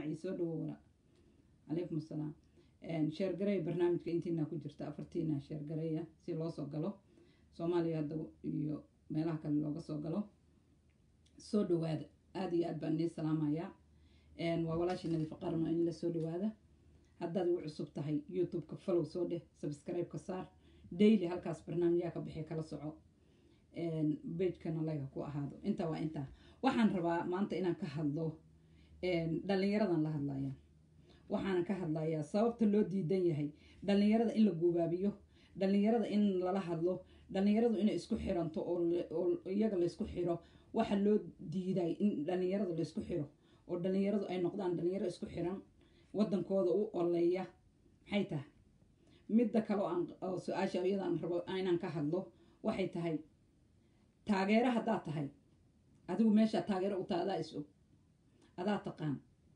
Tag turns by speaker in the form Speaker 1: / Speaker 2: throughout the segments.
Speaker 1: maci soo dhawo wala calaykum asalaam sheergareya barnaamijka intiina ku jirta afartiina sheergareya si loo soo galo soomaaliya hadda iyo meelaha kale looga soo galo soo dhawaada aada iyo aad baan nii salaamayaa waa walaashii nadiif qarno in la soo dhawaada haddaad igu cusub tahay youtube-ka follow soo dheh subscribe-ka saar daily halkaas barnaamijyaha ka bixi kala soco bagekana layga ku ahaado intaa waa intaa waxaan rabaa maanta inaan ka hadlo dhalinyaradan la hadlaya waxaanan ka hadlayaa sababta loo diidan yahay dhalinyarada in la guubaabiyo dhalinyarada in lala hadlo dhalinyaradu inay isku xiranto oo iyaga laysku xiro waxa loo diiday in dhalinyarada laysku xiro oo dhalinyaradu ay noqdaan dhalinyaro isku xiran wadankooda u oleeya maxay tahay midda kale oo su-aasha iyadaan rabo inaan ka hadlo waxay tahay taageero haddaad tahay adigu meeshaa taageero u tahay adaa is og adaa taqaan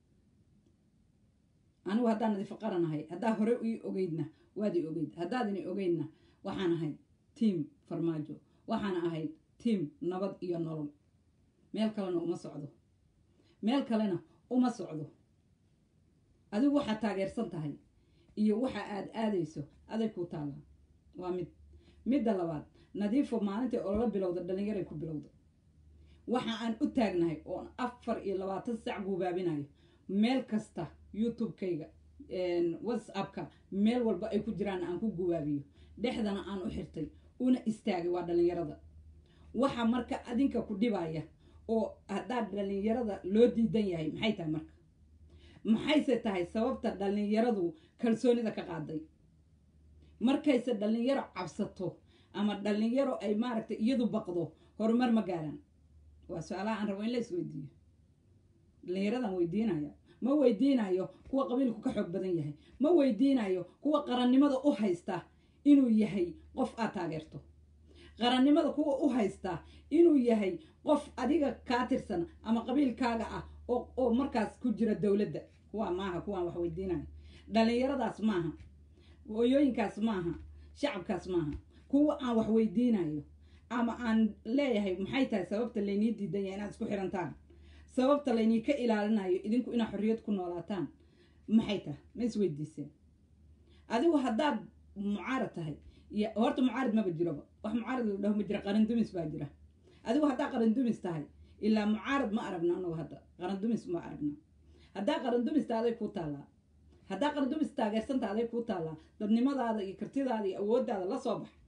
Speaker 1: anigu haddaan nadiifo qaranahay haddaa hore ii ogeydna waad ii ogeyd haddaadini ogeydna waxaan ahayd tiam farmaajo waxaan ahayd tiam nabad iyo nolol meel kalena uma socdo meel kalena uma socdo adigu waxaad taageersan tahay iyo waxa aad aadayso aday kuu taallaa waa mid midda labaad nadiifo maalintai olola bilowda dhalinyaray ku bilowda waxa aan u taagnahay oon afar iyo labaatan sac guubaabinayo meel kasta youtube-kayga whatsappka meel walba ay ku jiraan aan ku guubaabiyo dhexdana aan u xirtay una istaagay waa dhalinyarada waxa marka adinka ku dhibaya oo haddaa dhalinyarada loo diidan yahay maxay tahay marka maxayse tahay sababta dhalinyaradu kalsoonida ka qaaday markayse dhalinyaro cabsato ama dhalinyaro ay maaragtay iyadu baqdo horumar ma gaaraan waa su-aalaha aan rabo in la isweydiiyo dhalinyaradan weydiinaya ma weydiinayo kuwa qabiilku ka xoog badan yahay ma weydiinayo kuwa qarannimada u haysta inuu yahay qof aad taageerto qarannimada kuwa u haysta inuu yahay qof adiga kaa tirsan ama qabiilkaaga ah oo markaas ku jira dowladda kuwa maaha kuwaan wax weydiinayo dhalinyaradaas maaha hooyooyinkaas maaha shacabkaas maaha kuwa aan wax weydiinayo ama aan leeyahay maxay tahay sababta laynii diidan yahay inaad isku xirantaan sababta laynii ka ilaalinayo idinku inaad xorriyad ku noolaataan maxay tahay ma isweydiiseen adigu haddaad mucaarad tahay iyo horta mucaarad maba jiroba wax mucaarad la dhaho ma jira qaran dumis baa jira adigu haddaa qaran dumis tahay ilaa mucaarad ma aragna anagu hadda qaran dumis ma aragna haddaa qaran dumista aday kuu taallaa haddaa qaran dumis taageersanta aday kuu taallaa dadnimadaada iyo kartidaada iyo awooddaada la soo bax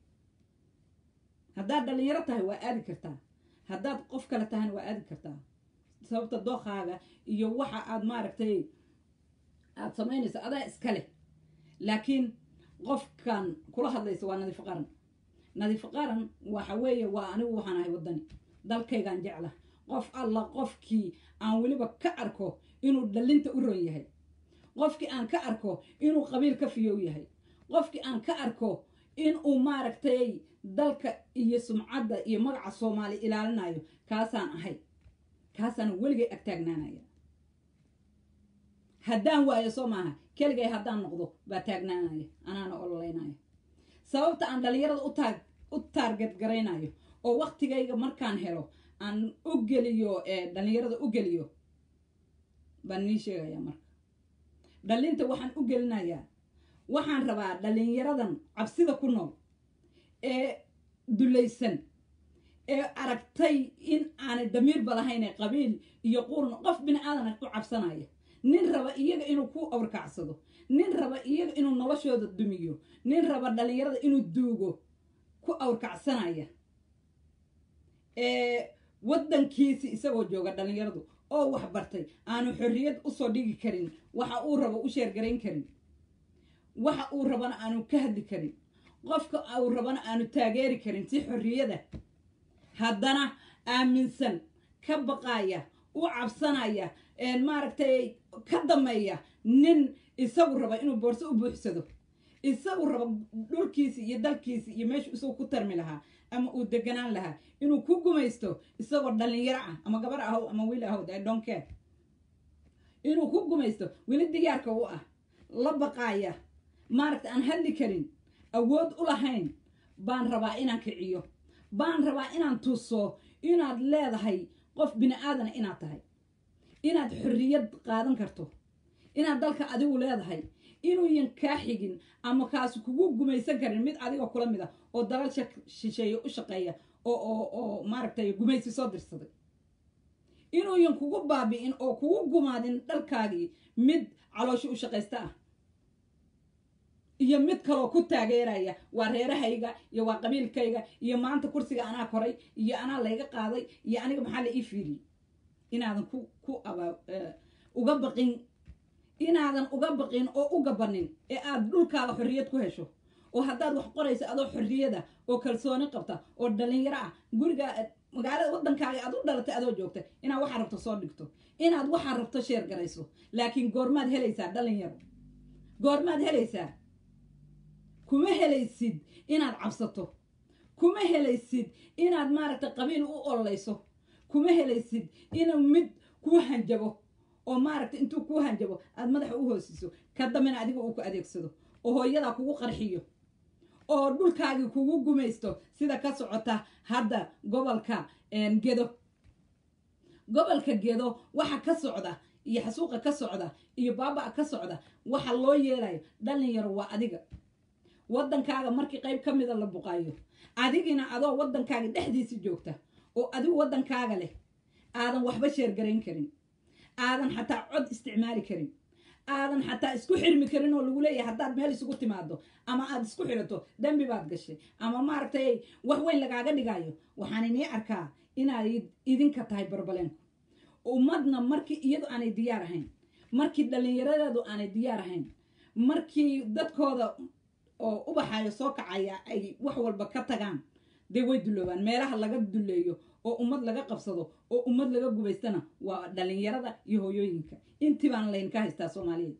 Speaker 1: haddaad dhalinyaro tahay waa aadi kartaa haddaad qof kale tahayna waa aadi kartaa sababta dookaaga iyo waxa aad maaragtay aada samaynayso adaa iska leh laakiin qofkan kula hadlaysa waa nadiifo qaran nadiifo qaran waxa weeye waa anigu waxaan ahay waddani dalkaygaan jecla qof alla qofkii aan weliba ka arko inuu dhalinta u ron yahay qofkii aan ka arko inuu qabiil ka fiyow yahay qofkii aan ka arko inuu maaragtay dalka iyo sumcadda iyo magaca soomaali ilaalinayo kaasaan ahay kaasaan weligay agtaagnaanaya haddaan waayo soo maaha keligay haddaan noqdo baa taagnaanaya anaana ololeynaya sababta aan dhalinyarada utaag u taarget garaynayo oo waktigayga markaan helo aan u geliyo dhalinyarada u geliyo baan nii sheegayaa marka dhalinta waxaan u gelinayaa waxaan rabaa dhalinyaradan cabsida ku nool ee dulaysan ee aragtay in aanay damiirba lahayn qabiil iyo qurn qof bini aadan u cabsanaya nin raba iyaga inuu ku awrkacsado nin raba iyaga inuu noloshooda dumiyo nin raba dhalinyarada inuu duugo ku awrkacsanaya ee waddankiisi isagoo jooga dhalinyaradu oo wax bartay aanu xorriyad usoo dhigi karin waxa uu rabo u sheergarayn karin waxa uu rabana aanu ka hadli karin qofka uu rabana aanu taageeri karin si xorriyada haddana aaminsan ka baqaya u cabsanaya maaragtay ka dameeya nin isagu raba inuu boorso u buuxsado isagu raba dhulkiisi iyo dalkiisi iyo meeshu isagu ku tarmi lahaa ama uu deganaan lahaa inuu ku gumaysto isagoo dhalinyaro ah ama gabar ahow ama wiil ahow I don't care inuu ku gumaysto weli diyaarka u ah la baqaaya maaragta aan hadli karin awood u lahayn baan rabaa inaan kiciyo baan rabaa inaan tuso inaad leedahay qof bini aadana inaad tahay inaad xorriyad qaadan karto inaad dalka adigu leedahay inuuyan kaa xigin ama kaas kugu gumaysan karin mid adiga kula mid a oo dalal shisheeye u shaqeeya oo oo oo maaragtay gumaysi soo dirsaday inuuyan kugu baabi'in oo kugu gumaadin dhalkaagii mid caloosho u shaqaysta ah iyo mid kaloo ku taageeraya waa reerahayga iyo waa qabiilkayga iyo maanta kursiga anaa koray iyo anaa layga qaaday iyo aniga maxaa la ii fiiriyey inaadan ku ku aba uga baqin inaadan uga baqin oo u gabanin ee aad dhulkaaga xorriyad ku hesho oo haddaad wax qorayso adoo xorriyada oo kalsooni qabta oo dhalinyaro ah guriga magaalada waddankaaga aad u dhalatay adoo joogta inaad waxaa rabto soo dhigto inaad waxaa rabto sheer garayso laakiin goormaad helaysaa dhalinyaro goormaad helaysaa kuma helaysid inaad cabsato kuma helaysid inaad maaragtay qabiil u ololeyso kuma helaysid inuu mid kuu hanjabo oo maaragtay intuu kuu hanjabo aad madaxa u hoosiso ka dambena adiga uu ku adeegsado oo hooyadaa kugu qarxiyo oo dhulkaagii kugu gumaysto sida ka socota hadda gobolka gedo gobolka gedo waxa ka socda iyo xasuuqa ka socda iyo baaba-a ka socda waxa loo yeelayo dhalinyaro waa adiga waddankaaga markii qayb ka mida la buqaayo adigina adoo waddankaaga dhexdiisa joogta oo adigu waddankaaga leh aadan waxba sheergarayn karin aadan xataa cod isticmaali karin aadan xataa isku xirmi karin oo lagu leeyahay haddaad meel isugu timaado ama aad isku xirato dembi baad gashay ama maaragtay wax weyn lagaaga dhigayo waxaan inii arkaa inaad idinka tahay barbaleenku ummadna markii iyadu aanay diyaar ahayn markii dhallinyaradeedu aanay diyaar ahayn markii dadkooda oo ubaxayo soo kacaya ay wax walba ka tagaan dee way duloobaan meelaha laga duleeyo oo ummad laga qabsado oo ummad laga gubaystana waa dhalinyarada iyo hooyooyinka intii baan laynka haystaa soomaaliyeed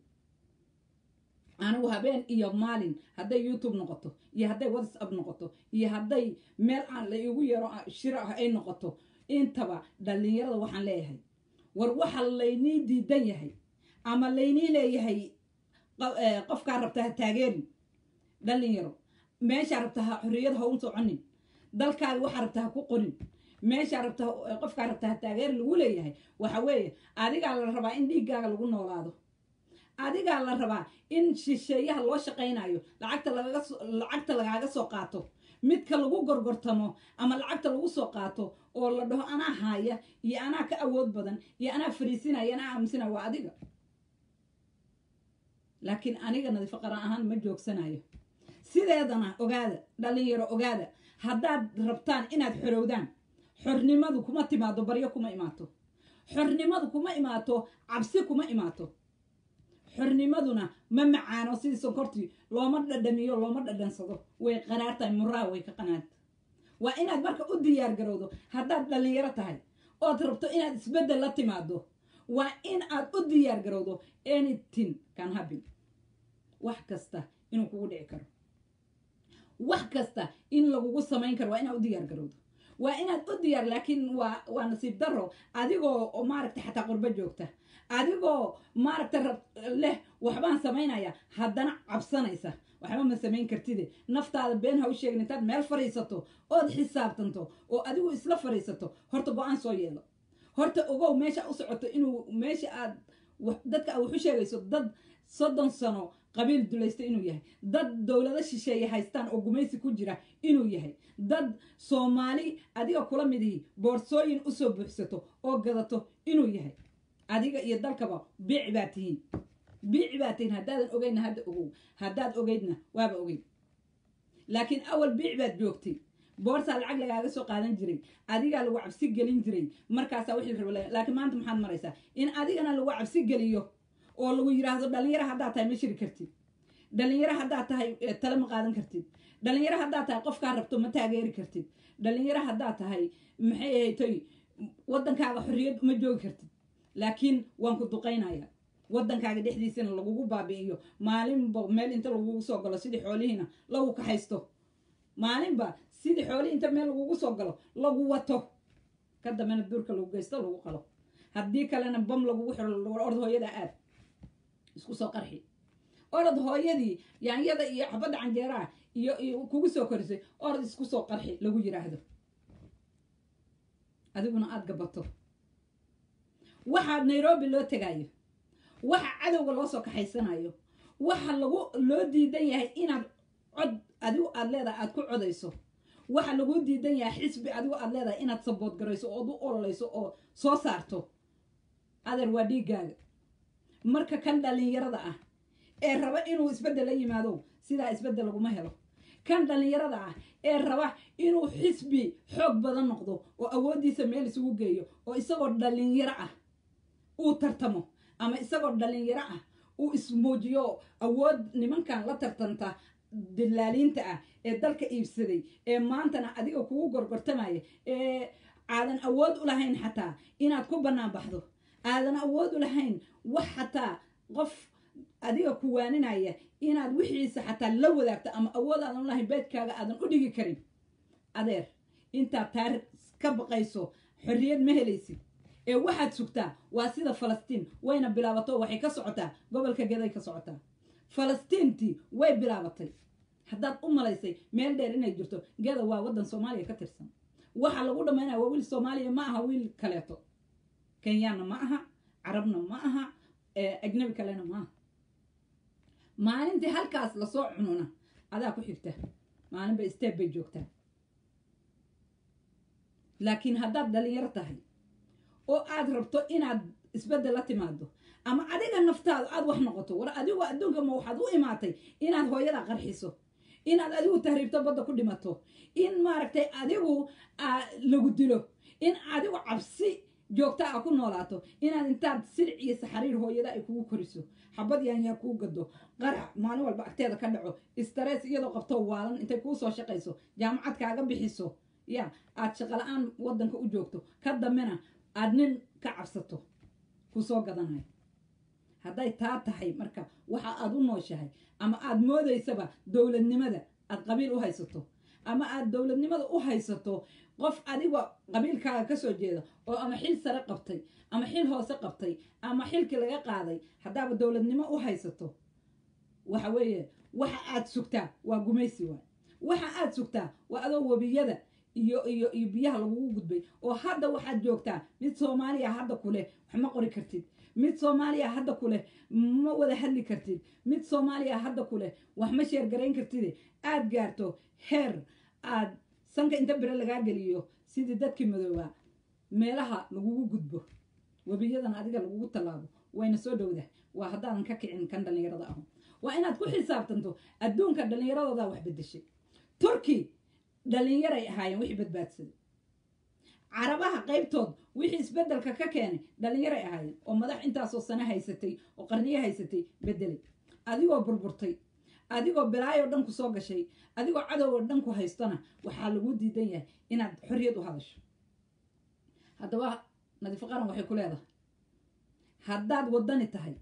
Speaker 1: anigu habeen iyo maalin hadday youtube noqoto iyo hadday whatsapp noqoto iyo hadday meel aan la igu yaro shiro ah ay noqoto intaba dhalinyarada waxaan leeyahay war waxa laynii diidan yahay ama laynii leeyahay qofkaa rabta ha taageerin dhalinyaro meeshaa rabta ha xorriyad ha un soconin dalkaaga waxaa rabta ha ku qorin meeshaa rabta qofkaa rabta ha taageeri lagu leeyahay waxa weeye adigaa la rabaa in dhiiggaaga lagu noolaado adigaa la rabaa in shisheeyaha loo shaqaynayo lacagta lagaga lacagta lagaaga soo qaato midka lagu gorgortamo ama lacagta lagu soo qaato oo la dhaho anaa haaya iyo anaa ka awood badan iyo anaa fariisinaya anaa aaminsanaya waa adiga laakiin aniga nadiifo qaran ahaan ma joogsanayo sideedana ogaada dhalinyaro ogaada haddaad rabtaan inaad xorowdaan xornimadu kuma timaado baryo kuma imaato xornimadu kuma imaato cabsi kuma imaato xornimaduna ma macaano sidii sonkortii looma dhadhamiyo looma dhadhansado way qanaartahay muraa way ka qanaarta waa inaad marka u diyaar garowdo haddaad dhalinyaro tahay ood rabto inaad isbeddel la timaado waa in aad u diyaar garowdo anything can happen wax kasta inuu kugu dhici karo wax kasta in lagugu samayn karo waa inaad u diyaar garowdo waa inaad u diyaar laakiin waa waa nasiib daro adigoo maaragtay xataa qurbo joogta adigoo maaragta rab leh waxbaan samaynaya haddana cabsanaysa waxba ma samayn kartide naftaada been ha u sheegin intaad meel fadhiisato ood xisaabtanto oo adigu isla fadhiisato horta go-aan soo yeelo horta ogow meesha u socoto inuu meesha aad dadka aad wax u sheegayso dad soddon sano qabiil dulaysta inuu yahay dad dowlado shisheeye haystaan oo gumaysi ku jira inuu yahay dad soomaali adiga kula midihi boorsooyin usoo buuxsato oo gadato inuu yahay adiga iyo dalkaba biici baa tihiin biici baa tihiin haddaadan ogeydna hadda ogow haddaad ogeydna waaba ogeyd laakiin awal biici baad joogtay boorsaa lacag lagaaga soo qaadan jiray adigaa lagu cabsi gelin jiray markaasaa wixii raba laakiin maanta maxaad maraysaa in adigana lagu cabsi geliyo oo lagu yidhaahdo dhalinyaro haddaad tahay ma shiri kartid dhalinyaro haddaad tahay tale ma qaadan kartid dhalinyaro haddaad tahay qofkaa rabto ma taageeri kartid dhalinyaro haddaad tahay maxay ahaytoy waddankaaga xorriyad ma joogi kartid laakiin waan ku duqaynayaa waddankaaga dhexdiisana lagugu baabi'iyo maalinba meel inta lagugu soo galo sidii xoolihiina lagu kaxaysto maalinba sidii xoolihii inta meel lagugu soo galo lagu wato ka dambena duurka lagu geysto lagu qalo haddii kalena bam lagugu xiro orod hooyada aad isku soo qarxi orod hooyadii yaanyada iyo xabadda canjeeraha iyo iyo kugu soo korisay orod isku soo qarxi lagu yidhaahdo adiguna aada gabato waxaad nairobi loo tegaayo waxa cadowga loo soo kaxaysanayo waxa lagu loo diidan yahay inaad cod adigu aad leedahay aad ku codayso waxa laguu diidan yahay xisbi adigu aad leedahay inaad sabood garayso ood u ololayso oo soo saarto adeer waa dhiiggaaga marka kan dhallinyarada ah ee raba inuu isbeddel la yimaado sidaa isbeddel laguma helo kan dhallinyarada ah ee raba inuu xisbi xoog badan noqdo oo awooddiisa meel isugu geeyo oo isagoo dhallinyaro ah uu tartamo ama isagoo dhallinyaro ah uu ismuujiyo awood nimankan la tartanta dilaaliinta ah ee dalka iibsaday ee maantana adiga kugu gorgortamaya ee aadan awood u lahayn xataa inaad ku bannaan baxdo aadan awood u lahayn wax xataa qof adiga ku waaninaya inaad wixiisa xataa la wadaagto ama awood aadan u lahayn beedkaaga aadan u dhigi karin adeer intaad taa ka baqayso xorriyad ma helaysid ee waxaad sugtaa waa sida falastiin wayna bilaabato waxay ka socotaa gobolka geday ka socotaa falastiintii way bilaabatay haddaad u malaysay meel dheer inay jirto geda waa waddan soomaaliya ka tirsan waxa lagu dhammaynaya waa wiil soomaaliya ma aha wiil kaleeto kenyaanna ma aha carabna ma aha ajnabi kalena ma aha maalintii halkaas lasoo cununa adaa ku xigta maalinba steeb bay joogtaa laakiin haddaad dhalinyaro tahay oo aad rabto inaad isbeddel la timaado ama adiga naftaadu aad wax noqoto war adigu adduunka ma waxaad u imaatay inaad hooyada qarxiso inaad adigu tahriibto badda ku dhimato in maaragtay adigu lagu dilo in adigu cabsi joogta a ku noolaato inaad intaad silic iyo saxariir hooyada ay kugu koriso xabad yaanyaa kuu gado qarax maalin walba agteeda ka dhaco istarees iyadoo qabto waalan intay kuu soo shaqayso jaamacad kaaga bixiso ya aad shaqala-aan waddanka u joogto ka dambena aad nin ka cabsato ku soo gadanayo hadday taa tahay marka waxa aad u nooshahay ama aad moodaysaba dowladnimada aad qabiil u haysato ama aad dowladnimada u haysato qof adiga qabiilkaaga ka soo jeeda oo ama xil sare qabtay ama xil hoose qabtay ama xilkii laga qaaday haddaaba dowladnimo u haysato waxa weeye waxa aad sugtaa waa gumaysi waay waxa aad sugtaa waa adoo webiyada iyo iyo iyo biyaha lagugu gudbay oo hadda waxaad joogtaa mid soomaaliya hadda ku leh wax ma qori kartid mid soomaaliya hadda ku leh ma wada hadli kartid mid soomaaliya hadda ku leh wax ma sheergarayn kartide aad gaarto heer aad sanka inta bere lagaa geliyo sidii dadkii madoobaa meelaha lagugu gudbo webiyadan adiga lagugu tallaabo wayna soo dhowdah waa haddaadan ka kicin kan dhallinyarada ahu waa inaad ku xisaabtanto adduunka dhallinyaradoodaa wax bedeshay turki dhallinyaray ahaayeen wixii badbaadsaday carabaha qaybtood wixii isbeddelka ka keenay dhallinyaray ahaayeen oo madax intaasoo sano haysatay oo qarniyo haysatay beddelay adigoo burburtay adigoo bilaayoo dhan ku soo gashay adigoo cadowoo dhan ku haystona waxaa lagu diidan yahay inaad xorriyad u hadasho haddaba nadiifo qaran waxay ku leedahay haddaad waddani tahay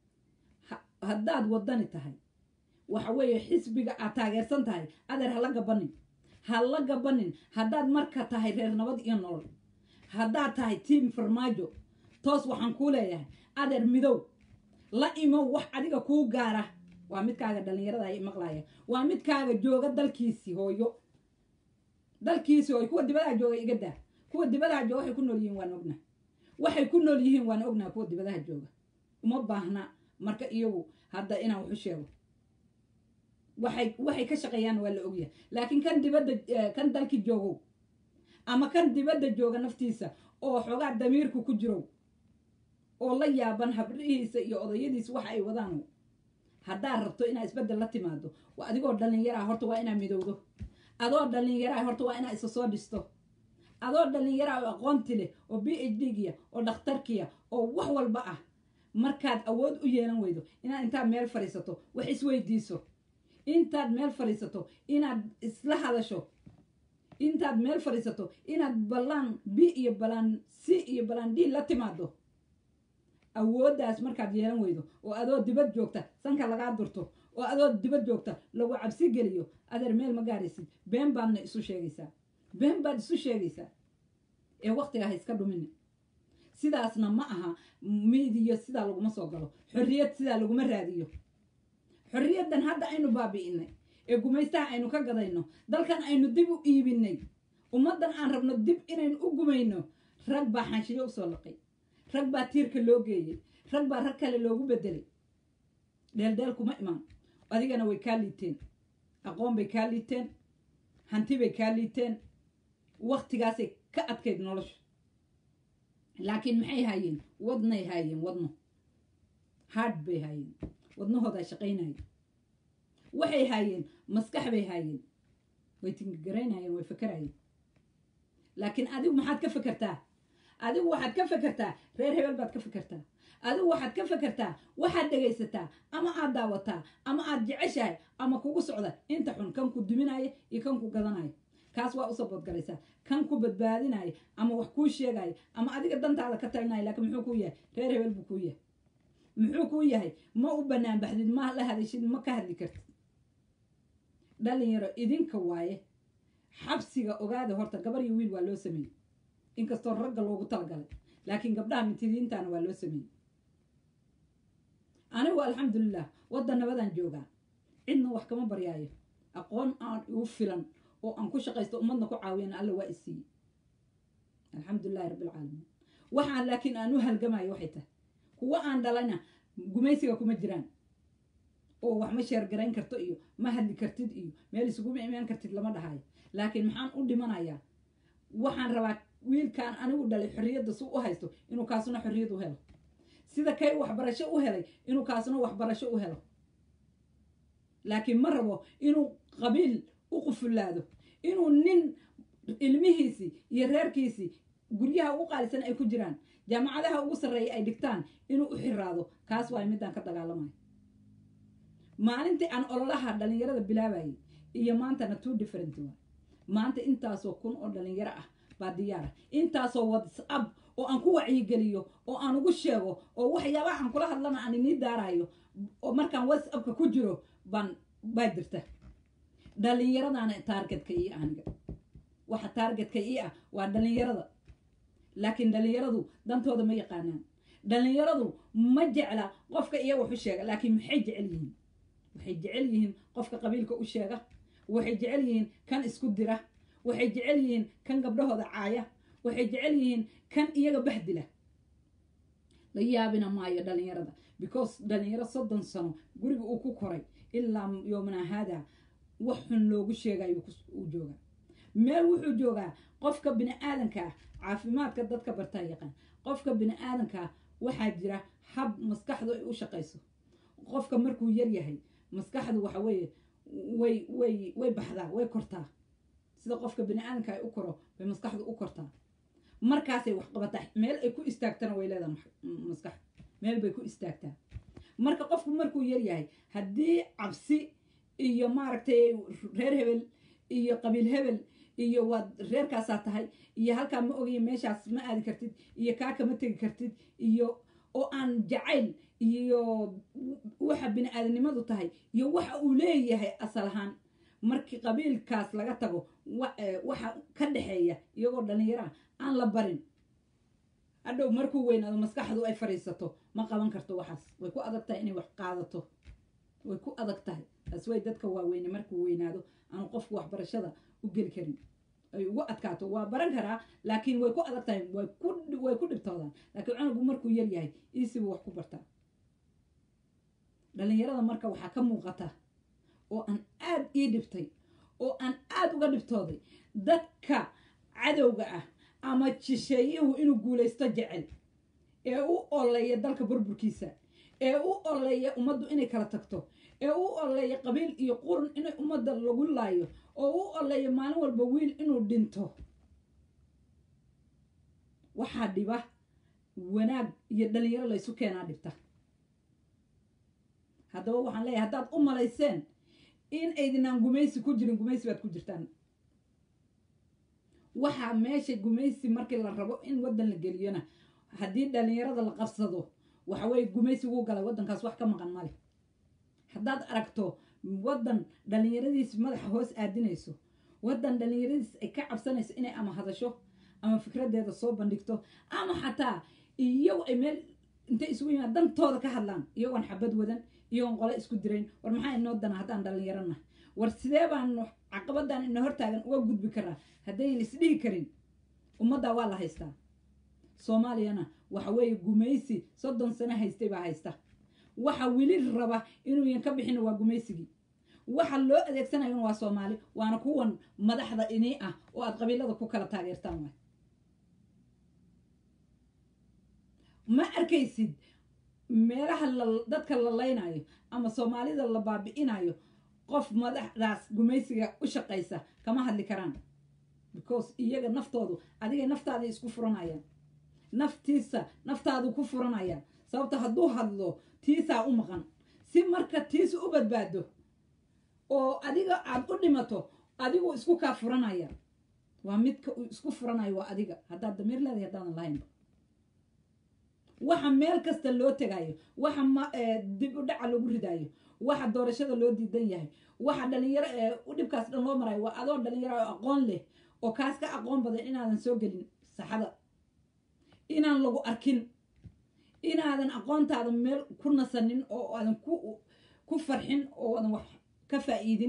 Speaker 1: haddaad waddani tahay waxa weeye xisbiga aad taageersan tahay adeer hala gabanin ha la gabanin haddaad marka tahay reer nabad iyo nolol haddaad tahay tiim farmaajo toos waxaan kuu leeyahay adeer midow la imow wax adiga kuu gaara waa midkaaga dhallinyarada ay maqlaya waa midkaaga jooga dalkiisii hooyo dalkiisii hooyo kuwa dibadaha jooga iga daa kuwa dibadaha jooga waxay ku nool yihiin waan ognaa waxay ku nool yihiin waan ognaa kuwa dibadaha jooga uma baahna marka iyagu hadda inaan waxu sheego waxay waxay ka shaqeeyaan waa la ogyahay laakiin kan dibadda kan dalki joogow ama kan dibadda jooga naftiisa oo xoogaa damiirku ku jirow oo la yaaban habrihiisa iyo odayadiisa waxa ay wadaan haddaad rabto inaad isbeddel la timaado waa adigoo dhallinyaraha horta waa inaad midowdo adoo dhallinyaraha horta waa inaad isa soo dhisto adoo dhallinyaraha oo aqoonti leh oo b h d giya oo dhakhtarkiya oo wax walba ah markaad awood u yeelan weydo inaad intaad meel fadhiisato wax isweydiiso intaad meel fadhiisato inaad isla hadasho intaad meel fadhiisato inaad ballaan b iyo balaan c iyo balaan d la timaado awooddaas markaad yeelan weydo oo adoo dibad joogta sanka lagaa durto oo adoo dibad joogta lagu cabsi geliyo adeer meel ma gaaraysid been baadna isu sheegaysaa been baad isu sheegaysaa ee waktiga ha iska dhumini sidaasna ma aha miidiyo sidaa laguma soo galo xorriyad sidaa laguma raadiyo xorriyaddan hadda aynu baabi'inay ee gumaystaha aynu ka gadayno dalkan aynu dib u iibinay ummaddan aan rabno dib inaynu u gumayno rag baa xanshiyo usoo laqay rag baa tiirka loo geeyey rag baa rag kale loogu bedelay dheeldheel kuma imaan adigana way kaa liiteen aqoon bay kaa liiteen hanti bay kaa liiteen waktigaasay ka adkayd nolosha laakiin maxay haayeen wadnay haayeen wadno hard bay haayeen wadnahoodaa shaqaynaya waxay haayeen maskax bay haayeen way tingagaraynayeen way fakarayeen laakiin adigu maxaad ka fekertaa adigu waxaad ka fekertaa reer hebel baad ka fekertaa adigu waxaad ka fekertaa waxaad dhegaysataa ama aad daawataa ama aad jeceshahay ama kugu socda inta xun kan ku duminaya iyo kan ku gadanaya kaas waa u saboodgalaysaa kan ku badbaadinaya ama wax kuu sheegaya ama adiga dantaada ka talinaya laakiin muxuu kuu yahay reer hebel buu kuu yahay muxuu kuu yahay ma u bannaan baxdid ma la hadashid ma ka hadli kartid dhalinyaro idinka waaye xabsiga ogaada horta gabar iyo wiil waa loo sameeyey inkastoo ragga loogu talagalay laakiin gabdhaha mintidiintaana waa loo sameeyey anigu alxamdulilah waddan nabadaan joogaa cidna wax kama baryaayo aqoon aan igu filan oo aan ku shaqaysto ummadna ku caawiyana alla waa isiiyey alxamdulilahi rabbilcaalamiin waxaan laakiin aan u halgamayo waxay tahay kuwa aan dhalana gumaysiga kuma jiraan oo wax ma sheergarayn karto iyo ma hadli kartid iyo meel isuguma imaan kartid lama dhahayo laakiin maxaan u dhimanayaa waxaan rabaa wiilkaan anigu dhalay xorriyadda su u haysto inuu kaasuna xorriyad u helo sida kay waxbarasho u helay inuu kaasuna waxbarasho u helo laakiin ma rabo inuu qabiil u qufullaado inuu nin ilmihiisii iyo reerkiisii guryaha ugu qaalisan ay ku jiraan jaamacadaha ugu sarreeya ay dhigtaan inuu u xiraado kaas waay midaan ka dagaalamayo maalintii aan ololaha dhalinyarada bilaabayay iyo maantana two different waay maanta intaasoo kun oo dhalinyaro ah baa diyaara intaasoo whatsapp oo aan ku wacyigeliyo oo aan ugu sheego oo waxyaabaha aan kula hadlana aan inii daarayo oo markaan whatsappka ku jiro baan baa jirta dhalinyaradaana taargetka ii aniga waxa taargetka ii ah waa dhalinyarada laakiin dhalinyaradu dantooda ma yaqaanaan dhalinyaradu ma jecla qofka iyo wax u sheega laakiin maxay jecel yihiin waxay jecel yihiin qofka qabiilka u sheega waxay jecel yihiin kan isku dira waxay jecel yihiin kan gabdhahooda caaya waxay jecel yihiin kan iyaga bahdila la yaabina maayo dhalinyarada because dhalinyaro soddon sano guriga uu ku koray ilaa yoomana haada wax xun loogu sheegayo uu joogaa meel wuxuu joogaa qofka bini aadanka ah caafimaadka dadka bartaa yaqaan qofka bini aadanka waxaa jira hab maskaxdu ay u shaqayso qofka markuu yar yahay maskaxdu waxa weeye way way way baxdaa way kortaa sida qofka bini aadanka ay u koro bay maskaxdu u kortaa markaasay wax qabataa meel ay ku istaagtana way leedahay maskaxdu meel bay ku istaagtaa marka qofku markuu yar yahay haddii cabsi iyo maaragtay reer hebel iyo qabiil hebel iyo waad reerkaasaa tahay iyo halkaa ma ogayo meeshaas ma aadi kartid iyo kaa kama tegi kartid iyo oo aan jacayl iyo waxa bini aadanimadu tahay iyo waxa uu leeyahay asal ahaan markii qabiilkaas laga tago waxa ka dhexeeya iyagoo dhallinyaraha aan la barin hadhow markuu weynaado maskaxdu ay fadhiisato ma qaban karto waxaas way ku adag tahay inay wax qaadato way ku adag tahay taas way dadka waaweyne markuu weynaado aanu qofku waxbarashada u geli karin ay ugu adkaato waa baran karaa laakiin way ku adag tahay way ku way ku dhibtoodaan laakiin cunugu markuu yar yahay iisibu wax ku bartaa dhallinyarada marka waxaa ka muuqata oo aan aad ii dhibtay oo aan aad uga dhibtooday dadka cadowga ah ama jisheeyuhu inuu guulaysto jecel ee u oleeya dalka burburkiisa ee u oleeya ummaddu inay kala tagto ee u oleeya qabiil iyo qurun inay ummadda lagu laayo oo u oleeya maalin walba wiil inuu dhinto waxaa dhiba wanaag iyo dhalinyaro laysu keenaa dhibta haddaba waxaan leeyahay haddaad u malayseen in aydinaan gumaysi ku jirin gumaysi baad ku jirtaan waxaa meesha gumaysi markii la rabo in waddan la geliyona haddii dhalinyarada la qabsado waxa weye gumaysi wuu galay waddankaas wax ka maqan male haddaad aragto waddan dhalinyaradiis madaxa hoos aadinayso waddan dhalinyaradiis ay ka cabsanayso inay ama hadasho ama fikradeeda soo bandhigto ama xataa iyagu ay meel intay isugu yimaad dantooda ka hadlaan iyagoon xabad wadan iyagoon qole isku dirayn war maxaa inoo dana haddaan dhalinyarana war sidee baan caqabadan ina hortaagan uga gudbi karaa haddayn isdhihi karin ummaddaa waa la haystaa soomaaliyana waxa weeye gumaysi soddon sano haystay baa haysta waxa weli raba inuuyan ka bixin waa gumaysigii waxa loo adeegsanayona waa soomaali waana kuwan madaxda inii ah oo aad qabiilada ku kala taageertaan waay ma arkaysid meelaha la dadka la laynayo ama soomaalida la baabi'inayo qof madaxdaas gumaysiga u shaqaysa kama hadli karaan because iyaga naftoodu adigay naftaada isku furanayaan naftiisa naftaadu ku furanayaan sababta hadduu hadlo tiisaa u maqan si marka tiisa u badbaado oo adiga aad u dhimato adigu isku kaa furanaya waa midka uu isku furanayo waa adiga haddaad damiir leedahay haddaadan lahaynba waxa meel kasta loo tegayo waxa ma dib u dhaca lagu ridayo waxa doorashada loo diidan yahay waxa dhalinyaro ee u dhibkaas dhan loo marayo waa adoo dhalinyaro oo aqoon leh oo kaas ka aqoon badan inaadan soo gelin saxada inaan lagu arkin inaadan aqoontaada meel ku nasanin oo aadan ku ku farxin oo aadan wax ka faa'iidin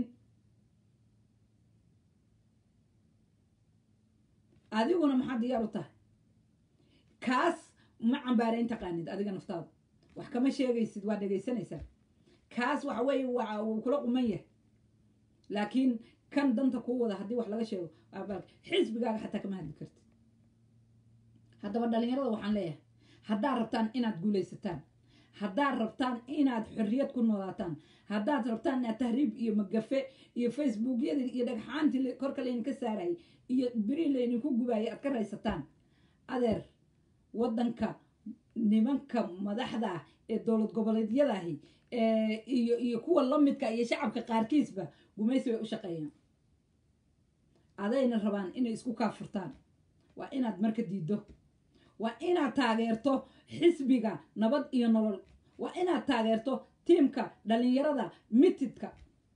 Speaker 1: adiguna maxaa diyaar u tahay kaas ma cambaarayn taqaanid adiga naftaada wax kama sheegaysid waa dhegaysanaysaa kaas waxa weeye waa wuu kula quman yahay laakiin kan danta kuu wada haddii wax laga sheego xisbigaaga xataa kama hadli kartid haddaba dhalinyarada waxaan leeyahay haddaad rabtaan inaad guulaysataan haddaad rabtaan inaad xorriyad ku noolaataan haddaad rabtaan inaad tahriib iyo magafe iyo facebookyadii iyo dhagxaantii korka laydinka saarayay iyo beri laydinku gubaayay aad ka raysataan adeer waddanka nimanka madaxda ah ee dowlad goboleedyadahi iyo iyo kuwa lamidka iyo shacabka qaarkiisba gumaysi bay u shaqeeyaan adayna rabaan inay isku kaafurtaan waa inaad marka diiddo waa inaad taageerto xisbiga nabad iyo nolol waa inaad taageerto tiimka dhalinyarada mitidka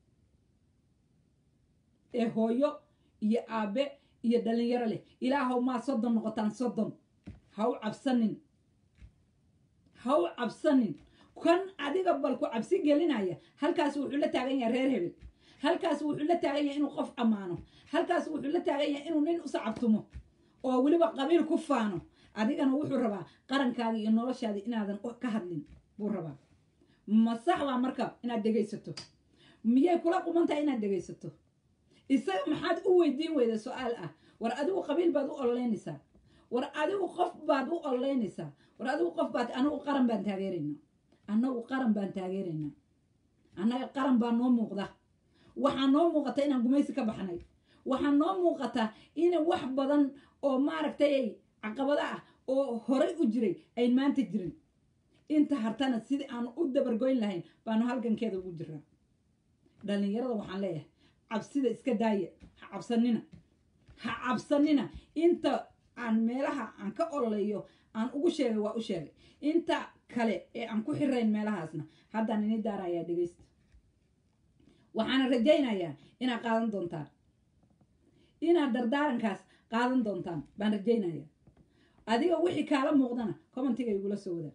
Speaker 1: ee hooyo iyo aabe iyo dhalinyaro leh ilaahow maa soddon noqotaan soddon ha u cabsanin ha u cabsanin kan adiga bal ku cabsi gelinaya halkaas wuxuu la taagan yahay reer hebel halkaas wuxuu la taagan yahay inuu qof ammaano halkaas wuxuu la taagan yahay inuu nin u sacabtumo oo weliba qabiil ku faano adigana wuxuu rabaa qarankaada iyo noloshaada inaadan ka hadlin buu rabaa ma sax baa marka inaad dhegaysato miyay kula quman tahay inaad dhegaysato isaga maxaad u weydiin weyda su-aal ah war adigu qabiil baad u ololeynaysaa war adigu qof baad u ololeynaysaa war adigu qof baad anagu qaran baan taageeraynaa annagu qaran baan taageeraynaa annaga qaran baa noo muuqda waxaa noo muuqata inaan gumaysi ka baxnay waxaa noo muuqata in wax badan oo maaragtay caqabado ah oo horay u jiray ayn maanta jirin inta hartana sidii aan u dabargoyn lahayn baanu halgankeeda ugu jiraa dhalinyarada waxaan leeyahay cabsida iska daaya ha cabsanina ha cabsanina inta aan meelaha aan ka ololeeyo aan ugu sheegay waa u sheegay inta kale ee aan ku xirayn meelahaasna haddaan ini daarayaa dhegaysta waxaana rajaynayaa inaad qaadan doontaan inaad dardaarankaas qaadan doontaan baan rajaynayaa adiga wixii kaala muuqdana commentiga igula soo wadaa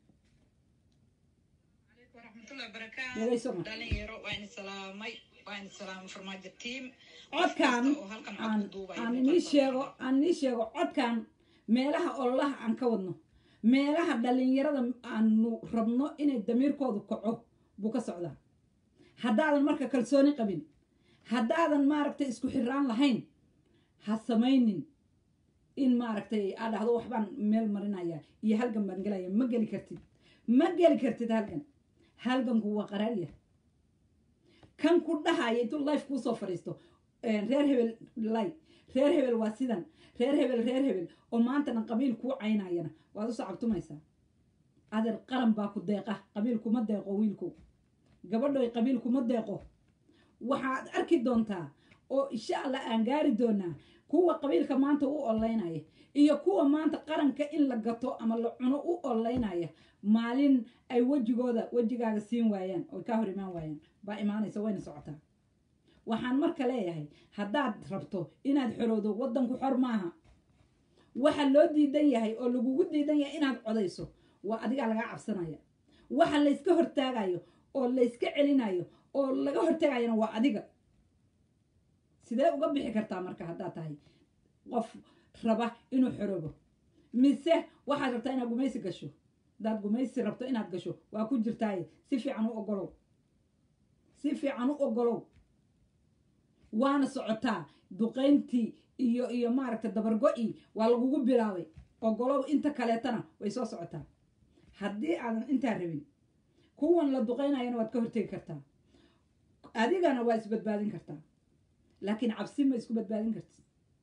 Speaker 1: codkan aan inii sheego aan inii sheego codkan meelaha ololaha aan ka wadno meelaha dhalinyarada aanu rabno inay damiirkoodu kaco buu ka socdaa haddaadan marka kalsooni qabin haddaadan maaragtay isku xiraan lahayn ha samaynin in maaragtay aad dhahdo waxbaan meel marinaya iyo halgan baan gelaya ma geli kartid ma geli kartid halgan halganku waa qaraarya kan ku dhahaya intuu life kuusoo fadhiisto reer hebel lay reer hebel waa sidan reer hebel reer hebel oo maantana qabiil kuu caynayana waad u sacabtumaysaa adeer qaran baa ku deeqa qabiil kuma deeqo wiilku gabadhoy qabiil kuma deeqo waxaad arki doontaa oo insha allah aan gaari doonaa kuwa qabiilka maanta u ololeynaya iyo kuwa maanta qaranka in la gato ama la cuno u ololeynaya maalin ay wejigooda wejigaaga siin waayaan oy ka hor imaan waayaan baa imaanaysa wayna socotaa waxaan marka leeyahay haddaad rabto inaad xorowdo waddanku xor maaha waxa loo diidan yahay oo lagugu diidan yahay inaad codayso waa adigaa lagaa cabsanaya waxa layska hortaagayo oo layska celinayo oo laga hortagayana waa adiga sidee uga bixi kartaa marka haddaad tahay qof raba inuu xoroobo mise waxaad rabtaa inaad gumaysi gasho haddaad gumaysi rabto inaad gasho waa ku jirtaaye si fiican u ogolow si fiican u ogolow waana socotaa duqayntii iyo iyo maaragta dabargo-ii waa lagugu bilaabay ogolow inta kaleetana way soo socotaa haddii aadan intaa rabin kuwan la duqaynayana waad ka hortegi kartaa adigana waa isbadbaadin kartaa laakiin cabsi ma isku badbaadin karti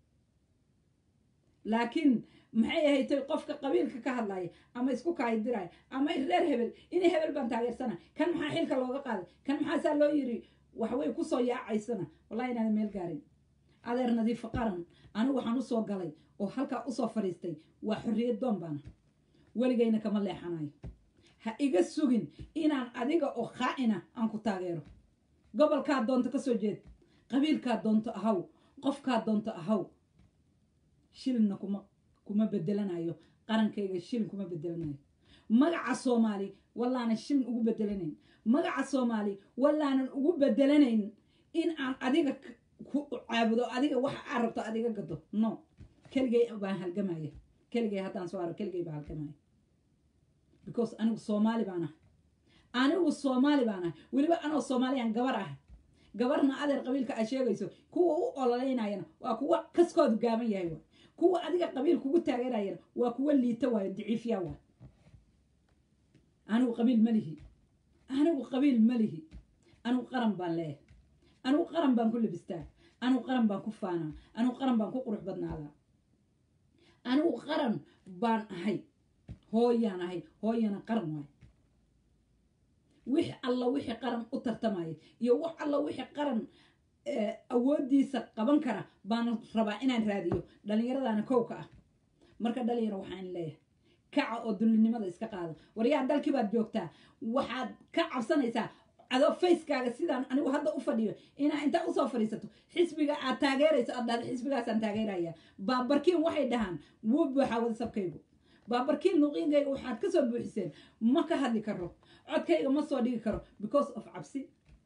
Speaker 1: laakiin maxay ahaytay qofka qabiilka ka hadlaya ama isku kaayidiraya ama reer hebel inay hebel baan taageersana kan maxaa xilka looga qaaday kan maxaasaa loo yiri waxway kusoo yaacaysana wallahi inaadan meel gaarin adeer nadiifo qaran anigu waxaan usoo galay oo halkaa usoo fadhiistay waa xorriyad doon baana weligayna kama leexanayo ha iga sugin inaan adiga oo khaa'ina aan ku taageero gobolkaa doonto ka soo jeed qabiilkaa doonto ahaw qofkaa doonto ahaw shilinna kuma kuma bedelanayo qarankayga shilin kuma bedelanayo magaca soomaali wallaanan shilin ugu bedelanayn magaca soomaali wallaanan ugu bedelanayn in aan adiga ku caabudo adiga waxa aa rabto adiga gado no keligay baan halgamaya keligay haddaan soo aro keligay baan halgamaya because anigu soomaali baan ahay anigu soomaali baan ahay weliba anoo soomaaliyaan gabar ahay gabarna adeer qabiilka aad sheegayso kuwa u ololeynayana waa kuwa kaskoodu gaaban yahay waay kuwa adiga qabiil kugu taageerayana waa kuwa liita waayo daciifya waay anigu qabiil ma lihi anigu qabiil ma lihi anigu qaran baan leeyahay anigu qaran baan ku labistaa anigu qaran baan ku faanaa anigu qaran baan ku qurux badnaadaa anigu qaran baan ahay hooyaan ahay hooyana qaran waay wix alla wixii qaran u tartamaya iyo wax alla wixii qaran awooddiisa qaban kara baana rabaa inaan raadiyo dhallinyaradaana kowka ah marka dhalinyaro waxaan leeyahay kaca oo dullinimada iska qaada waryaa dalkii baad joogtaa waxaad ka cabsanaysaa adoo facekaaga sidaan anigu hadda u fadhiyo inaa intaa usoo fadhiisato xisbiga aad taageerayso aad dhahda xisbigaasaan taageeraya baabarkiin waxay dhahaan wuu buuxaa wadasabkaygu baabarkiin luqiinkayga waxaad ka soo buuxiseen ma ka hadli karo codkayga ma soo dhigi karo because of cabsi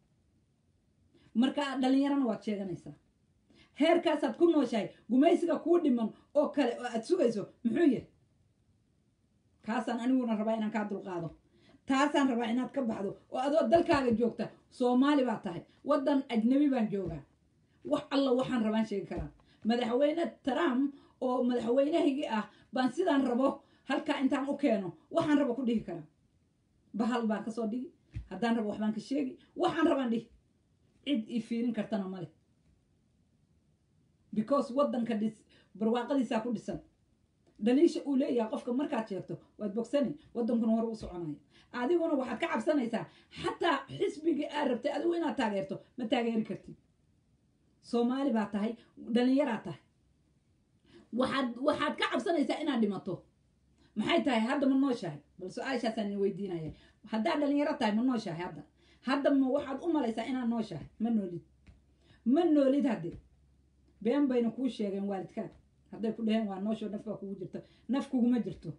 Speaker 1: marka dhallinyarana waad sheeganaysaa heerkaasaad ku nooshahay gumaysiga kuu dhiman oo kale oo aad sugayso muxuu yahay kaasaan aniguna rabaa inaan kaa dulqaado taasaan rabaa inaad ka baxdo oo adoo dalkaaga joogta soomaali baa tahay waddan ajnabi baan joogaa wax alla waxaan rabaan sheegi karaa madaxweyne trump oo madaxweynahaygii ah baan sidaan rabo halkaa intaan u keeno waxaan rabo ku dhihi karaa bahal baan kasoo dhigi haddaan rabo waxbaan ka sheegi waxaan rabaan dhihi cid ii fiirin kartana male because waddanka dhis barwaaqadiisaa ku dhisan dhaliisha uu leeyahay qofka markaad sheegto waad bogsani waddankuna hore u soconaya adiguna waxaad ka cabsanaysaa xataa xisbigii aad rabtay adigu inaad taageerto ma taageeri kartid soomaali baa tahay dhallinyaraad tahay waxaad waxaad ka cabsanaysaa inaad dhimato maxay tahay hadda ma nooshahay bal su-aashaasaan idin weydiinaya haddaad dhalinyaro tahay ma nooshahay hadda hadda ma waxaad u malaysaa inaad nooshahay ma noolid ma noolid hadde been bayna kuu sheegeen waalidkaad hadday ku dhaheen waa noosho naf baa kugu jirto naf kuguma jirto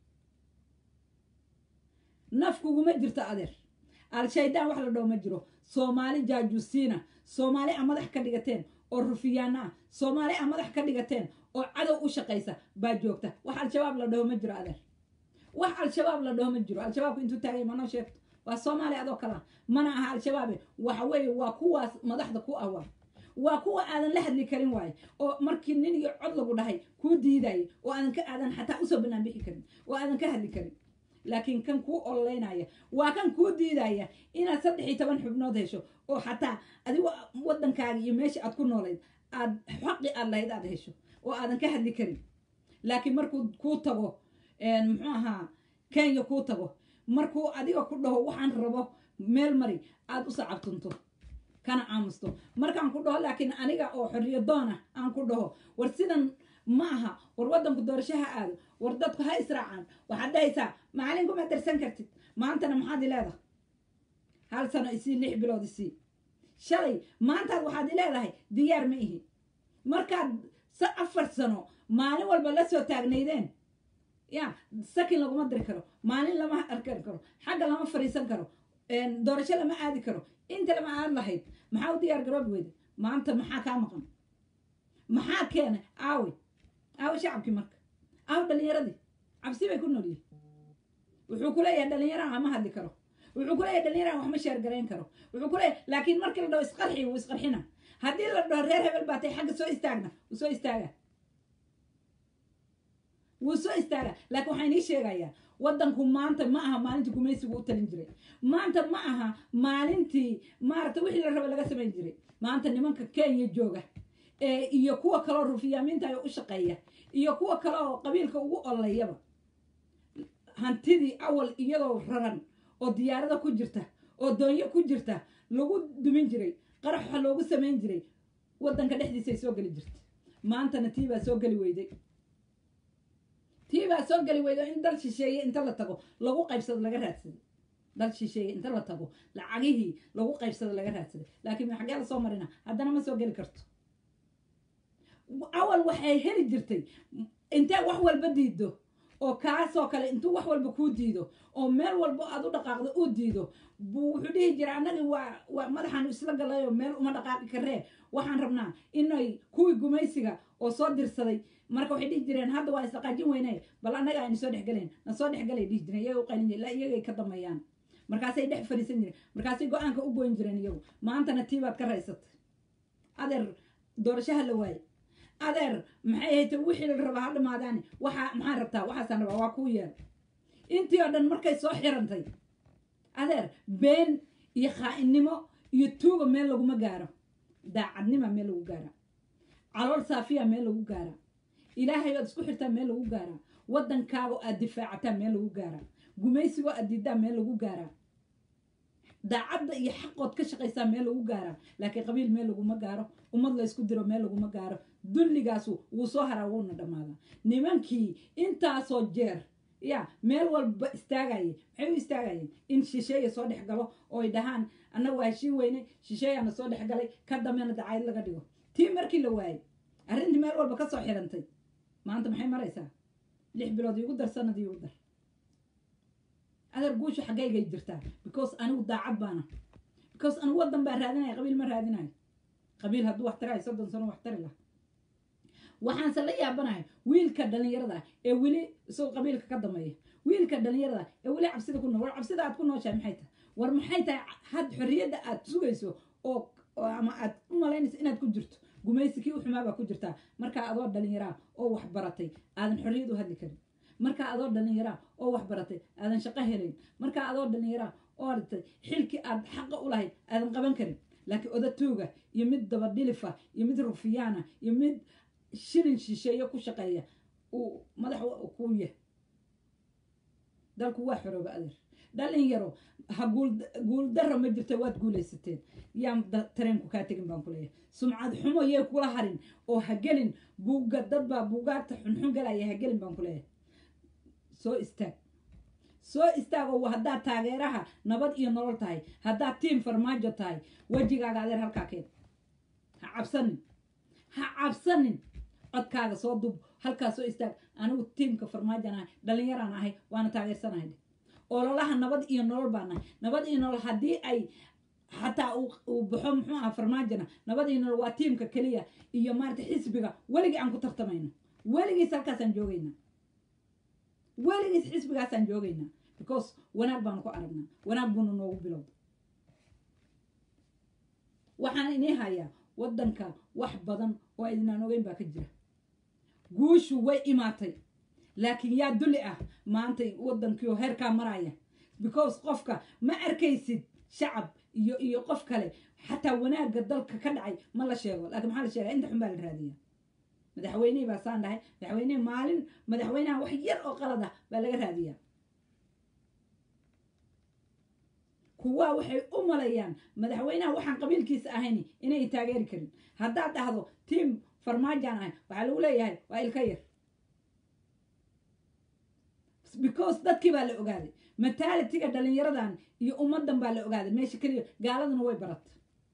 Speaker 1: naf kuguma jirto adeer al-shaydaan wax la dhaho ma jiro soomaali jaajuusiina soomaali a madax ka dhigateen oo rufiyaana ah soomaali a madax ka dhigateen oo cadow u shaqaysa baa joogta wax al-shabaab la dhaho ma jiro adeer wax al-shabaab la dhaho ma jiro al-shabaabku intuu taagay ma noo sheegto waa soomaali adoo kalea mana aha al-shabaabe waxa weeye waa kuwaas madaxda ku ah waa waa kuwa aadan la hadli karin waaye oo markii nin iyo cod lagu dhahay kuu diidaya oo aadan ka aadan xataa usoo banaan bixi karin oo aadan ka hadli karin laakiin kan kuu ololeynaya waa kan kuu diidaya inaad saddex iyo toban xubnood hesho oo xataa adigo waddankaaga iyo meesha aad ku noolayd aad xaqi aad lahayd aad hesho oo aadan ka hadli karin laakiin markuu kuu tago muxuu ahaa kenya kuu tago markuu adiga ku dhaho waxaan rabo meel mari aad u sacabtunto kana aamusto markaan ku dhaho laakiin aniga oo xorriyo doona aan ku dhaho war sidan ma aha war waddanku doorasho ha aado war dadku ha israacaan waxaad dhahaysaa macalin kuma darsan kartid maantana maxaad i leedahay hal sano isii lix bilood isii shalay maantaad waxaad i leedahay diyaar ma ihi markaad sa afar sano maalin walba la soo taagnaydeen ya sakin laguma diri karo maalin lama arkan karo xagga lama fariisan karo doorasho lama aadi karo inta lama aad lahayd maxaa u diyaar garoob weyda maanta maxaa kaa maqan maxaa keenay aawi aawi shacabkii marka aw dhalinyaradii cabsi bay ku noolyihin wuxuu ku leeyahay dhalinyaraha ma hadli karo wuxuu ku leeyahay dhalinyaraha wax ma sheergarayn karo wuxuu ku leeyahay laakiin markii la dhaho isqarxi wuu isqarxina haddii la dhaho reer hebel baa tay xagga soo istaagna wuu soo istaaga wuu soo istaaga laakiin waxaan inii sheegayaa waddanku maanta ma aha maalintii gumaysigu u talin jiray maanta ma aha maalintii maaragta wixii la raba laga samayn jiray maanta nimanka kenya jooga ee iyo kuwa kaloo rufiyaamiinta ay u shaqeeya iyo kuwa kale oo qabiilka ugu olayaba hantidii awal iyadoo raran oo diyaarada ku jirta oo doonyo ku jirta lagu dumin jiray qaraxa loogu samayn jiray waddanka dhexdiisa ay soo geli jirta maantana tii baa soo geli weyday tii baa soo geli weyday in dal shisheeye inta la tago lagu qaybsado laga raadsaday dal shisheeye inta la tago lacagihii lagu qaybsado laga raadsaday laakiin xaggee la soo marina haddana ma soo geli karto awal waxay heli jirtay intee wax walba diido oo kaasoo kale intuu wax walba kuu diido oo meel walba aad u dhaqaaqdo uu diido buu wuxuu dhihi jira annagi waa waa madaxaanu isla galayoo meel uma dhaqaaqi karee waxaan rabnaa inay kuwii gumaysiga oo soo dirsaday marka waxay dhihi jireen hadda waa isdhaqaajin weyne bal annaga aynu soo dhexgelayn na soo dhexgalay dhihi jireen iyaga u qaylin jireen iyagay ka dameeyaan markaasay dhex fadhiisan jireen markaasay go-aanka u goyn jireen iyagu maantana tii baad ka raysatay adeer doorashaha la waaye adeer maxay ahayd wixii la rabaa ha dhamaadaani waxaa maxaan rabtaa waxaasaan rabaa waa kuu yeer intii oo dhan markay soo xirantay adeer been iyo khaa'inimo iyo tuuga meel laguma gaaro daacadnima meel lagu gaara calool saafiya meel lagu gaara ilaahay oad isku xirtaa meel lagu gaaraa waddankaago aad difaacataa meel lagu gaaraa gumaysigoo aad diidaa meel lagu gaaraa daacadda iyo xaqood ka shaqaysaa meel lagu gaaraa laakiin qabiil meel laguma gaaro ummad la ysku diro meel laguma gaaro dulligaasu wuu soo haraa wuuna dhammaadaa nimankii intaasoo jeer ya meel walba istaagayeen maxay u istaagayeen in shisheeya soo dhex galo oo ay dhahaan annaga waa heshiin weyne shisheeyaana soo dhex galay ka dambena dacayd laga dhigo tii markii la waayey arrintii meel walba ka soo xirantay maanta maxay maraysaa lix bilood iigu dar sanad iigu dar adeer guushu xaggaygay jirtaa because anigu daacad baana because anigu waddan baa raadinaya qabiil ma raadinayo qabiil hadduu wax tarayo soddon sano wax tari laha waxaanse la yaabanahay wiilka dhalinyarada ah ee weli isagoo qabiilka ka dameeya wiilka dhalinyarada ah ee weli cabsida ku nool war cabsida aad ku nooshahay maxay tahay war maxay tahay had xorriyadda aad sugayso oo ama aad u malaynayso inaad ku jirto gumaysi kii u xumaa baa ku jirtaa markaa adoo dhalinyaraa oo wax baratay aadan xorriyad u hadli karin markaa adoo dhalinyaraa oo wax baratay aadan shaqo helayn markaa adoo dhalinyaraa oo aragtay xilkii aad xaqa u lahayd aadan qaban karin laakiin odatooga iyo mid dabadhilifa iyo mid rufiyaana iyo mid shilin shisheeyo ku shaqeeya uu madax kuu yahay dalku waa xorooba adeer dhalinyaro ha guuldaro ma jirta waad guulaysateen yaan tareenku kaa tegin baan ku leeyahay sumcad xumo yay kula harin oo ha gelin buugga dad baa buugaagta xunxun galaya ha gelin baan ku leeyahay soo istaag soo istaago haddaad taageeraha nabad iyo nolol tahay haddaad tiim farmaajo tahay wejigaaga adeer halkaa keen ha cabsanin ha cabsanin codkaaga soo dub halkaa soo istaag anigu tiimka farmaajan ahay dhallinyaraan ahay waana taageersanahay ololaha nabad iyo nolol baan nahay nabad iyo nolol haddii ay xataa uu baxo muxuu aha farmaajona nabad iyo nolol waa tiimka keliya iyo maarata xisbiga weligii aan ku tartamayno weligiis halkaasaan joogaynaa weligiis xisbigaasaan joogaynaa because wanaag baanu ku aragnaa wanaag buuna noogu bilowda waxaan inii hayaa waddanka wax badan oo idinaan ogeyn baa ka jira guushu way imaatay laakiin yaa dulli ah maantay waddankiioo heerkaa maraya because qofka ma arkaysid shacab iyo iyo qof kale xataa wanaagga dalka ka dhacay ma la sheego laakiin maxaa la sheegaa inta xun baa la raadiyaa madaxweynihii baa saan dhahay madaxweynihii maalin madaxweynaha wax yar oo qalad ah baa laga raadiyaa kuwaa waxay u malayaan madaxweynaha waxaan qabiilkiisa ahayn inay taageeri karin haddaad dhahdo tiam farmaajaan ahay waxaa lagu leeyahay waa ilka yar because dadkii baa la ogaaday mataalitiga dhalinyaradan iyo ummadan baa la ogaaday meesha keliya gaaladuna way baratay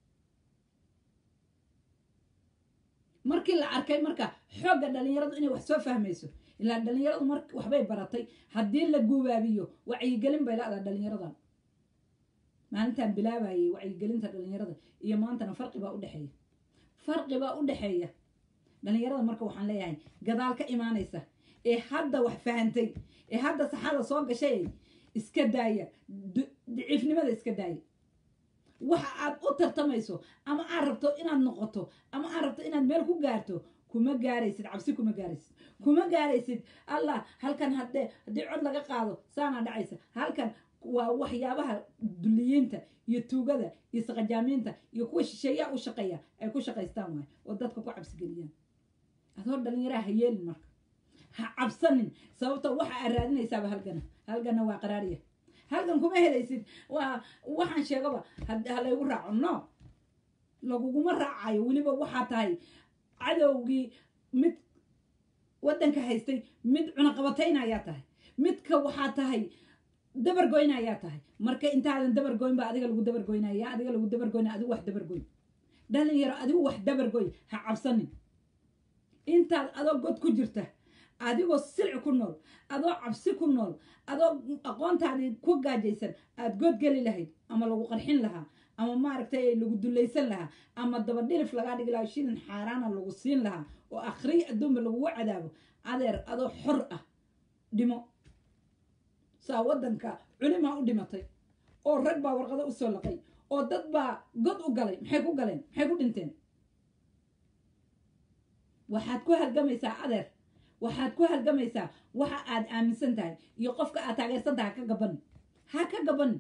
Speaker 1: markii la arkay marka xoogga dhalinyaradu inay wax soo fahmayso ilaa dhalinyaradu mar waxbay baratay haddii la gubaabiyo wacyigelin bay la-daa dhalinyaradan maalintaan bilaabayay wacyigelinta dhalinyarada iyo maantana farqi baa udhexeeya farqi baa u dhexeeya dhalinyarada marka waxaan leeyahay gadaal ka imaanaysa ee hadda wax fahantay ee hadda saxada soo gashay iska daaya daciifnimada iska daaya waxa aad u tartamayso ama aad rabto inaad noqoto ama aad rabto inaad meel ku gaarto kuma gaaraysid cabsi kuma gaaraysid kuma gaaraysid allah halkan haddee haddii cod laga qaado saanaa dhacaysa halkan waa waxyaabaha duliyiinta iyo tuugada iyo saqajaamiinta iyo kuwa shisheeyaa u shaqeeya ay ku shaqaystaan waay oo dadka ku cabsigeliyaan adoo dhallinyaraha ha yeelin marka ha cabsanin sababto waxa aad raadinaysaaba halgana halgana waa qaraariya halgan kuma helaysid waa waxaan sheegaba ha laygu raaco no laguguma raacayo weliba waxaa tahay cadowgii mid waddanka haystay mid cunaqabatayna ayaa tahay midka waxaa tahay dabargoyna ayaa tahay marka intaadan dabargoyn ba adiga lagu dabargoynaya adiga lagu dabargoynaya adigu wax dabargoy dhalinyaro adigu wax dabargoy ha cabsanin intaad adoo god ku jirta adigoo silci ku nool adoo cabsi ku nool adoo aqoontaadii ku gaajaysan aada good geli lahayd ama lagu qarxin lahaa ama maaragtay lagu dulaysan lahaa ama dabadhilif lagaa dhigi lahaa shilin xaaraana lagu siin lahaa oo akhriy adduunba lagugu cadaabo adeer adoo xor ah dhimo saa waddanka culimaa u dhimatay oo rag baa warqado usoo laqay oo dad baa god u galay maxay ku galeen maxay ku dhinteen waxaad ku halgamaysaa adeer waxaad ku halgamaysaa waxa aad aaminsan tahay iyo qofka aad taageersan tahay ha ka gabanin ha ka gabanin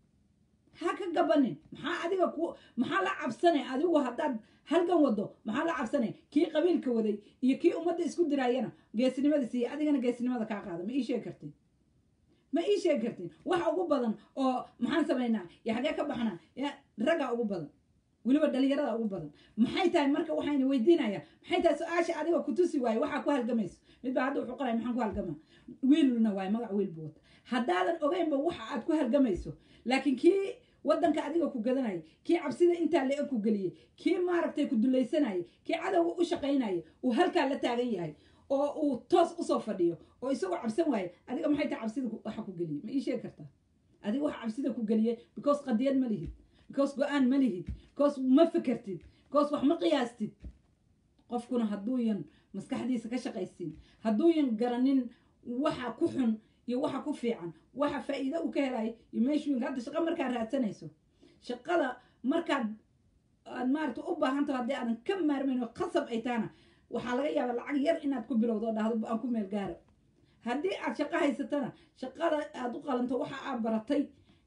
Speaker 1: ha ka gabanin maxaa adiga ku maxaa la cabsanay adigu haddaad halgan wado maxaa la cabsanay kii qabiilka waday iyo kii ummadda isku diraayana geesinimada siiya adigana geesinimada kaa qaada ma ii sheegi kartin ma ii sheegi kartin waxa ugu badan oo maxaan samaynaa yo xagee ka baxnaa raggaa ugu badan weliba dhalinyarada ugu badan maxay tahay marka waxayna weydiinaya maxay tahay su-aasha adiga kutusi waaye waxaa ku halgamayso midbaa hadda wuxuu qoraya maxaan ku halgamaa wiilna waaye magac wiil buu wata haddaadan ogeynba waxa aad ku halgamayso laakiin kii waddanka adiga ku gadanaya kii cabsida intaa la-eg ku geliyey kii maaragtay ku dulaysanaya kii cadowga u shaqaynaya uu halkaa la taagan yahay oo uu toos usoo fadhiyo oo isagoo cabsan waaye adiga maxay tahay cabsida waxa ku geliyey ma ii sheegi kartaa adiga waxa cabsida ku geliyey because qadiyad ma lihid because go-aan ma lihid because ma fekertid because wax ma qiyaastid qofkuna hadduuyan maskaxdiisa ka shaqaysiin hadduuyan garanin waxa ku xun iyo waxa ku fiican waxa faa'iido uu ka helayo iyo meeshuyinka hadda shaqa markaad raadsanayso shaqada markaad aad maarata u baahan taho haddii aadan ka maarmayn oo qasab ay tahana waxaa laga yaabaa lacag yar inaad ku bilowdo oo dhahdo aan ku meel gaara haddii aad shaqo haysatana shaqada aad u qalanto waxa aad baratay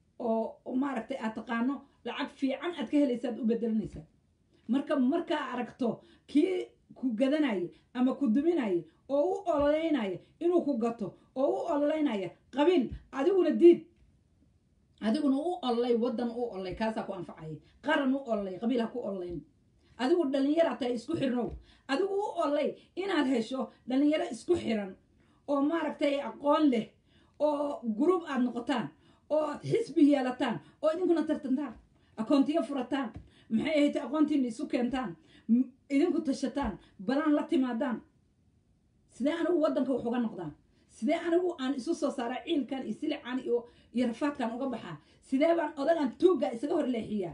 Speaker 1: oo maaragtay aad taqaano lacag fiican aad ka helaysa aad u bedelanaysaa marka markaa aragto kii ku gadanaya ama ku duminaya oo u ololeynaya inuu ku gato oo u ololeynaya qabiil adiguna diid adiguna u ololay waddan u ololay kaasaa ku anfacaya qaran u ololay qabiil ha ku ololeyn adigu dhallinyara tahay isku xirnow adigu u ololay inaad hesho dhallinyaro isku xiran oo maaragtay aqoon leh oo gruub aad noqotaan oo aad xisbi yeelataan oo idinkuna tartantaan akoontiyo furataan maxay ahayd aqoontiina isu keentaan idinku tashataan balaan la timaadaan sidee anigu waddanka wax uga noqdaan sidee anigu aan isu soo saaraa ciilkan iyo silican iyo iyo rafaadkan uga baxaa sidee baan odagan tuugga isaga hor leexiyaa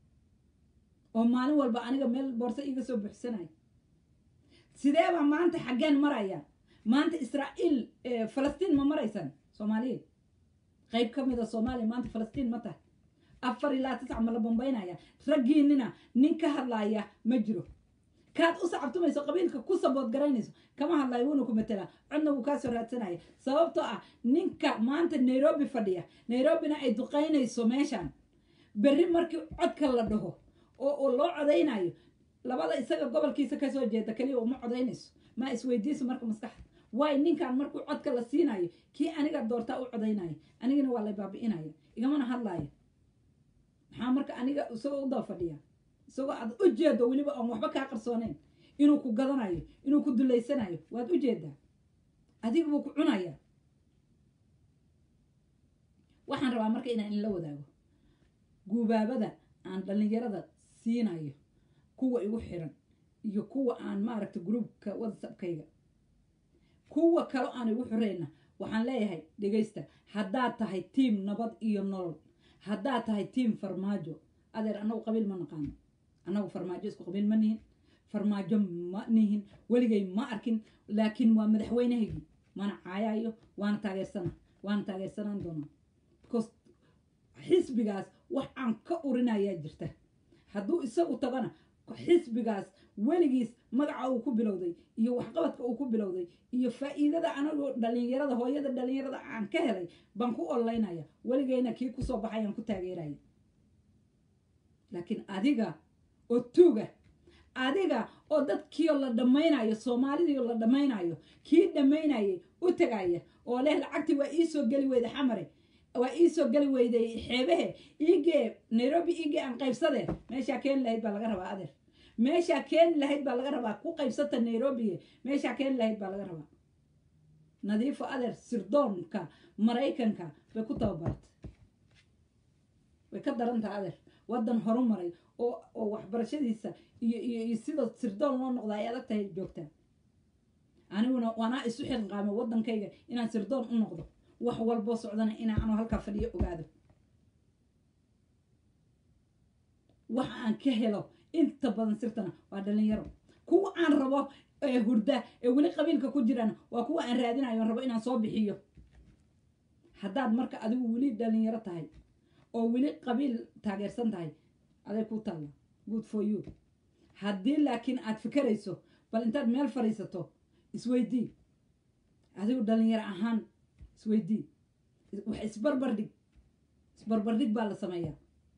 Speaker 1: oo maalin walba aniga meel boorso iiga soo buuxsanaya sidee baan maanta xaggeen maraya maanta israa'iil falastiin ma maraysaan soomaaliya qayb ka mid a soomaaliya maanta falastiin ma tahay afar ilaa tisca ma la bambaynaya raggiinina nin ka hadlaaya ma jiro kaad u sacabtumayso qabiilka ku sabood garaynayso kama hadlayo wuuna ku matelaa codna wuu kaasoo raadsanaya sababtoo ah ninka maanta nairobi fadhiya nairobina ay duqaynayso meeshan berri markii codka la dhaho oo loo codaynayo labada isaga gobolkiisa kasoo jeeda keliya uma codaynayso ma isweydiiso marka maskaxda waay ninkan markuu codka la siinayo kii aniga doortaa u codaynaya anigana waa lay baabi'inaya igamana hadlaaya maxaa marka aniga isagoo u daba fadhiya isagoo aad u jeedo weliba oon waxba kaa qarsooneyn inuu ku gadanayo inuu ku dulaysanayo waad u jeedaa adiga buu ku cunaya waxaan rabaa marka inaan inla wadaago guubaabada aan dhallinyarada siinayo kuwa igu xiran iyo kuwa aan maaragta gruubka whatsappkayga kuwa kalo aan igu xirayna waxaan leeyahay dhegaysta haddaad tahay tiim nabad iyo nolol haddaad tahay tiim farmaajo adeer annagu qabiil ma naqaano annagu farmaajo isku qabiil ma nihin farmaajo ma nihin weligay ma arkin laakiin waa madaxweynahaygii mana caayayo waana taageersana waana taageersanaan doonaa because xisbigaas wax aan ka urinayaa jirta hadduu isagu tagana xisbigaas weligiis magaca uu ku bilowday iyo waxqabadka uu ku bilowday iyo faa'iidada anagoo dhalinyarada hooyada dhalinyarada aan ka helay baan ku ololeynaya weligeyna kii kusoo baxayaan ku taageeraya laakiin adiga oo tuuga adiga oo dadkiioo la dhammaynayo soomaalidiioo la dhammaynayo kii dhammaynayay u tagaya oo leh lacagtii waa iisoo geli weyday xamare waa iisoo geli weyday xeebehe iigee nairobi iigee aan qaybsadee meeshaa keeni lahayd baa laga rabaa adeer meeshaa keeni lahayd baa laga rabaa ku qaybsata nairobi meeshaa keeni lahayd baa laga rabaa nadiifo adeer sirdoonka maraykanka bay ku tababartay way ka darantaha adeer waddan horu maray oo oo waxbarashadiisa iyo iyo iyo sida sirdoon loo noqda ay adag tahay joogtaa aniguna waanaa isu xilqaamo waddankayga inaan sirdoon u noqdo wax walboo socdana inaan anoo halkaa fadhiyo ogaado wax aan ka helo inta badan sirtana waa dhalinyaro kuwa aan rabo ee hurda ee weli qabiilka ku jirana waa kuwa aan raadinayo rabo inaan soo bixiyo haddaad marka adigu weli dhalinyaro tahay oo weli qabiil taageersan tahay aday ku taalla good for you haddii laakiin aad fikerayso bal intaad meel fadhiisato isweydii adigu dhalinyaro ahaan isweydii wax isbarbardhig isbarbardhig baa la sameeyaa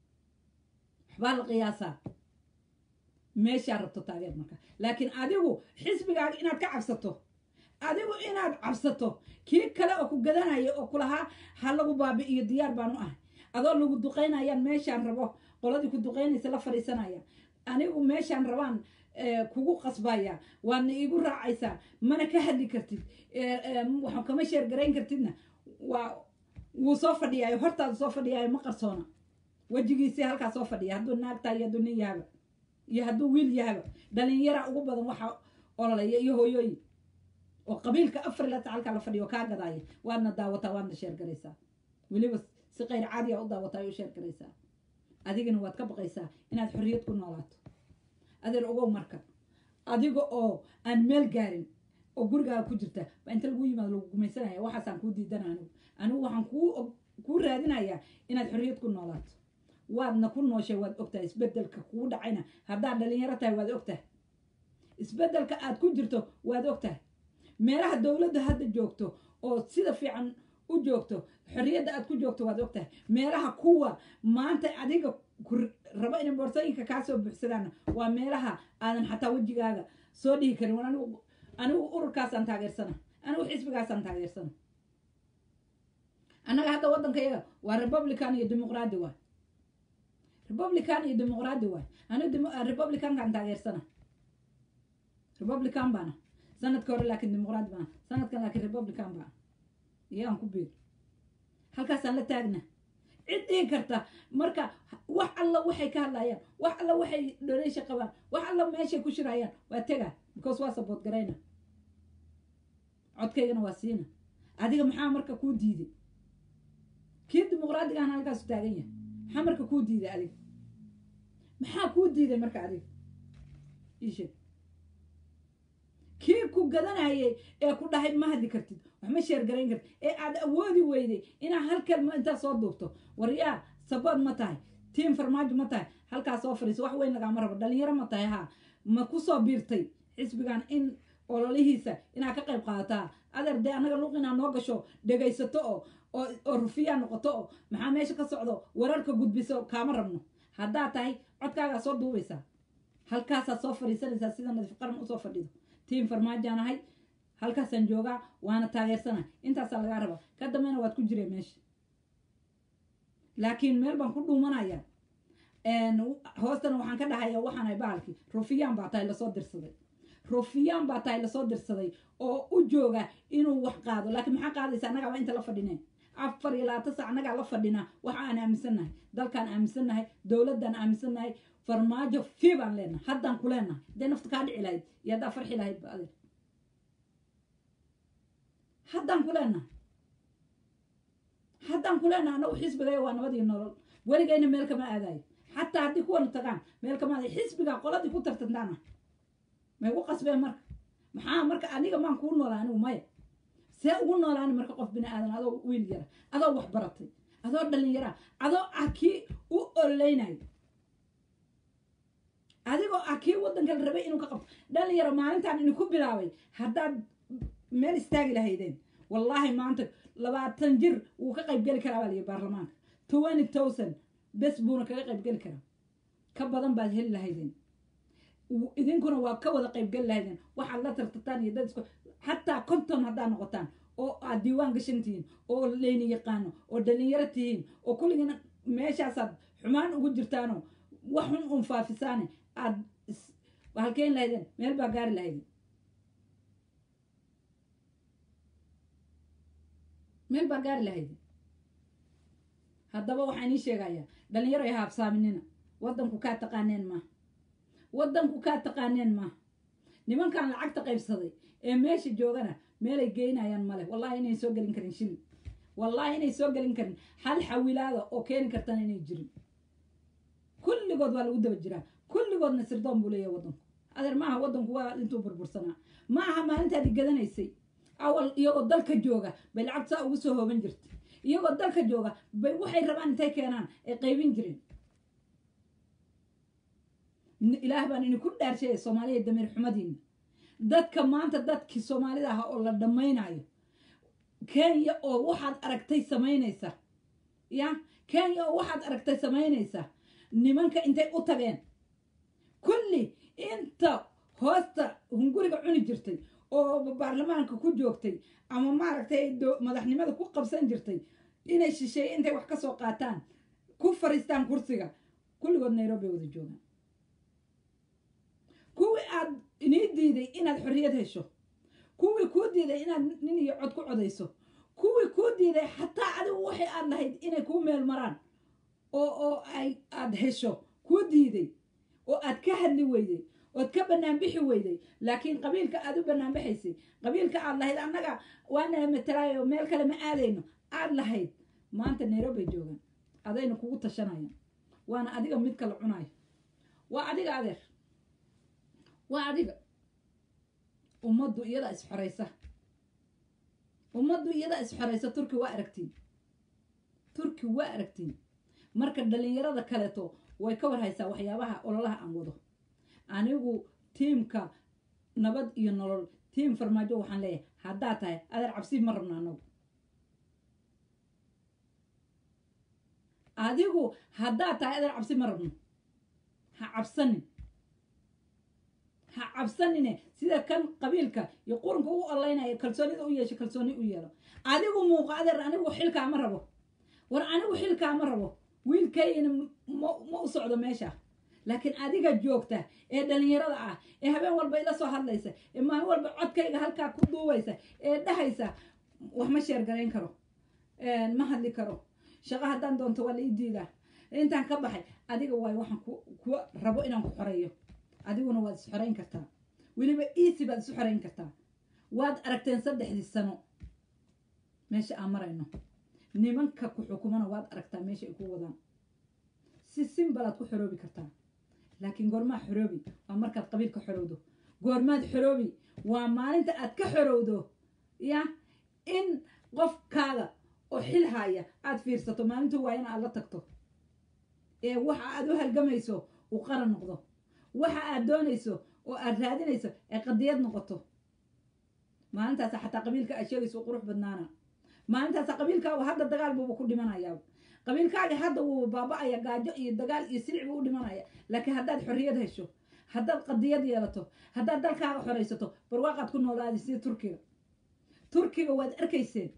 Speaker 1: waxbaa la qiyaasaa meeshaa rabto taageer marka laakiin adigu xisbigaaga inaad ka cabsato adigu inaad cabsato kii kale oo ku gadanaya oo kulahaa ha lagu baabi'iyo diyaar baan u ahay adoo lagu duqaynayaan meeshaan rabo qoladii ku duqaynaysa la fadhiisanaya anigu meeshaan rabaan kugu qasbaya waadna iigu raacaysaa mana ka hadli kartid waxaan kama sheergarayn kartidna waa wuu soo fadhiyaayo hortaada soo fadhiyaayo ma qarsoona wejigiisii halkaa soo fadhiya hadduu naagtaa iyo hadduu nin yahaba iyo hadduu wiil yahaba dhalinyara ugu badan waxaa ololaya iyo hooyooyin oo qabiilka afar ilaa halkaa la fadhiyo kaa gadaaya waadna daawataa waadna sheergaraysaa weliba si qayr caadiya u daawataa u sheergaraysaa adigana waad ka baqaysaa inaad xorriyad ku noolaato adeer ogow marka adiga oo aan meel gaarin oo gurigaaga ku jirta baa inta lagu yimaado lagu gumaysanaya waxaasaan kuu diidana anigu anigu waxaan kuu kuu raadinayaa inaad xorriyad ku noolaato waadna ku nooshay waad ogtahay isbedelka kugu dhacayna haddaad dhalinyaro tahay waad ogtahay isbedelka aad ku jirto waad ogtahay meelaha dowladda hadda joogto oo sida fiican u joogto xorriyadda aad ku joogto waad ogtahay meelaha kuwa maanta adiga rabo inay boorsooyinka kaa soo buuxsadaan waa meelaha aadan xataa wejigaaga soo dhihi karin anigu anigu ururkaasaan taageersana anigu xisbigaasaan taageersana annaga hadda waddankayaga waa republican iyo dimuqraadi waay republican iyo dimuqraadi waay anigu republicankaan taageersana republican baana sanadka hore laakiin dimuqraadi baana sanadkan laakiin republican baana iyaan ku biir halkaasaan la taagna cid dhihi karta marka wax alla waxay ka hadlayaan wax alla waxay dholeysha qabaan wax alla meeshay ku shirayaan waa tega because waa sabood garayna codkaygana waa siina adiga maxaa marka kuu diiday kii dimuqraadigaana halkaasu taagan yahay maxaa marka kuu diiday adiga maxaa kuu diiday marka adiga iisheeg kii ku gadanayay ee ku dhahay ma hadli kartid wax ma sheergarayn kartid ee aad awoodi weyday inaa hal kalma intaa soo duubto waryaa sabood ma tahay tiim farmaajo ma tahay halkaa soo fadhiiso wax weyn lagaama rabo dhalinyaro ma tahay haa ma ku soo biirtay xisbigan in ololihiisa inaad ka qayb qaadataa adeer dee annaga luuq inaa noo gasho dhegaysato oo oo oo rufiyaa noqoto oo maxaa meesha ka socdo wararka gudbiso kaama rabno haddaa tahay codkaagaa soo duubaysaa halkaasaad soo fadhiisanaysaa sida nadiif qaran usoo fadhido tiim farmaajaan ahay halkaasaan joogaa waana taageersana intaasaa lagaa rabaa ka dambeyna waad ku jireen meesha laakiin meel baan ku dhuumanaya hoostana waxaan ka dhahaya waxaanay bahalkii rufiyaan baa tahay lasoo dirsaday rufiyaan baa tahay lasoo dirsaday oo u jooga inuu wax qaado laakiin maxaa qaadaysa annagaa waa inta la fadhineen afar iyo labaatan sac annagaa la fadhinaa waxa aan aaminsannahay dalkaan aaminsannahay dowladdaan aaminsannahay farmaajo fii baan leenahay haddaan ku leenahay hadday nafta kaa dhici lahayd iyo haddaa farxi lahayd ba adeer haddaan ku leenahay haddaan ku leenahay annagu xisbigaya waa nabad iyo nolol weligayna meel kama aadayo xataa haddii kuwana tagaan meel kama aadayo xisbigaa qoladii ku tartantaana may gu qasbeen marka maxaa marka aniga maan kuu noolaa anigu maya see ugu noolaani marka qof bini aadan adoo wiil yara adoo wax baratay adoo dhallinyara adoo ah kii u ololeynayo adigoo ah kii waddanka la rabay inuu ka qabto dhalinyaro maalintaan idinku bilaabay haddaad meel istaagi lahaydeen wallaahi maanta labaatan jir wuu ka qayb geli karaa baa liyi baarlamaanka twenty thousand bes buuna kaga qayb geli karaa ka badan baad heli lahaydeen idinkuna waa ka wada qayb geli lahaydeen waxaad la tartataan iyo dad isku xataa konton haddaad noqotaan oo aad diiwaan gashan tihiin oo leyni yaqaano oo dhalinyaro tihiin oo kulligiina meeshaasaad xumaan ugu jirtaanoo wax xun un faafisaane aad halkeyn lahaydeen meel baa gaari lahaydeen meel baa gaari lahaydeen haddaba waxaan ii sheegayaa dhalinyaro ay haabsaaminina waddanku kaa taqaaneen maaha waddanku kaa taqaaneen maaha nimankan lacagta qaybsaday ee meesha joogana meelay geynayaan male wallahi inay soo gelin karin shilin wallahi inay soo gelin karin hal xawilaada oo keeni kartana inay jirin kulligood waa lagu daba jiraa kulligoodna sirdoon buu leeyahay waddanku adeer maaha waddanku waa intuu burbursanaa ma aha maalintaadi gadanaysay awal iyagoo dalka jooga bay lacag saa ugu soo hooban jirtay iyagoo dalka jooga bay waxay rabaan intay keenaan ay qaybin jireen ilaah baan idinku dhaarshaya soomaaliya damiir xumadiina dadka maanta dadkii soomaalida ahaa oo la dhammaynayo kenya oo waxaad aragtay samaynaysa ya kenya oo waxaad aragtay samaynaysa nimanka intay u tageen kulli inta hoosta hunguriga cuni jirtay oo baarlamaanka ku joogtay ama maaragtay madaxnimada ku qabsan jirtay inay shisheeye intay wax ka soo qaataan ku fariistaan kursiga kulligood nairobi wada joogaan kuwii aad inii diiday inaad xorriyad hesho kuwii kuu diiday inaad nin iyo cod ku codayso kuwii kuu diiday xataa adigu waxay aad lahayd inay kuu meel maraan oo oo ay aad hesho kuu diiday oo aad ka hadli weyday ood ka bannaan bixi weyday laakiin qabiilka aad u bannaan baxaysay qabiilka aad lahayd annaga waana matalaayo meel kale ma aadayno aad lahayd maanta nairobi joogaan adayna kugu tashanayaan waana adiga mid kala cunayo waa adiga adeer waa adiga ummaddu iyadaa isxoraysa ummaddu iyadaa isxoraysa turki waa aragtiin turki waa aragtiin marka dhalinyarada kaleeto way ka war haysaa waxyaabaha ololaha aan wado anigu tiimka nabad iyo nolol tiim farmaajo waxaan leeyahay haddaad tahay adeer cabsi ma rabno anagu adigu haddaad tahay adeer cabsi ma rabno ha cabsanin ha cabsanine sida kan qabiilka iyo qurunka u olaynaya kalsoonida u yeesho kalsooni u yeelo adigu muuqa adeer anigu xilkaa ma rabo war anigu xilkaa ma rabo wiilkaygana ma u socdo meesha laakiin adiga joogta ee dhalinyarada ah ee habeen walba ila soo hadlaysa ee maalin walba codkayga halkaa ku duubaysa ee dhahaysa wax ma sheergarayn karo ma hadli karo shaqo haddaan doonto waa la ii diidaa intaan ka baxay adiga waay waxaan ku rabo inaan ku xoreeyo adiguna waad is xorayn kartaa weliba easy baad isu xorayn kartaa waad aragteen saddexdii sano meesha aan marayno nimanka ku xukumana waad aragtaa meesha ay ku wadaan si simbalaad ku xoroobi kartaa laakiin goormaa xoroobi waa markaad qabiilka xorowdo goormaad xoroobi waa maalinta aad ka xorowdo ya in qofkaada oo xil haaya aad fiirsato maalintu waa in aad la tagto ee waxa aad u halgamayso uu qaran noqdo waxa aad doonayso oo aad raadinayso ee qadiyad noqoto maalintaasa xataa qabiilka aad sheegayso qurux badnaana maalintaasa qabiilkaagu hadda dagaal buuba ku dhimanayaa qabiilkaaga hadda wuu baaba-aya gaajo iyo dagaal iyo silic buu u dhimanaya laakiin haddaad xorriyad hesho haddaad qadiyad yeelato haddaad dalkaaga xoraysato barwaaqaad ku noolaadi sida turkiga turkiga waad arkayseen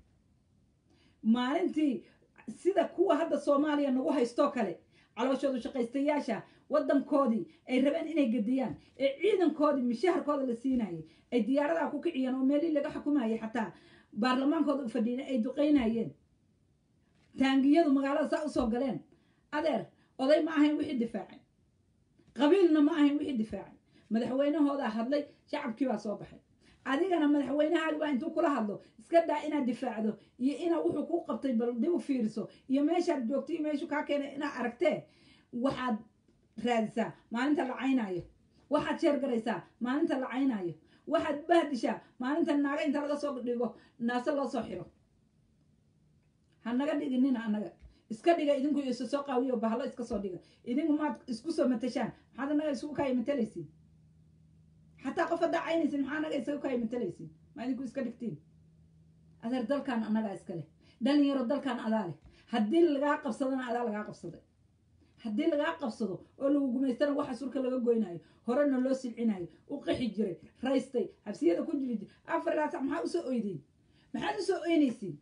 Speaker 1: maalintii sida kuwa hadda soomaaliya nagu haystoo kale calooshoodu shaqaystayaasha waddankoodii ay rabeen inay gediyaan ee ciidankoodii mishaharkooda la siinayay ay diyaaradaha ku kiciyeen oo meelii laga xukumayay xataa baarlamaankooda u fadhiina ay duqaynayeen taangiyadu magaalada saa usoo galeen adeer oday ma ahayn wixii difaacay qabiilna ma ahayn wixii difaacay madaxweynahoodaa hadlay shacabkii baa soo baxay adigana madaxweynahaagi baa intuu kula hadlo iska daa inaad difaacdo iyo inaa wuxuu ku qabtay bal dib u fiiriso iyo meeshaad joogto iyo meeshuu kaa keenay inaad aragtee waxaad raadisaa maalinta la caynaayo waxaad sheergaraysaa maalinta la caynaayo waxaad bahdishaa maalinta naaga inta laga soo dhigo naase loo soo xiro ha naga dhiginina annaga iska dhiga idinku isu soo qaawiyo bahalo iska soo dhiga idinku maad isku soo matashaan maxaad annaga isugu kaya matalaysiin xataa qof haddaa caynaysin maxaa annaga isagu kaya matalaysiin ma idinku iska dhigtiin adeer dalkan annagaa iska leh dhalinyaro dalkan adaa leh haddii lagaa qabsadana adaa lagaa qabsaday haddii lagaa qabsado oo lagu gumaystana waxa surka laga goynayo horena loo silcinayo u qixi jiray raystay xabsiyada ku jiri jiray afar ilaa sac maxaa usoo oydeyn maxaad usoo oynaysiin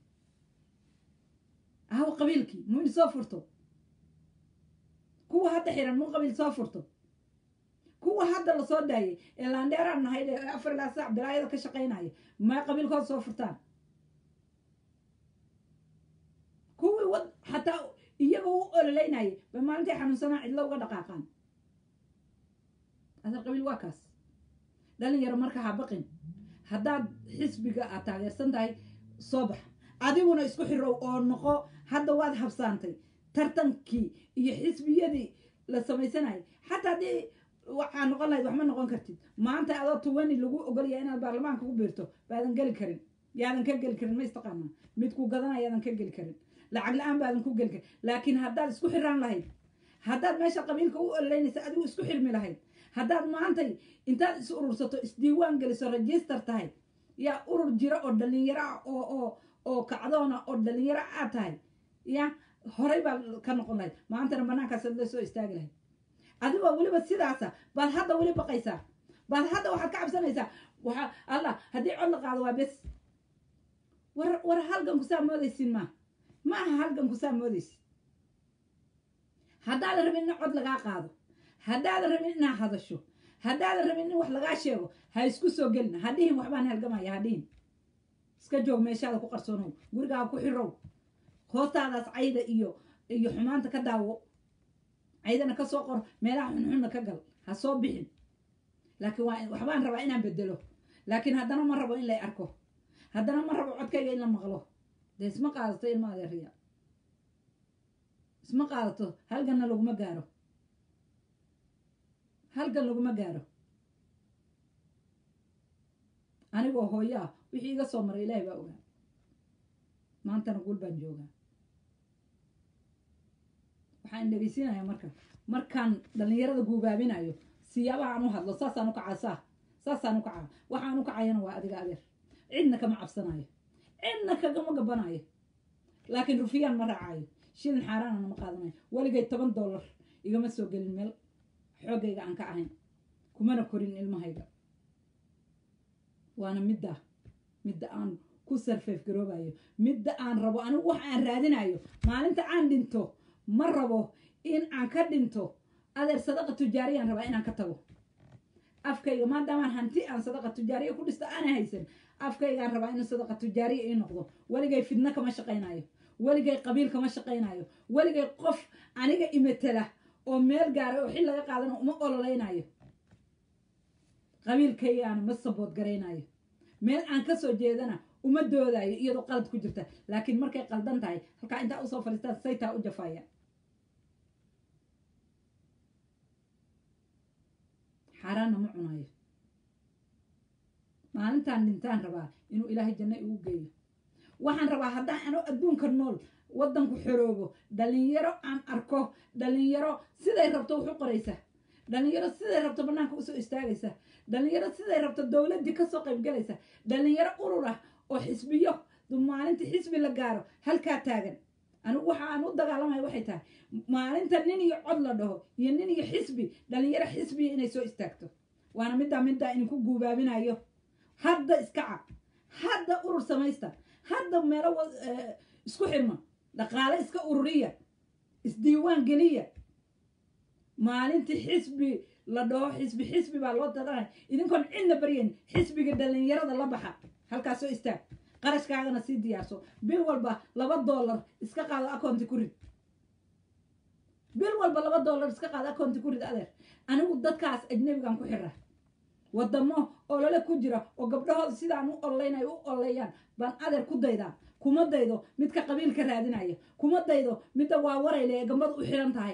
Speaker 1: ahaw qabiilkii muu in soo furto kuwa hadda xiran muu qabiil soo furto kuwa hadda lasoo daayay ee laandheeraan nahay ee afar ilaa sac bilaayada ka shaqaynaya maa qabiilkood soo furtaan kuwii wad xataa iyagoo u ololeynayay ba maalintii xanuunsanaa cidlo uga dhaqaaqaan adar qabiil waa kaas dhalinyaro marka ha baqin haddaad xisbiga aad taageersan tahay soo bax adiguna isku xirow oo noqo hadda waad habsaantay tartankii iyo xisbiyadii la samaysanayay xataa haddii waxaa noqon lahayd waxma noqon kartid maanta adoo tuwani lagu ogolaya inaad baarlamaanka ku biirto baadan geli karin yaadan ka geli karin ma istaqaanaa midku gadanaya yaadan ka geli karin lacag la-aan baadan ku geli karin laakiin haddaad isku xiraan lahayd haddaad meesha qabiilka u ololeynaysa adigu isku xirmi lahayd haddaad maantay intaad is urursato isdiiwaan geliso register tahay yaa urur jira oo dhalinyaro ah oo oo oo kacdoona oo dhalinyaro aad tahay ya horay baad ka noqon lahayd maantana banaankaas la soo istaagi lahayd adigoo weliba sidaasa baad hadda weli baqaysaa baad hadda waxaad ka cabsanaysaa waxaa allah haddii cod la qaado waa bes war war halganku saa moodaysin maa ma aha halganku saa moodaysin haddaadan rabin in cod lagaa qaado haddaadan rabin inaad hadasho haddaadan rabin in wax lagaa sheego ha isku soo gelin ha dhihin waxbaan halgamaya ha dhihin iska joog meeshaada ku qarsoonow gurigaa ku xirow hoostaadaas cayda iyo iyo xumaanta ka daawo caydana ka soo qor meelaha xunxunna ka gal ha soo bixin laakiin waa waxbaan rabaa inaan bedelo laakiin haddana ma rabo in lay arko haddana ma rabo codkayga in la maqlo dee isma qaadato ilma adeeriya isma qaadato halganna laguma gaaro halgan laguma gaaro anigoo hooyo ah wixii iga soo maray ilaahay baa ogaa maantana guul baan joogaa waxaan dhegeysiinayaa marka markaan dhallinyarada guubaabinayo siyaabaha aan u hadlo saasaan u kacaa saa saasaan u kacaa waxaan u kacayana waa adiga adeer cidna kama cabsanayo cidna kagama gabanayo laakiin rufiyaan ma raacayo shilin xaaraanana ma qaadanayo weligay toban dollar igama soo gelin meel xoogayga aan ka ahayn kumana korin ilmahayga waana midda midda aan ku sarfeef garoobayo midda aan rabo anigu wax aan raadinayo maalinta aan dhinto ma rabo in aan ka dhinto adeer sadaqa tujaariyaan rabaa inaan ka tago afkayga maadaamaan hanti aan sadaqa tujaariya ku dhisto aana haysan afkaygaan rabaa inuu sadaqa tujaariya ii noqdo weligay fidno kama shaqaynayo weligay qabiil kama shaqaynayo weligay qof aniga imatela oo meel gaaray oo xil laga qaadana uma ololeynayo qabiilkaygaana ma sabood garaynayo meel aan ka soo jeedana uma doodayo iyadoo qalad ku jirta laakiin markay qaldan tahay halkaa intaa usoo fadhiistaan saytaa u jafaya xaaraanna ma cunayo maalintaan dhintaan rabaa inuu ilaahay janno igu geeyo waxaan rabaa haddaan ano adduunka nool waddanku xoroobo dhalinyaro aan arko dhalinyaro siday rabto wax u qoraysa dhalinyaro siday rabto bannaanka usoo istaagaysa dhalinyaro siday rabto dowladdii kasoo qaybgalaysa dhalinyaro urur ah oo xisbiyo maalinta xisbi la gaaro halkaa taagan anigu waxa aan u dagaalamaya waxay tahay maalinta nin iyo cod la dhaho iyo nin iyo xisbi dhalinyaro xisbiya inay soo istaagto waana middaa middaa idinku guubaabinayo hadda iska cab hadda urur samaysta hadda meelo isku xirma dhaqaale iska ururiya isdiiwaan geliya maalintii xisbi la dhaho xisbi xisbi baa loo dadanaya idinkoon cidna baryayn xisbiga dhalinyarada la baxa halkaas soo istaag qarashkaagana sii diyaarso bil walba laba dollar iska qaado akoonti ku rid bil walba laba dollar iska qaado akoonti ku rid adeer anigu dadkaas ajnabigan ku xira wadamo olole ku jira oo gabdhahooda sidaan u ololeynayo u ololeeyaan baan adeer ku daydaa kuma daydo midka qabiilka raadinaya kuma daydo midda waa warayle ee gambada u xiran tahay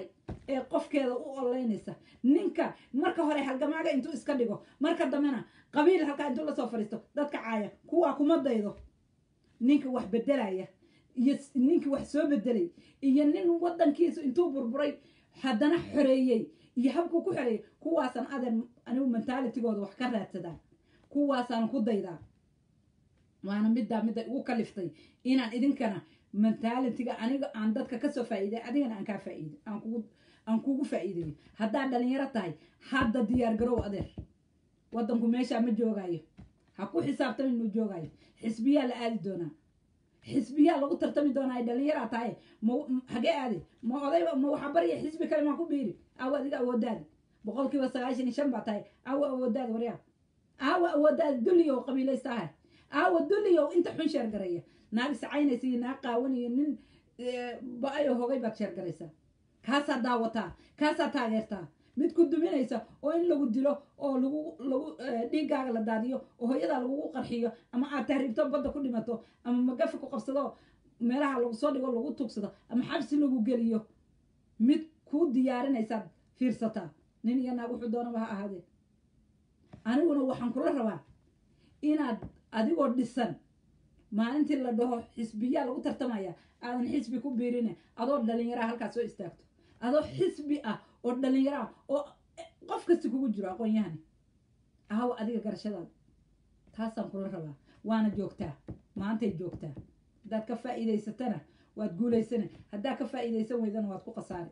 Speaker 1: ee qofkeeda u oleynaysa ninka marka hore halgamaaga intuu iska dhigo marka dambena qabiil halkaa intuu lasoo fadhiisto dadka caaya kuwaa kuma daydo ninka wax bedelaya iyo ninkii wax soo bedelay iyo nin wadankiisu intuu burburay haddana xoreeyey iyo habkuu ku xoreeyey kuwaasaan adeer anigu mentalitigooda wax ka raadsadaa kuwaasaan ku daydaa waana middaa midda ugu kaliftay inaan idinkana mentalitiga aniga aan dadka kasoo faa'iiday adigana aan kaa faa'iiday aan kugu aan kugu faa'iideeyo haddaad dhalinyaro tahay hadda diyaar garow adeer waddanku meeshaa ma joogaayo ha ku xisaabtami inuu joogaayo xisbiyaa la aadi doonaa xisbiyaa lagu tartami doonaa ay dhalinyaraa tahay ma hagee aadi ma odayba ma waxa barya xisbi kale maa ku biiri aawa adiga awoodaada boqolkiiba sagaashan iyo shan baa tahay aawa awoodaada waryaa aawa awoodaada dulliyow qabiilaystaha aawa dulliyow inta xun sheergareeya naag sacaynaysa iyo naag qaawanayo nin ba-ayo hogay baad sheergaraysaa kaasaa daawataa kaasaa taageertaa mid ku duminaysa oo in lagu dilo oo lagu lagu dhiiggaaga la daadiyo oo hooyadaa lagugu qarxiyo ama aad tahriibto badda ku dhimato ama magafi ku qabsado meelaha lagu soo dhigo lagu tugsado ama xabsi lagu geliyo mid kuu diyaarinaysaad fiirsataa nin iyo naag wuxuu doonaba ha ahaadee aniguna waxaan kula rabaa inaad adigoo dhisan maalintii la dhaho xisbiyaa lagu tartamaya aadan xisbi ku biirine adoo dhalinyaraha halkaas soo istaagto adoo xisbi ah oo dhalinyaro ah oo qof kasta kugu jiro aqoon-yahani ahaw adiga garashadaada taasaan kula rabaa waana joogtaa maantay joogtaa haddaad ka faa'iidaysatana waad guulaysana haddaad ka faa'iidaysan weydana waad ku khasaari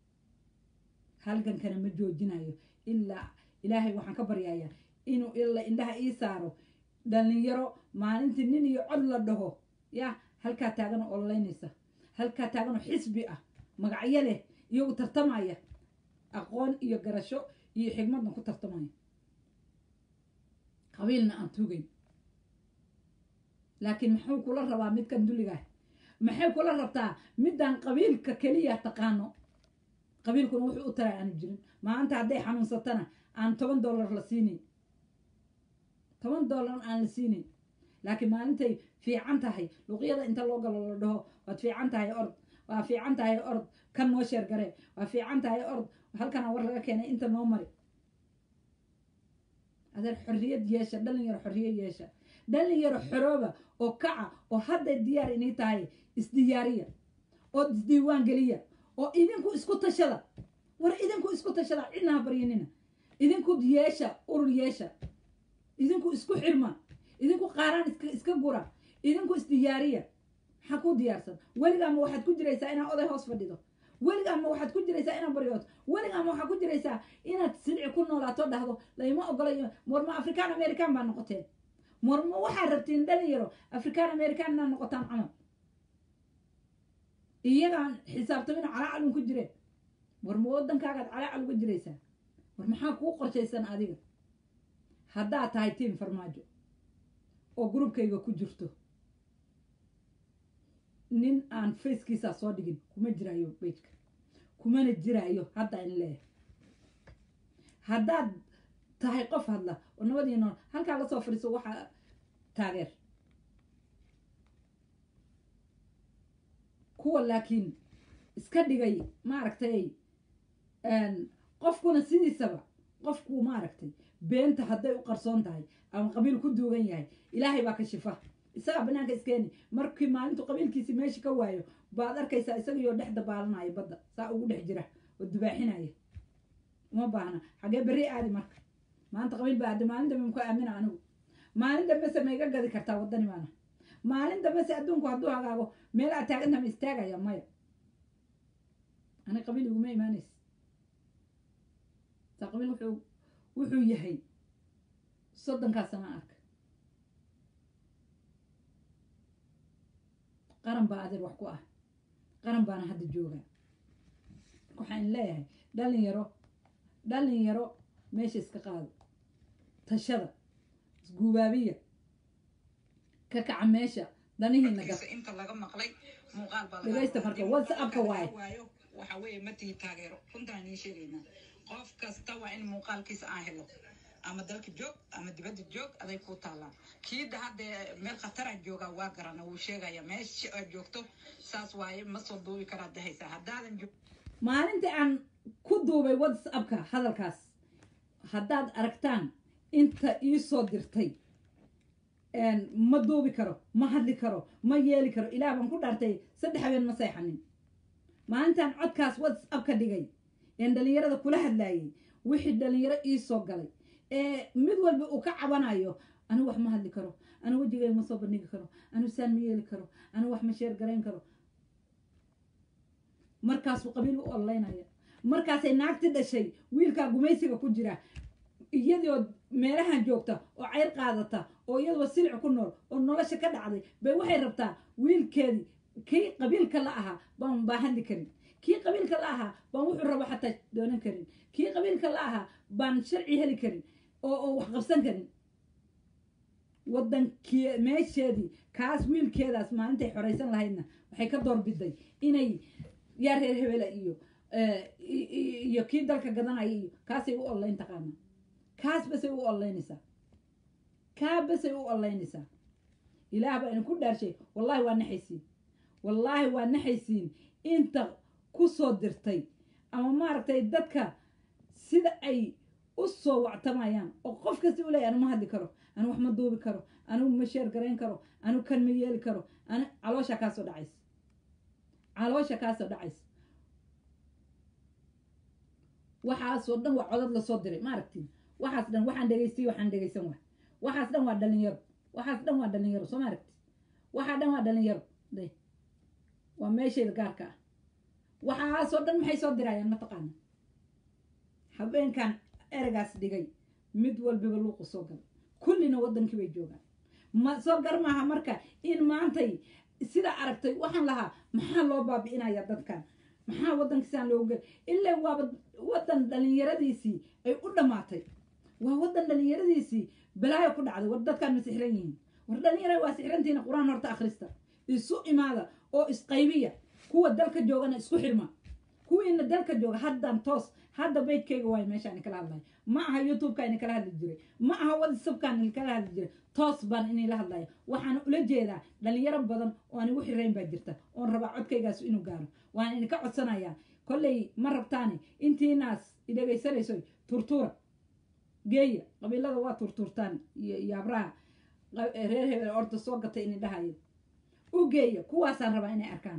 Speaker 1: halgankana ma joojinayo ilaa ilaahay waxaan ka baryayaa inuu ila indhaha ii saaro dhalinyaro maalintii nin iyo cod la dhaho ya halkaa taaganoo ololeynaysa halkaa taaganoo xisbi ah magacyo leh iyagu tartamaya aqoon iyo garasho iyo xigmadna ku tartamaya qabiilna aan tuugayn laakiin muxuu kula rabaa midkan dulligaah maxay kula rabtaa midaan qabiilka keliya taqaano qabiilkuna wuxuu u taray aanu jirin maanta hadday xanuunsatana aan toban dollar la siinayn toban dollar aan la siinayn laakiin maalintay fiican tahay luqyada inta loo galo la dhaho waad fiican tahay ord waa fiican tahay ord kan noo sheer garee waa fiican tahay ord halkana war laga keenay inta noo mari adeer xorriyad yeesha dhalinyaro xorriyad yeesha dhalinyaro xorooba oo kaca oo hadday diyaar inay tahay isdiyaariya oo isdiiwaan geliya oo idinku isku tashada war idinku isku tashada cidna ha baryanina idinku yeesha urur yeesha idinku isku xirma idinku qaaraan iska iska gura idinku isdiyaariya maxaa ku diyaarsan weligaama waxaad ku jiraysaa inaad oday hoos fadhido weligaama waxaad ku jiraysaa inaad baryooto weligaama waxaad ku jiraysaa inaad sidci ku noolaato dhahdo layma ogolayo morma african american baa noqoteen morma waxaad rabtiin dhalinyaro african american inaad noqotaan camal iyagaan xisaabtamina calaacalun ku jireen warma waddankaagaad calaacal uga jiraysaa war maxaa kuu qorshaysan adiga haddaad tahay tiim farmaajo oo grupkayga ku jirto nin aan facekiisaa soo dhigin kuma jiraayo bejka kumana jiraayo hadda in leeyahay haddaad tahay qof hadla oo nabadii nool halkaa lasoo fadhiiso waxaa taageer kuwa laakiin iska dhigay maaragtay qofkuna sidiisaba qofku maaragtay beenta hadday u qarsoon tahay ama qabiil ku duugan yahay ilaahay baa ka shifa isagaa banaanka iskeeni markii maalintu qabiilkiisi meesha ka waayo baad arkaysaa isagaiyo dhex dabaalanaya badda saa ugu dhex jira oo dubaaxinaya uma baahna xagee berri aadi marka maanta qabiil baa aada maalin dambe muku aamina anigu maalin dambese ma iga gadi kartaa waddani baana maalin dambese adduunku hadduu hagaago meel aad taagantaha ma istaagaya maya ani qabiil iguma imaanaysa saa qabiil wuxuu wuxuu yahay soddonkaa sana arka qaran baa adeer wax ku ah qaran baana hadda joogaa waxaan leeyahay dhalinyaro dhalinyaro meesha iska qaado tashada isguubaabiya ka kaca meesha danihiina gab
Speaker 2: inta laga maqlay muuqaal baa
Speaker 1: dhegaysta marka whatsappka waaye
Speaker 2: waayo waxa weeye ma tihi taageero runtaan iin sheegaynaa qof kasta waa in muuqaalkiisa aan helo ama dalka joog ama dibadda joog aday kuu taallaa kiida hadda meel khatara joogaa waa garana wuu sheegaya meesha aad joogto saas waaye ma soo duubi karaad dahaysaa haddaadan joog
Speaker 1: maalintii aan duubay whatsappka hadalkaas haddaad aragtaan inta ii soo dirtay ma duubi karo ma hadli karo ma yeeli karo ilaah baan ku dhaartay saddex habeen ma seexanin maalintan codkaas whatsapp ka dhigay een dhalinyarada kula hadlaayay wixii dhalinyaro ii soo galay ee mid walba uu ka cabanayo anigu wax ma hadli karo anigu wejigay ma soo bandhigi karo anigu saan ma yeeli karo anigu wax ma sheer garayn karo markaasuu qabiil u ololeynaya markaasay naagti dhashay wiilkaa gumaysiga ku jira iyadoo meelahan joogta oo ceyr qaadata oo iyadoo silic ku nool oo nolosha ka dhacday bay waxay rabtaa wiilkeedii kii qabiilka la ahaa baan baa hadli karin kii qabiilka la ahaa baan wuxuu rabo xataa doonan karin kii qabiilka la ahaa baan sharci heli karin oo oo wax qabsan karin waddankii meesheedii kaas wiilkeedaas maalintay xoraysan lahaydna waxay ka doorbiday inay yaa reer hebela iyo iyo kii dalka gadanaya iyo kaasay u oleyn taqaana kaas basay u oleynaysaa kaa basay u oleynaysaa ilaah baa idinku dhaarshay wallaahi waa naxaysiin wallaahi waa naxaysiin inta ku soo dirtay ama maaragtay dadka sida ay u soo wactamayaan oo qof kasta u leeyahy anu ma hadli karo anu wax ma duubi karo anigu ma sheer garayn karo anu kan ma yeeli karo ani caloosha kaasoo dhacaysa caloosha kaasoo dhacaysa waxaasoo dhan waa codad lasoo diray ma aragtiin waxaas dhan waxaan dhegaystay waxaan dhegaysan waa waxaas dhan waa dhalinyaro waxaas dhan waa dhalinyaro soo ma aragti waxaa dhan waa dhalinyaro de waa meeshayda gaarka ah waxaasoo dhan maxay soo dirayaan mataqaana habeenkan eragaas dhigay mid walbiba luuqu soo galay kullina waddankii bay joogaan ma soo gar maaha marka in maantay sidaa aragtay waxaan lahaa maxaa loo baabi'inayaa dadkan maxaa waddankiisaan loogu gel ilaa waaba waddan dhalinyaradiisii ay u dhammaatay waa waddan dhalinyaradiisii balaayo ku dhacday war dadkaan ma sixran yihiin war dhalinyara waa sixrantiina qur-aan horta akhrista isu imaada oo isqaybiya kuwa dalka joogana isku xirma kuwiina dalka jooga haddan toos hadda baydkayga waayo meeshaan kala hadlayo ma aha youtube-ka ini kala hadli jiray ma aha whatsappkaan ini kala hadli jiray toos baan inila hadlaya waxaan ula jeedaa dhalinyaro badan oo aan igu xirayn baa jirta oon rabaa codkaygaas inuu gaaro waan idinka codsanayaa kolley ma rabtaane intiinaas idhegaysanayso turtuura geeya qabiilada waa turtuurtaan iyo iyo abraha reer hebel orda soo gatay ini dhahayo u geeya kuwaasaan rabaa inay arkaan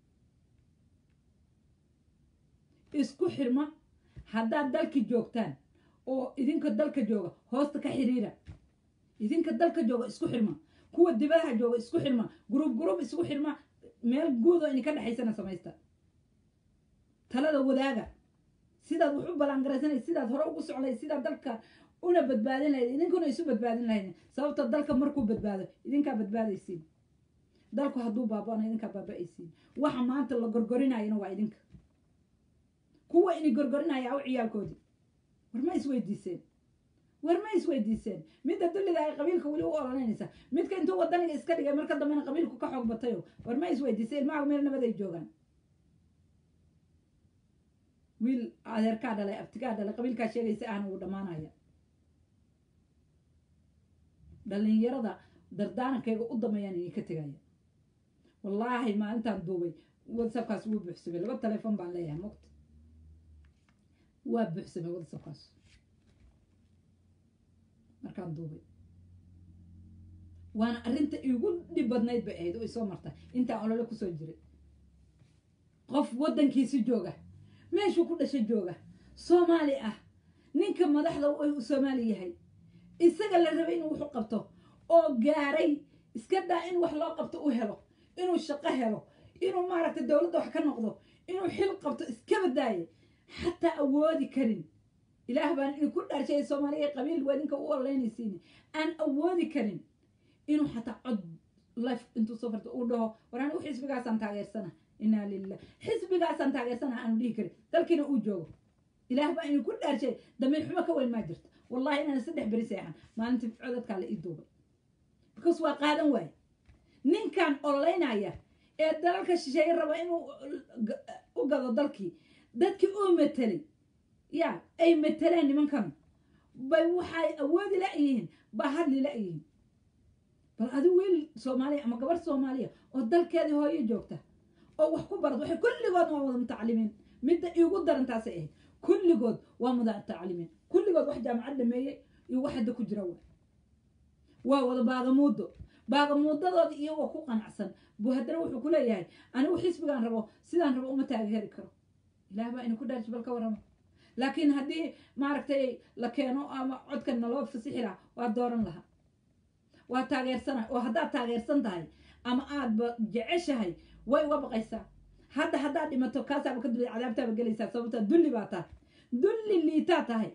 Speaker 1: isku xirma haddaad dalki joogtaan oo idinka dalka jooga hoosta ka xiriira idinka dalka jooga isku xirma kuwa dibadaha jooga isku xirma gurub gurub isku xirma meel guudoo idinka dhexaysana samaysta talada wadaaga sidaad wax u ballaangaraysanay sidaad hore ugu soclay sidaad dalka una badbaadin lahayd idinkuna isu badbaadin lahayd sababta dalka markuu badbaado idinkaa badbaadaysiin dalku hadduu baaba'ana idinkaa baaba'aysiin waxa maanta la gorgorinayana waa idinka kuwa ini gorgorinaya aw ciyaalkoodii war ma isweydiiseen war ma isweydiiseen midda dullida ay qabiilka weli u ololeynaysa midka intuu wadaniga iska dhigay marka dambena qabiilku ka xoog batayo war ma isweydiiseen ilmaha meel nabad ay joogaan wiil adeerkaa dhalay abtigaa dhalay qabiilkaa sheegaysa ahna wuu dhammaanaya dhalinyarada dardaarankayga u dameeyaan idinka tegaya wallaahi maalintaan duubay whatsapkaas wuu buuxsamay laba telefoon baan leeyahay mogta waa buuxsamay whatsapkaas markaan duubay waana arrinta iigu dhib badnayd bay ahayd oo isoo marta intaan olole kusoo jiray qof waddankiisi jooga meeshuu ku dhasha jooga soomaali ah ninka madaxda u soomaali yahay isaga la rabay inuu wuxu qabto oo gaaray iska daa in wax loo qabto u helo inuu shaqo helo inuu maaragtay dowladda wax ka noqdo inuu xil qabto iska badaaye xataa awoodi karin ilaah baan idinku dhaarshay soomaaliya qabiil waa idinka u ololeynaysiin aan awoodi karin inuu xataa cod life intuu soo farto uu dhaho war anigu xisbigaasaan taageersana inaa lilah xisbigaasaan taageersana aanu dhihi karin dalkiina uu joogo ilaah baa idinku dhaarshay damiir xumo ka weyn maa jirto wallahi inaan saddex beri seexan maalintii codadkaa la ii duubay because waa qaadan waaye ninkan ololeynaya ee dalalka shisheeye raba inuu u gado dalkii dadkii uu matelay ya ay mateleen nimankan bay waxay awoodi la-yihiin baa hadli la-yihiin bal adi wiil soomaaliya ama gabar soomaaliya oo dalkeedii hooyo joogta oo wax ku barad waxay kulligoodna waa wada mutacalimiin midda iigu daran taasay ahayd kulligood waa mutacalimiin kulligood wax jaamacad dhameeyey iyo wax hadda ku jira waa waa wada baagamuudo baagamuudadooda iyagoo ku qanacsan buu haddana wuxuu ku leeyahay anigu xisbigaan rabo sidaan rabo uma taageeri karo ilaah baa ina ku dhaarji bal ka warrama laakiin haddii maaragtay la keeno ama codkan naloo fasixi lahaa waa dooran lahaa waa taageersana oo haddaad taageersan tahay ama aadba jeceshahay way uga baqaysaa hadda haddaad dhimato kaasaaba ka dulay cadaabtaaba gelaysaa sababta dulli baa tahay dulli liitaa tahay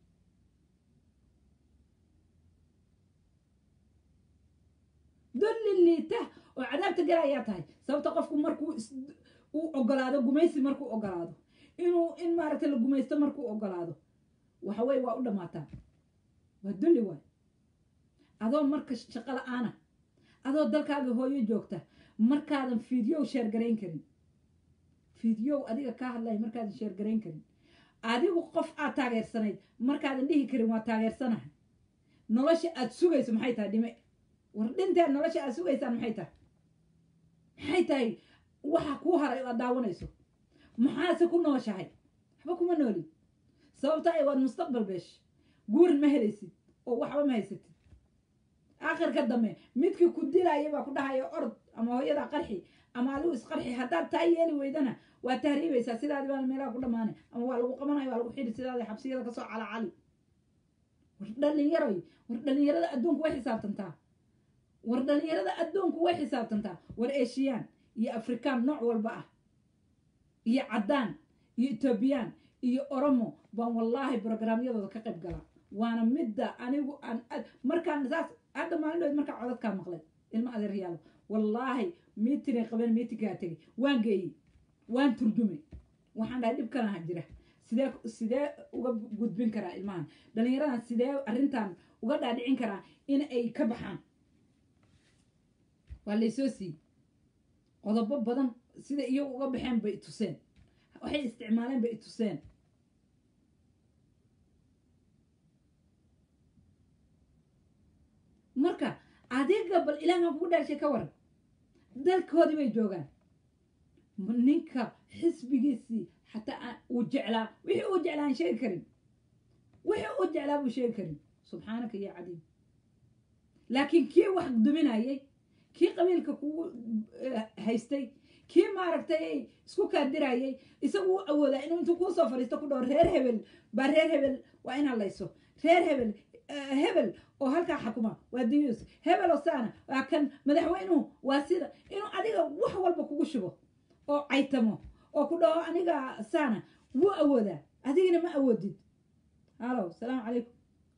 Speaker 1: dulli liita oo cadaabta gelayaa tahay sababta qofku markuu uu ogolaado gumaysi markuu ogolaado inuu in maaragtay la gumaysto markuu ogolaado waxa weye waa u dhammaataa waa dulli waay adoo marka shaqo la-aana adoo dalkaaga hooyo joogta markaadan fiidyow sheergarayn karin fiidyow adiga kaa hadlaya markaadan sheergarayn karin adigu qof aad taageersanayd markaadan dhihi karin waa taageersanahay nolosha aad sugayso maxay tahay dhime war dhinteen nolosha aad sugaysaan maxay tahay maxay tahay waxa kuu haray oo aad daawanayso maxaase ku nooshahay waxba kuma noolid sababta ay waad mustaqbal beesh guurin ma helaysid oo waxba ma haysatid aakhirka dambe midkii ku dilaya baa ku dhahaya orod ama hooyada qarxi ama adigu isqarxi haddaad taa yeeli weydana waa tahriibaysaa sidaadi baa meelaha ku dhamaanay ama waa lagu qabanaya waa lagu xidhi sidaadi xabsiyada kasoo calacali war dhalinyaroy war dhalinyarada adduunku way xisaabtantaa war dhalinyarada adduunku way xisaabtantaa war eshiyaan iyo afrikaan nooc walba ah iyo caddaan iyo etoobiyaan iyo oromo baan wallaahi brograamyadooda ka qayb galaa waana midda anigu aan markaan saas hadda maalin dhood markaa codadkaa maqlay ilma adeeryaalo wallaahi miitinay qabeen miitinkaa tegay waan geeyey waan turjumay waxaan dhahay dhibkanaha jira sidee sidee uga gudbin karaa ilmahan dhalinyaradan sidee arrintan uga dhaadhicin karaa in ay ka baxaan waa laysoo siiyey qodobo badan sida iyagu uga baxeen bay ituseen waxay isticmaaleen bay ituseen marka adiga bal ilaahan kugu dhaashay ka waran dalkoodii bay joogaan ninka xisbigiisii xataa uu jeclaa wixii uu jeclaa aan sheegi karin wixii uu jeclaa buu sheegi karin subxaanaka ya cadiim laakiin kii wax duminayay kii qabiilka kugu haystay kii maaragtay isku kaadirayay isagu u awoodaa inuu intuu kuu soo fadhiisto ku dhaho reer hebel baa reer hebel waa inaa layso reer hebel hebel oo halkaa xakuma waa diyuus hebel oo saana waa kan madaxweynuhu waa sida inuu adiga wax walba kugu shubo oo caytamo oo ku dhaho aniga saana wuu awoodaa adigina ma awoodid halo salaamu calaykum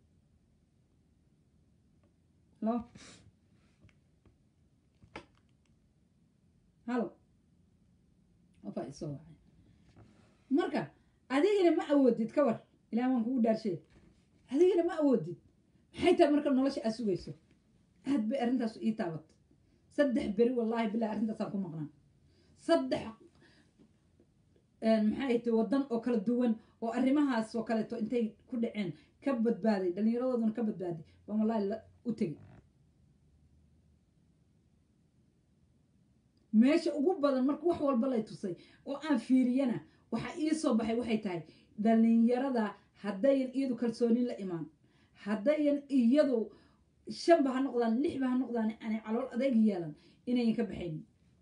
Speaker 1: halo halo qofaa isoo wacay marka adigina ma awoodid ka war ilaah waan kugu dhaarshay adigina ma awoodid maxay tahay marka nolosha aad sugayso aad bay arrintaas ii taabatay saddex beri wallaahi bilahi arrintaasaan ku maqnaa saddex maxay tahay waddan oo kala duwan oo arrimahaas oo kaleeto intay ku dhaceen ka badbaaday dhallinyaradooduna ka badbaaday baan wallaahi u tegey meesha ugu badan marka wax walba lay tusay oo aan fiiriyana waxaa ii soo baxay waxay tahay dhallinyarada haddayan iyadu kalsoonin la imaan haddayan iyadu shanba ha noqdaan lixba ha noqdaan aanay calool adayg yeelan inayan ka baxaynin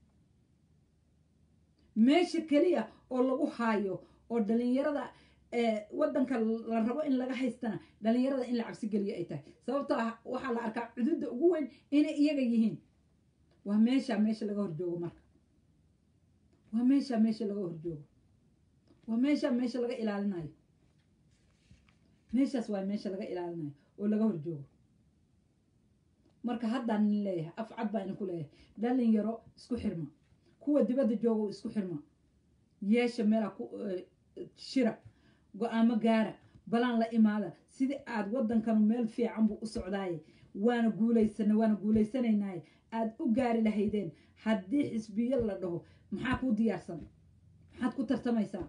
Speaker 1: meesha keliya oo lagu haayo oo dhallinyarada waddanka la rabo in laga haystana dhallinyarada in la cabsi geliyo ay tahay sababtoo ah waxaa la arkaa cududda ugu weyn inay iyaga yihiin waa meesha meesha laga horjoogo marka waa meesha meesha laga horjoogo waa meesha meesha laga ilaalinayo meeshaas waa meesha laga ilaalinayo oo laga horjoogo marka haddaan nin leeyahay af cad baa idinku leeyahay dhalinyaro isku xirma kuwa dibadda joogo isku xirma yeesha meelaa ku shira go-aamo gaara balaan la imaada sidii aad waddankanu meel fiican buu u socdaaye waana guulaysana waana guulaysanaynaaye aada u gaari lahaydeen haddii xisbiyo la dhaho maxaa kuu diyaarsan maxaad ku tartamaysaa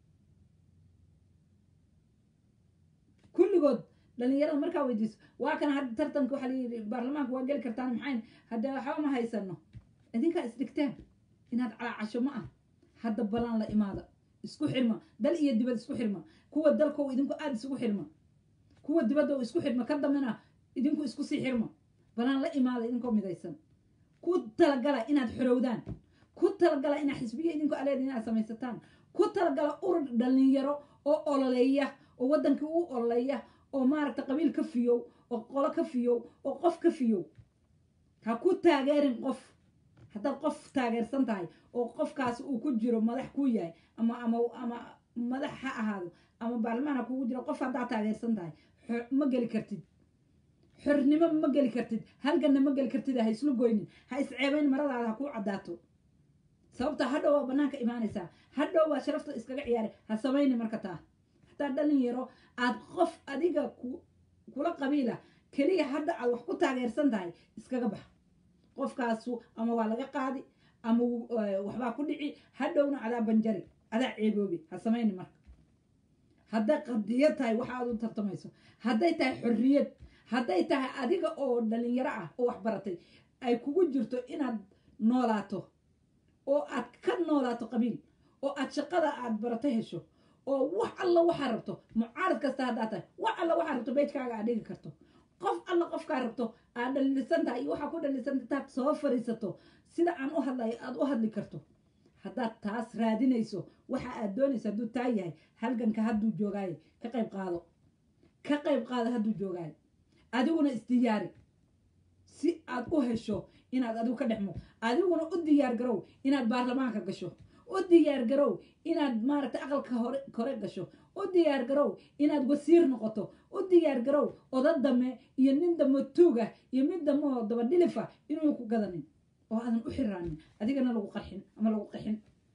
Speaker 1: kulligood dhalinyarada markaa weydiiso waa kana hadda tartanka waxaa layidhi baarlamaanka waa geli kartaan maxayn haddee waxba ma haysano idinkaa isdhigteen inaad calaacasho ma ah hadda balaan la imaada isku xirma dal iyo dibad isku xirma kuwa dalkow idinku aada isugu xirma kuwa dibadda isku xirma ka dambena idinku isku sii xirma balaan la imaada idinkoo midaysan ku talagala inaad xorowdaan ku talagala inaad xisbiya idinku aleed inaad samaysataan ku talagala urur dhalinyaro oo ololeeya oo waddankii u ololeeya oo maaragta qabiil ka fiyow oo qolo ka fiyow oo qof ka fiyow ha ku taageerin qof haddaad qof taageersan tahay oo qofkaasi uu ku jiro madax ku yahay ama ama ama madax ha ahaado ama baarlamaan ha kugu jiro qof haddaad taageersan tahay ma geli kartid xornimo ma geli kartid halganna ma geli kartid ha islu goynin ha isceebayn maradaada ha kuu caddaato sababta hadhow waa banaanka imaanaysaa hadhow waa sharafta iskaga ciyaaray ha samayni marka taa hataa dhalinyaro aad qof adiga ku kula qabiila keliya hadda aad wax ku taageersan tahay iskaga bax qofkaasu ama waa laga qaadi ama waxbaa ku dhici hadhowna adaa banjari adaa ceeboobi ha samayni marka hadday qadiyad tahay waxa aad u tartamayso hadday tahay xorriyad hadday tahay adiga oo dhalinyaro ah oo wax baratay ay kugu jirto inaad noolaato oo aad ka noolaato qabiil oo aad shaqada aad barato hesho oo wax alla waxaa rabto mucaarad kasta haddaa tahay wax alla waxaa rabto beejkaaga aad dhigi karto qof alla qofkaa rabto aad dhalisan tahay iyo waxaa ku dhalisan intaad soo fariisato sida aan u hadlayo aad u hadli karto haddaad taas raadinayso waxa aad doonayso hadduu taa yahay halganka hadduu joogaayo ka qayb qaado ka qayb qaado hadduu joogaayo adiguna isdiyaari si aad u hesho inaad adigu ka dhexmo adiguna u diyaar garow inaad baarlamaanka gasho u diyaar garow inaad maaragtay aqalka hore kore gasho u diyaar garow inaad wasiir noqoto u diyaar garow oda dame iyo nin damo tuuga iyo mid damoo daba dhilifa inuu ku gadanin oo aadan u xiraanin adigana lagu qarxin ama lagu qaxin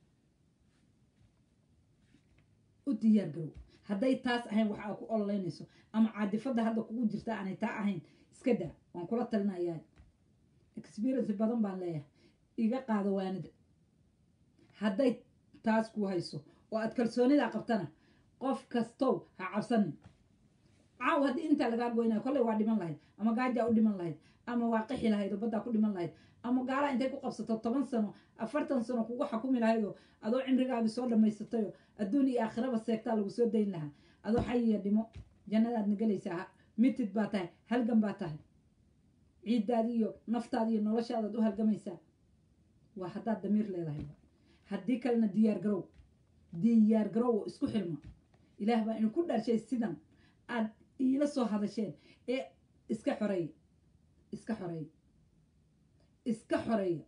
Speaker 1: u diyaar garow hadday taas ahayn waxa aad ku ololeynayso ama caadifadda hadda kugu jirta aanay taa ahayn iska daa waan kula talinayaa experience badan baan leeyahay iga qaado waanida hadday taas ku hayso oo aad kalsoonida qabtana qof kastow ha cabsanin caaw haddii intaa lagaa goynayo kolley waa dhiman lahayd ama gaajaa u dhiman lahayd ama waa qixi lahayd oo baddaa ku dhiman lahayd ama gaalaa intay ku qabsato toban sano afartan sano kugu xakumi lahaydoo adoo cimrigaagi soo dhammaysatayoo adduun iyo aakhiraba seegtaa lagu soo dayn lahaa adoo xayiya dhimo jannadaadna gelaysaa mitid baa tahay halgan baa tahay ciiddaadi iyo naftaadi iyo noloshaadaad u halgamaysaa waa haddaad damiir leedahay haddii kalena diyaar garow diyaar garow oo isku xirma ilaah baa inu ku dharshay sidan aad iila soo hadasheen ee iska xoreeya iska xoreeya iska xoreeya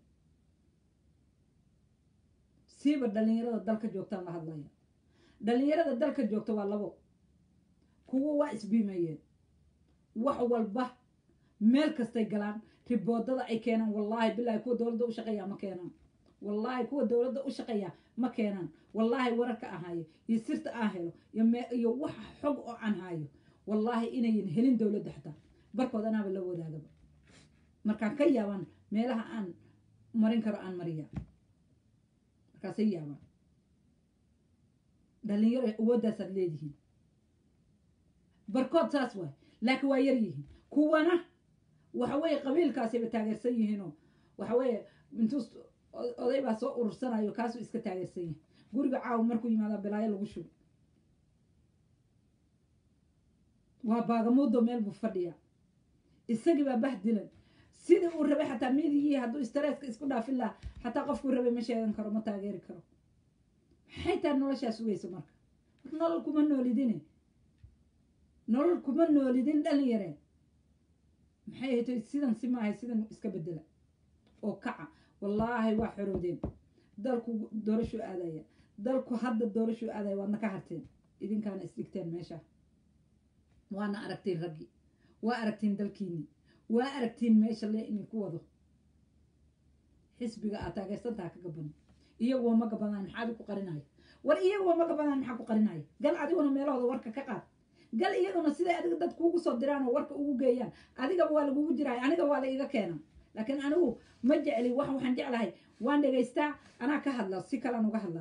Speaker 1: siiba dhalinyarada dalka joogtaan la hadlaya dhalinyarada dalka joogta waa labo kuwo waa isbiimeeyeen wax walba meel kastay galaan riboodada ay keenaan wallaahi bilaahi kuwa dowladda u shaqeeyaa ma keenaan wallaahi kuwa dowladda u shaqeeyaa ma keenaan wallaahi wararka aan haayo iyo sirta aan helo iyo wax xog oo aan haayo wallaahi inayan helin dowladda xataa barkood anaaba la wadaagaba markaan ka yaabaan meelaha aan marin karo aan mariya markaasay yaabaan dhalinyaro awoodaasaad leedihiin barkood saas waay laakiin waa yar yihiin kuwana waxa weeye qabiilkaasayba taageersan yihiinoo waxa weeye intuu oday baa soo urursanayo kaasuu iska taageersan yahay guriga caawa markuu yimaada bilaayo lagu shugo waa baagamuudo meel buu fadhiyaa isagii baa bahdilan sidii uu rabay xataa midigii hadduu stareeska isku dhaafin lahaa xataa qofkuu rabay ma sheegan karo ma taageeri karo maxay tahay noloshaa sugaysa marka nolol kuma noolidine nolol kuma noolidin dhalinyareen maxay ahayto sidan si maahay sidan iska bedela oo kaca wallaahi waa xorowdeen dalku doorashuu aadaya dalku hadda doorashuu aadaya waadna ka harteen idinkaana isdhigteen meesha waana aragtiin raggii waa aragtiin dalkiini waa aragtiin meesha le idinku wado xisbiga aad taageersantaha ka gaban iyaguwa ma gabanaan maxaad ku qarinaya war iyaguwa ma gabanaan maxaa ku qarinaya gal adiguna meelahooda warka ka qaad gal iyaguna siday adiga dad kuugu soo diraan oo warka ugu geeyaan adigaba waa lagugu jiraay aniga waa la iga keenaa laakiin anigu ma jecli wax waxaan jeclahay waan dhegaystaa anaa ka hadlaa si kalaan uga hadlaa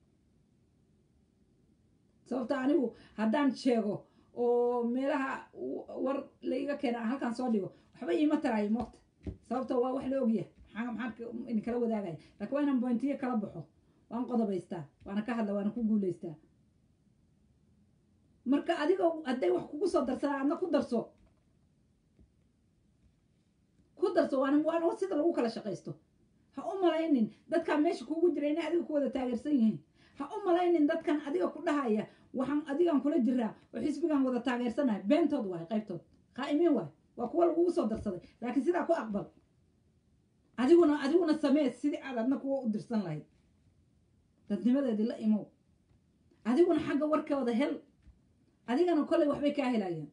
Speaker 1: sababta anigu haddaan sheego oo meelaha war la iga keena halkaan soo dhigo waxba iima taraayo moogta sababta waa wax la ogyahay maxaa maxaa idinkala wadaagaya laakiin waa inaan bointiyo kala baxo waan qodobaystaa waana ka hadla waana ku guulaystaa marka adiga hadday wax kugu soo darsadaan adna ku darso ku darso waana waana sida lagu kala shaqaysto ha u malaynin dadkaan meesha kugu jira inay adiga ku wada taageersan yihiin ha u malaynin dadkan adiga ku dhahaya waxaan adigan kula jiraa oo xisbigan wada taageersanahay beentood waay qaybtood qaa'imiin waay waa kuwa lagugu soo darsaday laakiin sidaa ku aqbal adiguna adiguna samee sidii aad adna kuwa u dirsan lahayd dadnimadeedii la imow adiguna xagga warkooda hel adigana kolley waxbay kaa helayaan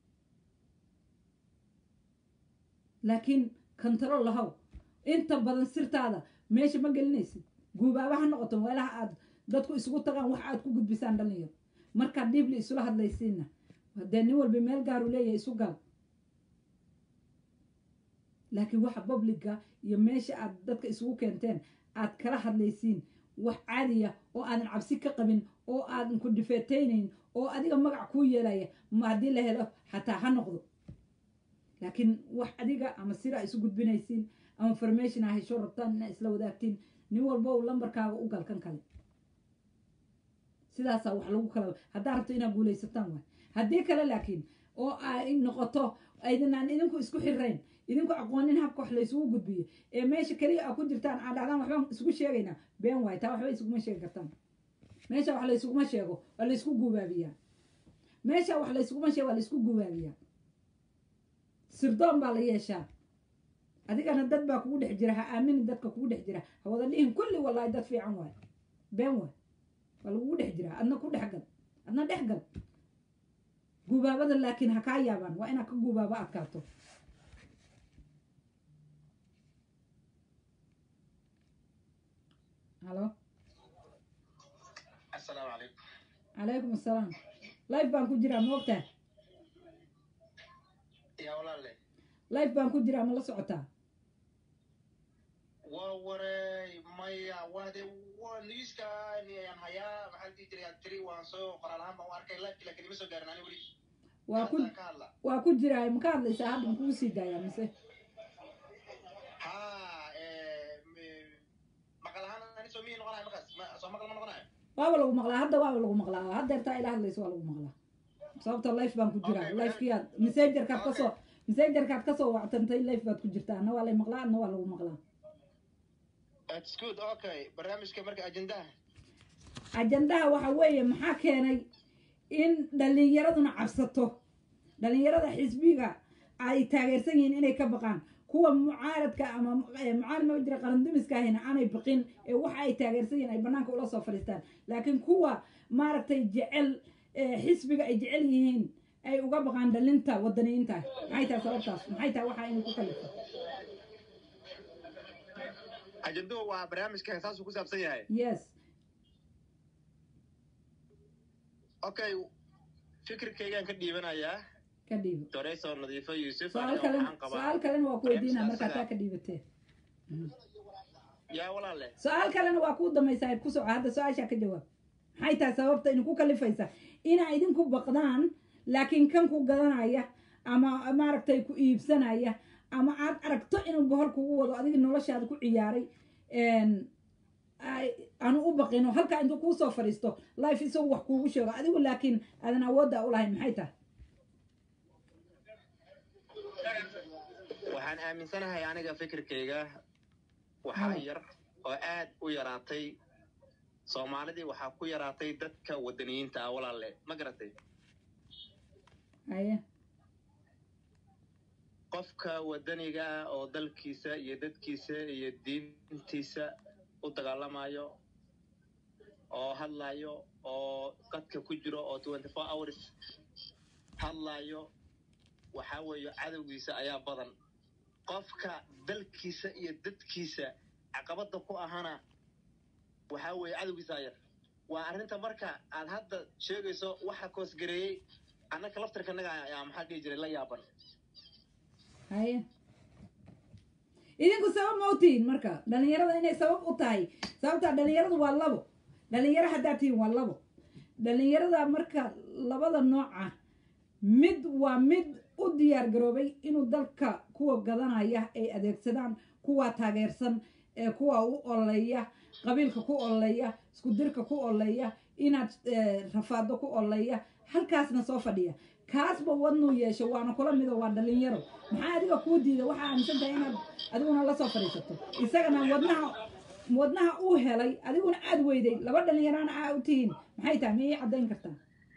Speaker 1: laakiin control lahow inta badan sirtaada meesha ma gelinaysid guubaaba ha noqoto meelaha aad dadku isugu tagaan wax aad ku gudbisaan dhalinyaro markaad dhiibli isula hadlaysiinna dee nin walba meel gaaru leeyahay isu gal laakiin waxa publica iyo meesha aad dadka isugu keenteen aad kala hadlaysiin wax caadiya oo aadan cabsi ka qabin oo aadan ku difeetaynayn oo adiga magac kuu yeelaya ma haddii la helo xataa ha noqdo laakiin wax adiga ama sira isu gudbinaysiin ama formation a hesho rabtaan inaa isla wadaagtiin nin walba uu lambarkaaga u gal kan kale sidaasaa wax lagu kala haddaa rabto inaad guulaysataan waay haddii kale laakiin oo ay noqoto aydinaan idinku isku xirayn idinku aqoonin habka wax laysugu gudbiyo ee meesha keliya aa ku jirtaan aad dhacdaan waxbaan isugu sheegaynaa been waay taa waxba isuguma sheegi kartaan meesha wax laysuguma sheego waa laysku gubaabiyaa meesha wax laysuguma sheego waa laysku gubaabiyaa sirdoon baa la yeeshaa adigana dad baa kugu dhex jira ha aaminin dadka kugu dhex jira ha wada dhihin kulli wallaahi dad fiican waay been waay waa lagugu dhex jiraa adna ku dhex gal adna dhex gal gubaabada laakiin ha kaa yaabaan waa inaad ka gubaabo adkaato halo
Speaker 3: asalaamu calaykum
Speaker 1: calaykum assalaam life baan ku jiraa ma ogtaa
Speaker 3: yaa walaalle
Speaker 1: life baan ku jiraa ma la socotaa
Speaker 3: waa waray maya wade waa newskan ayaan hayaa maxaa dhihi jiray aad tiri waan soo qoraal ahaan baan u arkay live laakiin ima soo gaarin ani weli
Speaker 1: waa ku
Speaker 3: Taasaan ka hadla
Speaker 1: waa ku jiraa ma ka hadlaysaa hadda makugu sii daayaa mise
Speaker 3: ha maqal ahaan ani soo mihi noqonayo markaas ma- soo maqal ma noqonayo
Speaker 1: waaba lagu maqlaa hadda waaba lagu maqlaa haddeertaa ila hadlaysa waa lagu maqlaa sababta life baan ku jiraa
Speaker 3: Okay,
Speaker 1: lifekiyaad messengerkaad
Speaker 3: Okay.
Speaker 1: kasoo messengerkaad kasoo wactantay life baad ku jirtaa adna waa lay maqlaa adna waa lagu maqlaa
Speaker 3: That's good okay barnaamijka marka ajendaha
Speaker 1: ajandaha waxa weeye maxaa keenay in dhalinyaraduna cabsato dhalinyarada xisbiga ay taageersan yihiin inay ka baqaan kuwa mucaaradka ama eh, mucaarad ma jira qarandumiska ahina aanay baqin ee waxa ay taageersan yihiin ay banaanka ula soo fadhiistaan laakiin kuwa maaragtay jecel eh, xisbiga ay jecel yihiin ay uga baqaan dhalinta wadaniyiinta maxay tahay sababtaas maxay tahay waxa inay ku kalifa
Speaker 3: ajenduhu waa barnaamijka saasuu ku saabsan yahay
Speaker 1: yes
Speaker 3: okay fikirkaygaan ka dhiibanayaa
Speaker 1: ka dhiibo
Speaker 3: doreysoo nadiifo yuusuf
Speaker 1: su-aal
Speaker 3: aniga
Speaker 1: kalena
Speaker 3: waxaan qabaa
Speaker 1: su-aal kalena waa ku weydiinaa
Speaker 3: barnaamijka
Speaker 1: markaa taa
Speaker 3: asaga-
Speaker 1: ka dhiibatee
Speaker 3: yaa walaalle
Speaker 1: su-aal kalena waa kuu damaysaa ku soco hadda su-aashaa ka jawaab maxay tahay sababta idinku kalifaysa inaa idinku baqdaan laakiin kan ku gadanaya ama maaragtay ku iibsanaya ama aad aragto inuu bohol kugu wado adiga noloshaada ku ciyaaray ay- aanu u baqino halkaa intuu kuu soo fadhiisto life isagu wax kuugu sheego adigu laakiin aadan awoodda u lahayn maxay tahay
Speaker 3: waxaan aaminsanahay aniga fikirkayga waxaa
Speaker 1: Haa.
Speaker 3: yar oo aad u yaraatay soomaalidii waxaa ku yaraatay dadka wadaniyiinta ah walaalle ma garatay
Speaker 1: haye
Speaker 3: qofka wadaniga ah oo dalkiisa iyo dadkiisa iyo diintiisa u dagaalamayo oo hadlayo oo dadka ku jiro oo twenty four hours hadlayo waxaa weeye cadowgiisa ayaa badan qofka dalkiisa iyo dadkiisa caqabada ku ahana waxaa weeye cadowgiisa ayar waa arrinta marka aad hadda sheegayso waxa koosgareeyey annaka laftarkanaga ayaa maxaa dhihi jiray la yaaban
Speaker 1: haye idinku sabab ma u tihiin marka dhalinyarada inay sabab u tahay sababtaa dhalinyaradu waa labo dhalinyaro haddaa tihiin waa labo dhalinyarada marka labada nooc ah mid waa mid u diyaar garoobay inuu dalka kuwa gadanaya ay adeegsadaan kuwa taageersan ee kuwa u ololeeya qabiilka ku ololeeya isku dirka ku ololeeya inaad eh, rafaado ku ololeeya halkaasna soo fadhiya kaasba wadnuu yeesho waana kula mido waa dhalinyaro maxaa adiga kuu diida waxaa aaminsan tahay inaad adiguna la soo fadhiisato isagana wadnaha wadnaha uu helay adiguna aad weyday laba dhalinyarana aa u tihiin maxay tahay miyay caddayn kartaa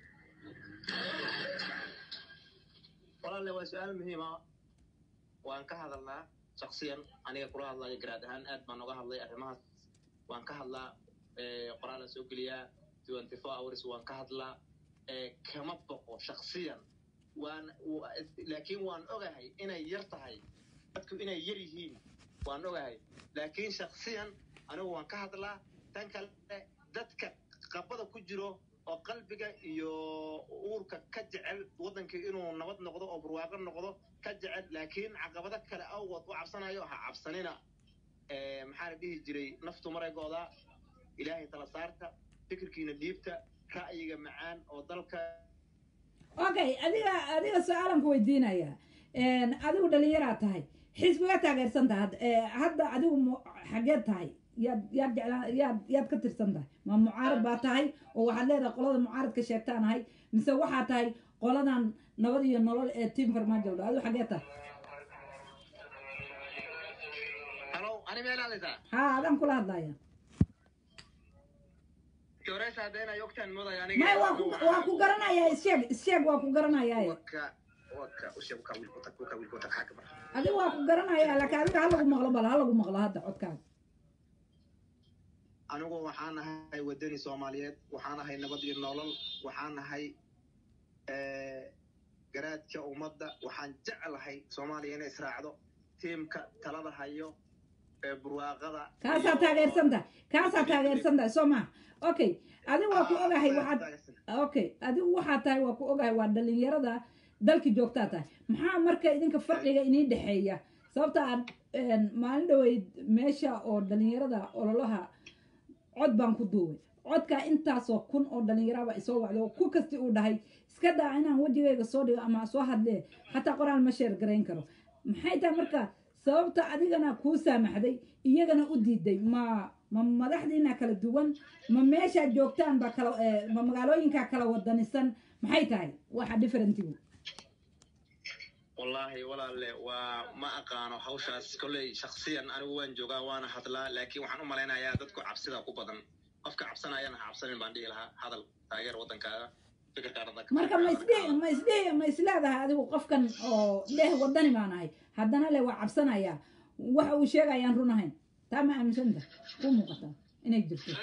Speaker 3: walaalle waa su-aal muhiima waan ka hadalnaa shaksiyan aniga kula hadlayo garaad ahaan aad baan uga hadlay arrimahaas waan ka hadlaa eh, qoraalaan soo geliyaa twenty four hours waan ka hadlaa eh, kama boqo shaksiyan waan wa- laakiin waan ogahay inay yar tahay dadku inay yar yihiin waan ogahay laakiin shaksiyan anigu waan ka hadlaa tan kale dadka qabada ku jiro oo qalbiga iyo uurka ka jecel waddankii inuu nabad noqdo oo barwaaqo noqdo ka jecel laakiin caqabado kale awgood u cabsanayo ha cabsanina Eh, maxaa la dhihi jiray naftu maray go'daa ilaahay tala saarta fikirkiina dhiibta ra'yiga macaan oo dalka
Speaker 1: okay adiga adiga su-aalan ku weydiinaya adigu dhalinyaraa tahay xisbiga taageersan tahay hadda Eh, hadda adigu mu- xageed tahay yaad yaad jeclaa yaad yaad ka tirsan tahay ma mucaarad baa tahay oo waxaad leedahay qolada mucaaradka sheegtaan ahay mise waxaa tahay qoladan nabad iyo nolol ee tiam farmaajo dha adigu xageed tahay
Speaker 3: halow ani meel hadlaysaa
Speaker 1: haa adaan kula hadlaya
Speaker 3: jooreysa haddayna yogtaan moodaya
Speaker 1: may waa ku waa ku garanayaa isheeg isheeg waa ku garanayaa
Speaker 3: waka waka ushe uka wiilkota uka wiilkota xaaka mar
Speaker 1: adigu waa ku garanayaa laakiin adiga ha lagu maqlo bal ha lagu maqlo hadda codkaaga
Speaker 3: anigu waxaan ahay wadani soomaaliyeed waxaan ahay nabad iyo nolol waxaan ahay eh, garaadka ummadda waxaan jeclahay soomaaliya inay israacdo tiimka talada hayo ee burwaaqada
Speaker 1: kaasaa
Speaker 3: iyo-
Speaker 1: taageersan tahay kaasaa taageersan tahay soo maha okay adigu waa ku ogahay waxaad okay adigu waxaa tahay waa ku ogahay waa dhalinyarada dalki joogtaa tahay maxaa marka idinka farqiga inii dhexeeya sababta aad een, maalin dhaweyd meesha oo dhalinyarada ololaha cod baan ku duubay codkaa intaasoo kun oo dhalinyaraba isoo wacdo ku kasti uu dhahay iska daa inaan wejigayga soo dhigo ama soo hadlee xataa qoraal ma sheer garayn karo maxay tahay marka sababta adigana kuu saamaxday iyagana u diiday ma ma madaxdiina kala duwan ma meeshaad joogtaan baa kala eh, ma magaalooyinkaa kala wadanisan maxay tahay waxa differentigu
Speaker 3: wallaahi walaalle waa ma aqaano hawshaas kolley shaksiyan anigu waan joogaa waana hadlaa laakiin waxaan u malaynayaa dadku cabsida ku badan qofka cabsanayana ha cabsanin baan dhihi lahaa hadal taageer waddankaaga fikirkaana dadka
Speaker 1: marka ma isdhihi ma isdhihi ma isleedahay adigu qofkan oo leh wadani baan ahay haddana le waa cabsanaya waxa uu sheegayaan run ahayn taa ma aaminsanta ku muuqataa inay jirto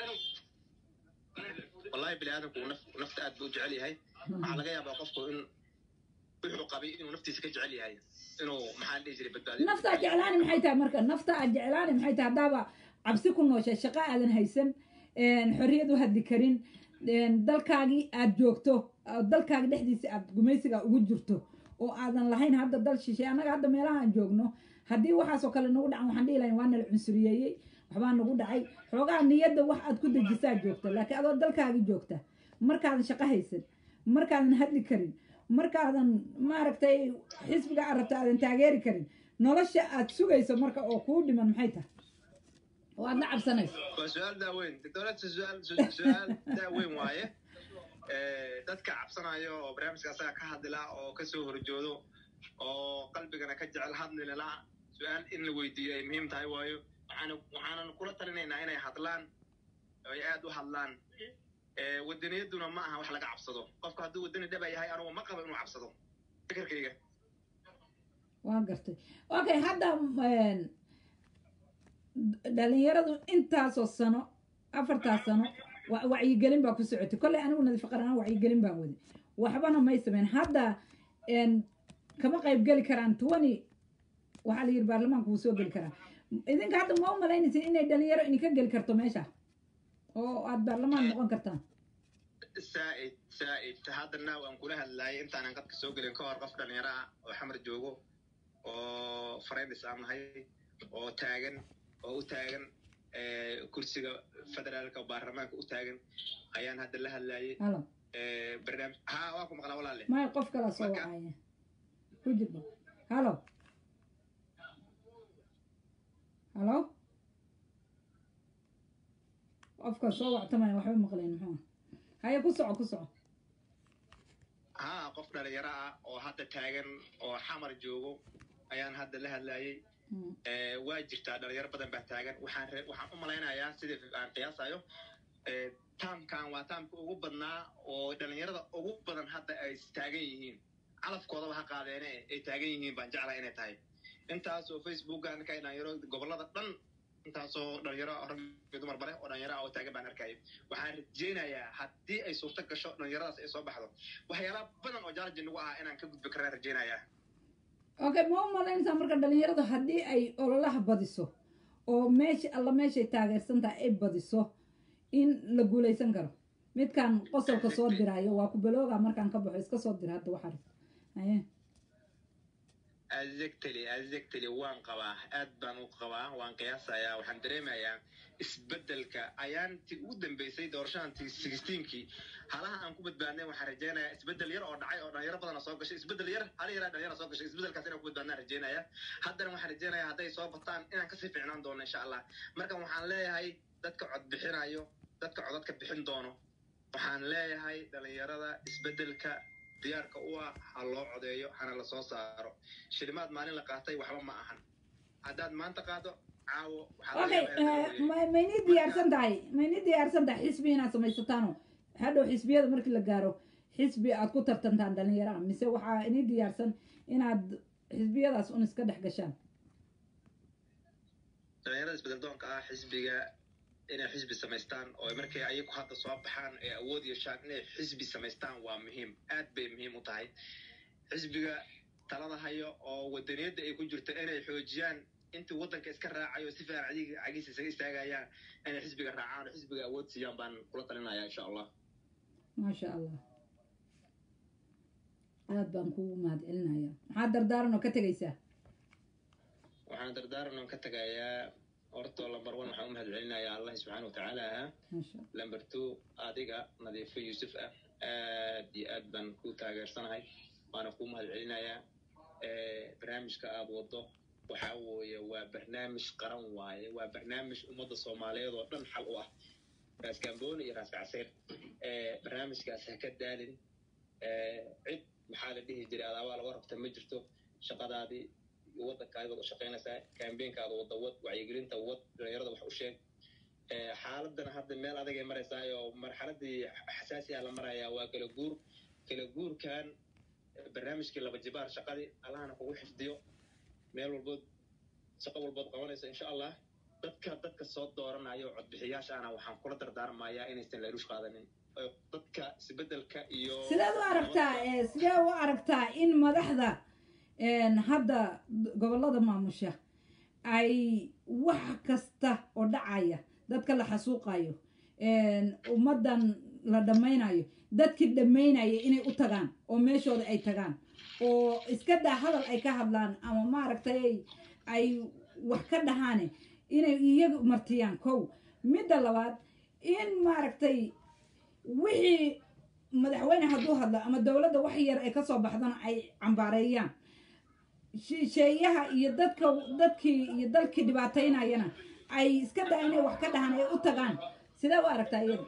Speaker 3: wallaahi bini aadamku naf- nafta aad buu u jecel yahay waxaa laga yaabaa qofku in wuxuu qabay inuu naftiisa ka jecel yahay inuu maxaan dhihi jiray badbaadiyo
Speaker 1: naftaa jeclaani maxay tahay marka nafta aad jeclaani maxay tahay haddaaba cabsi ku nooshay shaqo aadan haysan een, xorriyad u hadli karin een, dalkaagii aad joogto oo dalkaaga dhexdiisa aad gumaysiga ugu jirto oo aadan lahayn hadda dal shishay annaga hadda meelaha aan joogno haddii waxaasoo kale nagu dhacan waxaan dhihi lahayn waa nala cunsuriyeeyey waxbaa nagu dhacay xoogaa niyadda wax aad ku dejisaa joogta laakiin adoo dalkaagi joogta markaadan shaqo haysan markaadan hadli karin markaadan maaragtay xisbiga aad rabta aadan taageeri karin nolosha aad sugayso marka oo kuu dhiman maxay tahay oo aad la cabsanayso
Speaker 3: waa su-aal daaweyn doctorata su-aal su- su-aal daaweyn waaye Eh, dadka cabsanaya oo barnaamijka asaga ka hadlila oo kasoo horjoodo oo qalbigana ka jecel hadlilala su-aal in la weydiiyo ay muhiim tahay waayo waxaan waxaanan kula talinaynaa inay hadlaan oo ay aad u hadlaan Eh, wadaniyaduna ma aha wax laga cabsado qofku hadduu wadani dhaba yahay anugu ma qabo inuu cabsado fikirkayga
Speaker 1: waa gartay okay hadda een, dhalinyaradu intaasoo sano afartaas sano wa- wacyigelin baa ku socotay kolley anigu nadiifaqaran wacyigelin baan waday waxbana may sameyn hadda een, kama qayb geli karaan twenty waxaa la yidhi baarlamaanka wuu soo geli karaa idinka hadda ma u malaynaysin inay dhalinyaro idinka geli karto meesha oo aad baarlamaan noqon kartaan
Speaker 3: saa'id saa'id haddana waan kula hadlaayay intaanan qadka soo gelin ka hor qof dhalinyaro ah oo xamar joogo oo friends aan nahay oo taagan oo u taagan eh, kursiga federaalka baarlamaanka u taagan ayaan hadda la hadlaayay
Speaker 1: halo
Speaker 3: Eh, barnaamij ha waa ku maqlaa walaale
Speaker 1: maya qof kala soo
Speaker 3: Marka-
Speaker 1: wacaya ku jirba halo halo qofka soo wactamaya waxba maqlayn muxuu ah haye ku soco ku soco
Speaker 3: haa qof dhalinyaro ah oo hadda taagan oo xamar joogo ayaan hadda la hadlayay
Speaker 1: Mm.
Speaker 3: Eh, waa jirtaa dhalinyaro badan baa taagan waxaan re- waxaan u malaynayaa sidii aan qiyaasayo eh, taamkan waa taamka ugu badnaa oo dhalinyarada ugu badan hadda ay taagan yihiin calafkoodaba ha qaadeene ay taagan yihiin baan jeclaa inay tahay intaasoo facebooka arkay dhalinyaro gobolada dhan intaasoo dhalinyaro rag iyo dumar bare oo dhalinyaro ah oo taagan baan arkaya waxaan rajeynayaa haddii ay suurto gasho dhalinyaradaas ay soo baxdo waxyaala badan oo jaarji nagu ah inaan ka gudbi karaan rajeynayaa
Speaker 1: okay ma u malaynaysaa marka dhalinyaradu haddii ay ololaha badiso oo meesha alla meeshay taageersan tahay ay badiso in la guulaysan karo midkan qosolka soo diraayo waa ku balooga markaan ka baxo iska soo dira hadda waxaa rabta haye
Speaker 3: exactly exactly waan qabaa aad baan u qabaa waan qiyaasayaa waxaan dareemayaa isbeddelka ayaantii ugu dambeysay doorashadantii sixteenkii halaha aan ku badbaadnay waxaan rajeynayaa isbeddel yar oo dhacay oo dhalinyaro badana soo gashay isbeddel yar hal yaraa dhalinyaro soo gashay isbeddelkaas inaan ku badbaadnaan rajeynaya haddana waxaan rajeynayaa hadday soo bataan inaan kasii fiicnaan doono insha allah marka waxaan leeyahay dadka cod bixinayo dadka codadka bixin doono waxaan leeyahay dhalinyarada isbeddelka diyaarka u ah ha loo codeeyo hana la soo saaro shilimaad maalin la qaatay waxba ma ahan haddaad maanta qaado caawo waxaa laga
Speaker 1: okay
Speaker 3: yaabaa inaad
Speaker 1: eh,
Speaker 3: dareemayso.
Speaker 1: ma- maynii diyaarsan tahay maynii diyaarsan tahay xisbi inaad samaysataano hadhow xisbiyada markii la gaaro xisbi aad ku tartantaan dhalinyaraha mise waxaa inii diyaarsan inaad xisbiyadaas un iska dhex gashaan
Speaker 3: dhalinyarada isbedel doonka ah xisbiga inay xisbi samaystaan oo markay ayagu hadda soo baxaan ee awood yeeshaan inay xisbi samaystaan waa muhiim aad bay muhiim u tahay xisbiga talada hayo oo wadaniyadda ay ku jirto inay xoojiyaan intii waddanka iska raacayo si fiican cadiga cagiisa isaga istaagayaan inay xisbiga raacaan oo xisbiga awood siiyaan baan kula talinaya insha allah
Speaker 1: maasha allah aad baan kugu mahad celinaya maxaa dardaaran oo ka tegaysaa
Speaker 3: waxaan dardaaran ka tagayaa horta lambar one waxaan u mahad celinayaa allah subxaana watacaala
Speaker 1: maasha
Speaker 3: lamber two adiga nadiifo yuusuf ah aad iyo aad baan ku taageersanahay waana kuu mahad celinayaa barnaamijka aad wado waxa weeye waa barnaamij qaran waaye waa barnaamij ummadda soomaaliyeed oo dhan xal u ah raas gambooni iyo raas kacseer barnaamijkaas ha ka daalin cid maxaa la dhihi jiray adaabaa laga rabta ma jirto shaqadaadii iyo waddankaadi baad u shaqaynaysaa kambeenkaada wadda wad wacyigelinta wad dhalinyarada wax u sheeg xaaladana hadda meel adagay maraysaa oo marxaladii xasaasiya la marayaa waa kala guur kala guurkan barnaamijkii laba jibaar shaqadii allahana kugu xifdiyo meel walbood shaqo walbood qabanayso insha allah dadka dadka soo dooranayo codbixiyaashaana waxaan kula dardaarmayaa inaysan leelush qaadanin oo dadka isbedelka iyo
Speaker 1: sideed u aragtaa eh, sidee u aragtaa in madaxda een, hadda gobollada maamusha ay wax kasta oo dhacaya dadka la xasuuqayo een, ummaddan la dhammaynayo dadkii dhammaynaya inay u tagaan oo meeshooda ay tagaan oo iska daa hadal ay ka hadlaan ama maaragtay ay- ay wax ka dhahaane inay iyaga martiyaan kow midda labaad in maaragtay wixii madaxweyne hadduu hadlo ama dowladda wax yar ay kasoo baxdana ay cambaareeyaan shisheeyaha iyo dadka dadkii iyo dalkii dhibaataynayana ay iska daa inay wax ka dhahaan ay u tagaan sidee u aragtaa iyada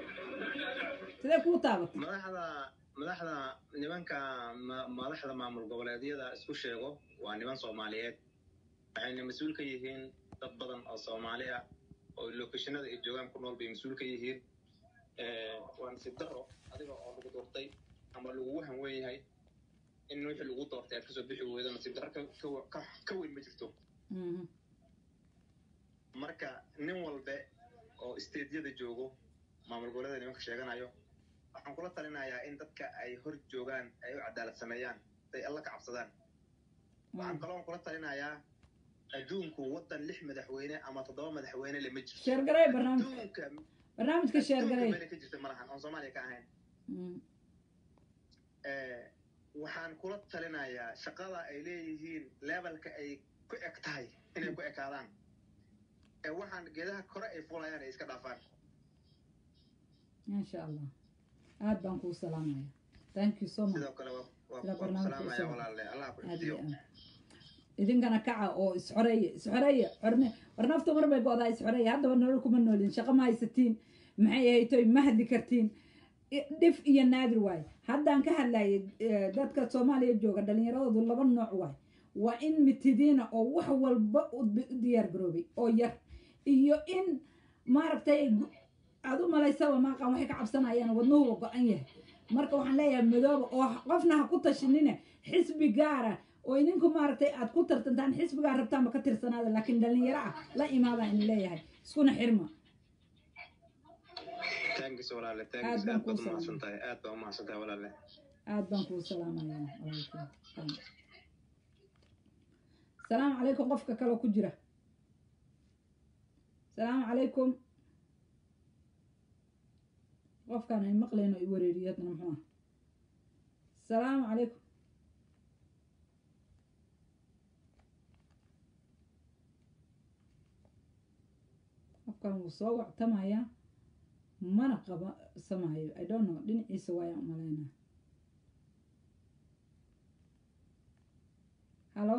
Speaker 1: sidee kuu taabatay
Speaker 3: madaxda madaxda nimanka ma- madaxda maamul goboleedyada isku sheego waa niman soomaaliyeed waxayna mas-uul ka yihiin dad badan oo soomaali ah oo lokeshinada ay joogaan ku nool bay mas-uul ka yihiin waa nasiib daro adiga oo lagu doortay ama lagugu hanwen yahay in wixii lagu doortay aad kasoo bixi weydo nasiib daro ka- ka- ka- ka weyn ma jirto
Speaker 1: Mhm.
Speaker 3: marka nin walbe oo isteedyada joogo maamul goboleeda nimanka sheeganayo waxaan kula talinayaa in dadka ay hor joogaan ay u cadaalad sameeyaan ay alla ka cabsadaan waxaan kaloo kula talinayaa adduunku waddan lix madaxweyne ama toddoba madaxweyne lama jirto
Speaker 1: sheergarey barnaamijka
Speaker 3: adduunka
Speaker 1: barnaamijka
Speaker 3: adduunka
Speaker 1: sheergarey
Speaker 3: meelay ka jirta malahan oon soomaaliya ka ahayn
Speaker 1: Mhm.
Speaker 3: Eh, waxaan kula talinayaa shaqada ay leeyihiin levelka ay ku eg tahay inay ku ekaadaan ee waxaan geedaha kore ay fulayaan ay iska dhaafaan
Speaker 1: maasha allah aad baan kuu salaamaya thank you so much
Speaker 3: sidoo kale waa waa
Speaker 1: Ila
Speaker 3: waa ku
Speaker 1: barnaamijka
Speaker 3: salaamaya
Speaker 1: usoo-
Speaker 3: walaalle allah ku
Speaker 1: aad
Speaker 3: xifdiyo
Speaker 1: iyo aad idinkana kaca oo isxoreeya isxoreeya xorne war nafta mar bay go-daa isxoreeya haddaba nolol kuma noolin shaqo ma haysatiin maxay ahaytoy ma hadli kartiin I- dhif iyo naadir waaye haddaan ka hadlayay eh, dadka soomaaliya jooga dhallinyaradoodu laba nooc waaye waa in mitidiina oo wax walba u di- u diyaar garoobay oo yar iyo in maaragtay gu- aad u malaysaba maaqan waxay ka cabsanayaan wadnuhuba go-an yahay marka waxaan leeyahay madooba oo ha- qofna ha ku tashinine xisbi gaara oo idinku maaragtay aad ku tartantaan xisbigaa rabtaanba ka tirsanaada laakiin dhallinyaro ah la imaadaan in leeyahay iskuna xirma
Speaker 3: taangis walaale
Speaker 1: Aad
Speaker 3: taangis
Speaker 1: baan
Speaker 3: aad
Speaker 1: kuu
Speaker 3: baad
Speaker 1: salaamay.
Speaker 3: umahadsan tahay aad baa umahadsan tahay walaale
Speaker 1: aad baan kuu salaamayaa walaalkay salaamu calaykum qofka kaloo ku jira salaamu calaykum qofkaan ay maqlayno i wareeriyo hadna muxuu ah salaamu calaykum qofkaan wuu soo wactamayaa mana qaba samaayo i don't know dhinaciisa waayaan umalaynaa halo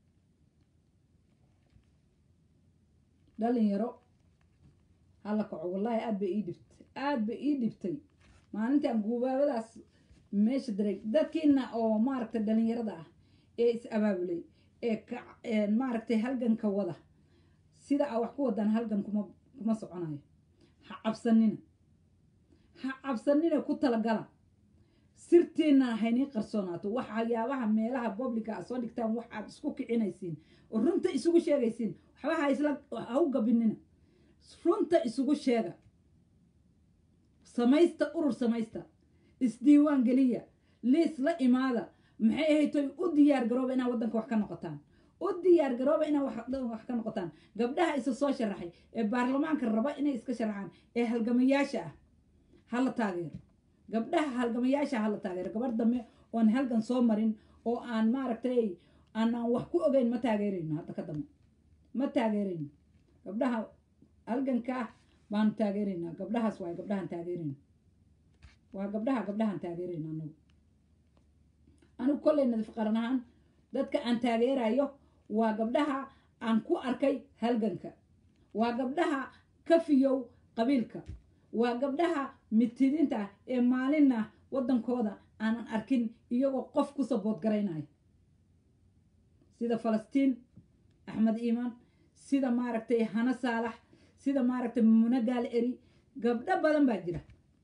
Speaker 1: dhalinyaro hala kaco wallaahi aad bay ii dhibtay aad bay ii dhibtay maalintaan guubaabadaas meesha diray dadkiina oo maaragtay dhalinyarada ah ee is abaabulay ee ka ee maaragtay halganka wada sida aa wax ku wadaan halgan kuma kuma soconayo ha cabsanina ha cabsanina ku talagala sirtiina haynii qarsoonaato waxyaabaha meelaha publica aad soo dhigtaan wax aad isku kicinaysiin oo runta isugu sheegaysiin waxba ha isla ha u gabinina runta isugu sheega samaysta urur samaysta isdiiwaan geliya liis la imaada maxay ahaytoy u diyaar garooba inaad waddanka wax ka noqotaan u diyaar garooba inaad wax- wax ka noqotaan gabdhaha isa soo sharaxay ee baarlamaanka raba inay iska sharaxaan ee halgamayaasha ah hala taageero gabdhaha halgamayaasha hala taageero gabar dambe oon halgan soo marin oo aan maaragtay aanaan wax ku ogeyn ma taageerayno hadda ka dambe ma taageerayno gabdhaha halganka ah baanu taageeraynaa gabdhahaas waay gabdhahan taageerayno waa gabdhaha gabdhahan taageerayno anagu anigu kolley nadif qaran ahaan dadka aan taageerayo waa gabdhaha aan ku arkay halganka waa gabdhaha ka fiyow qabiilka waa gabdhaha mitidinta ah ee maalinna waddankooda aanan arkin iyagoo qof ku sabood garaynaya sida falastiin axmed iimaan sida maaragtay hano saalax sida maaragtay mumune gaal eri gabdho badan baa jira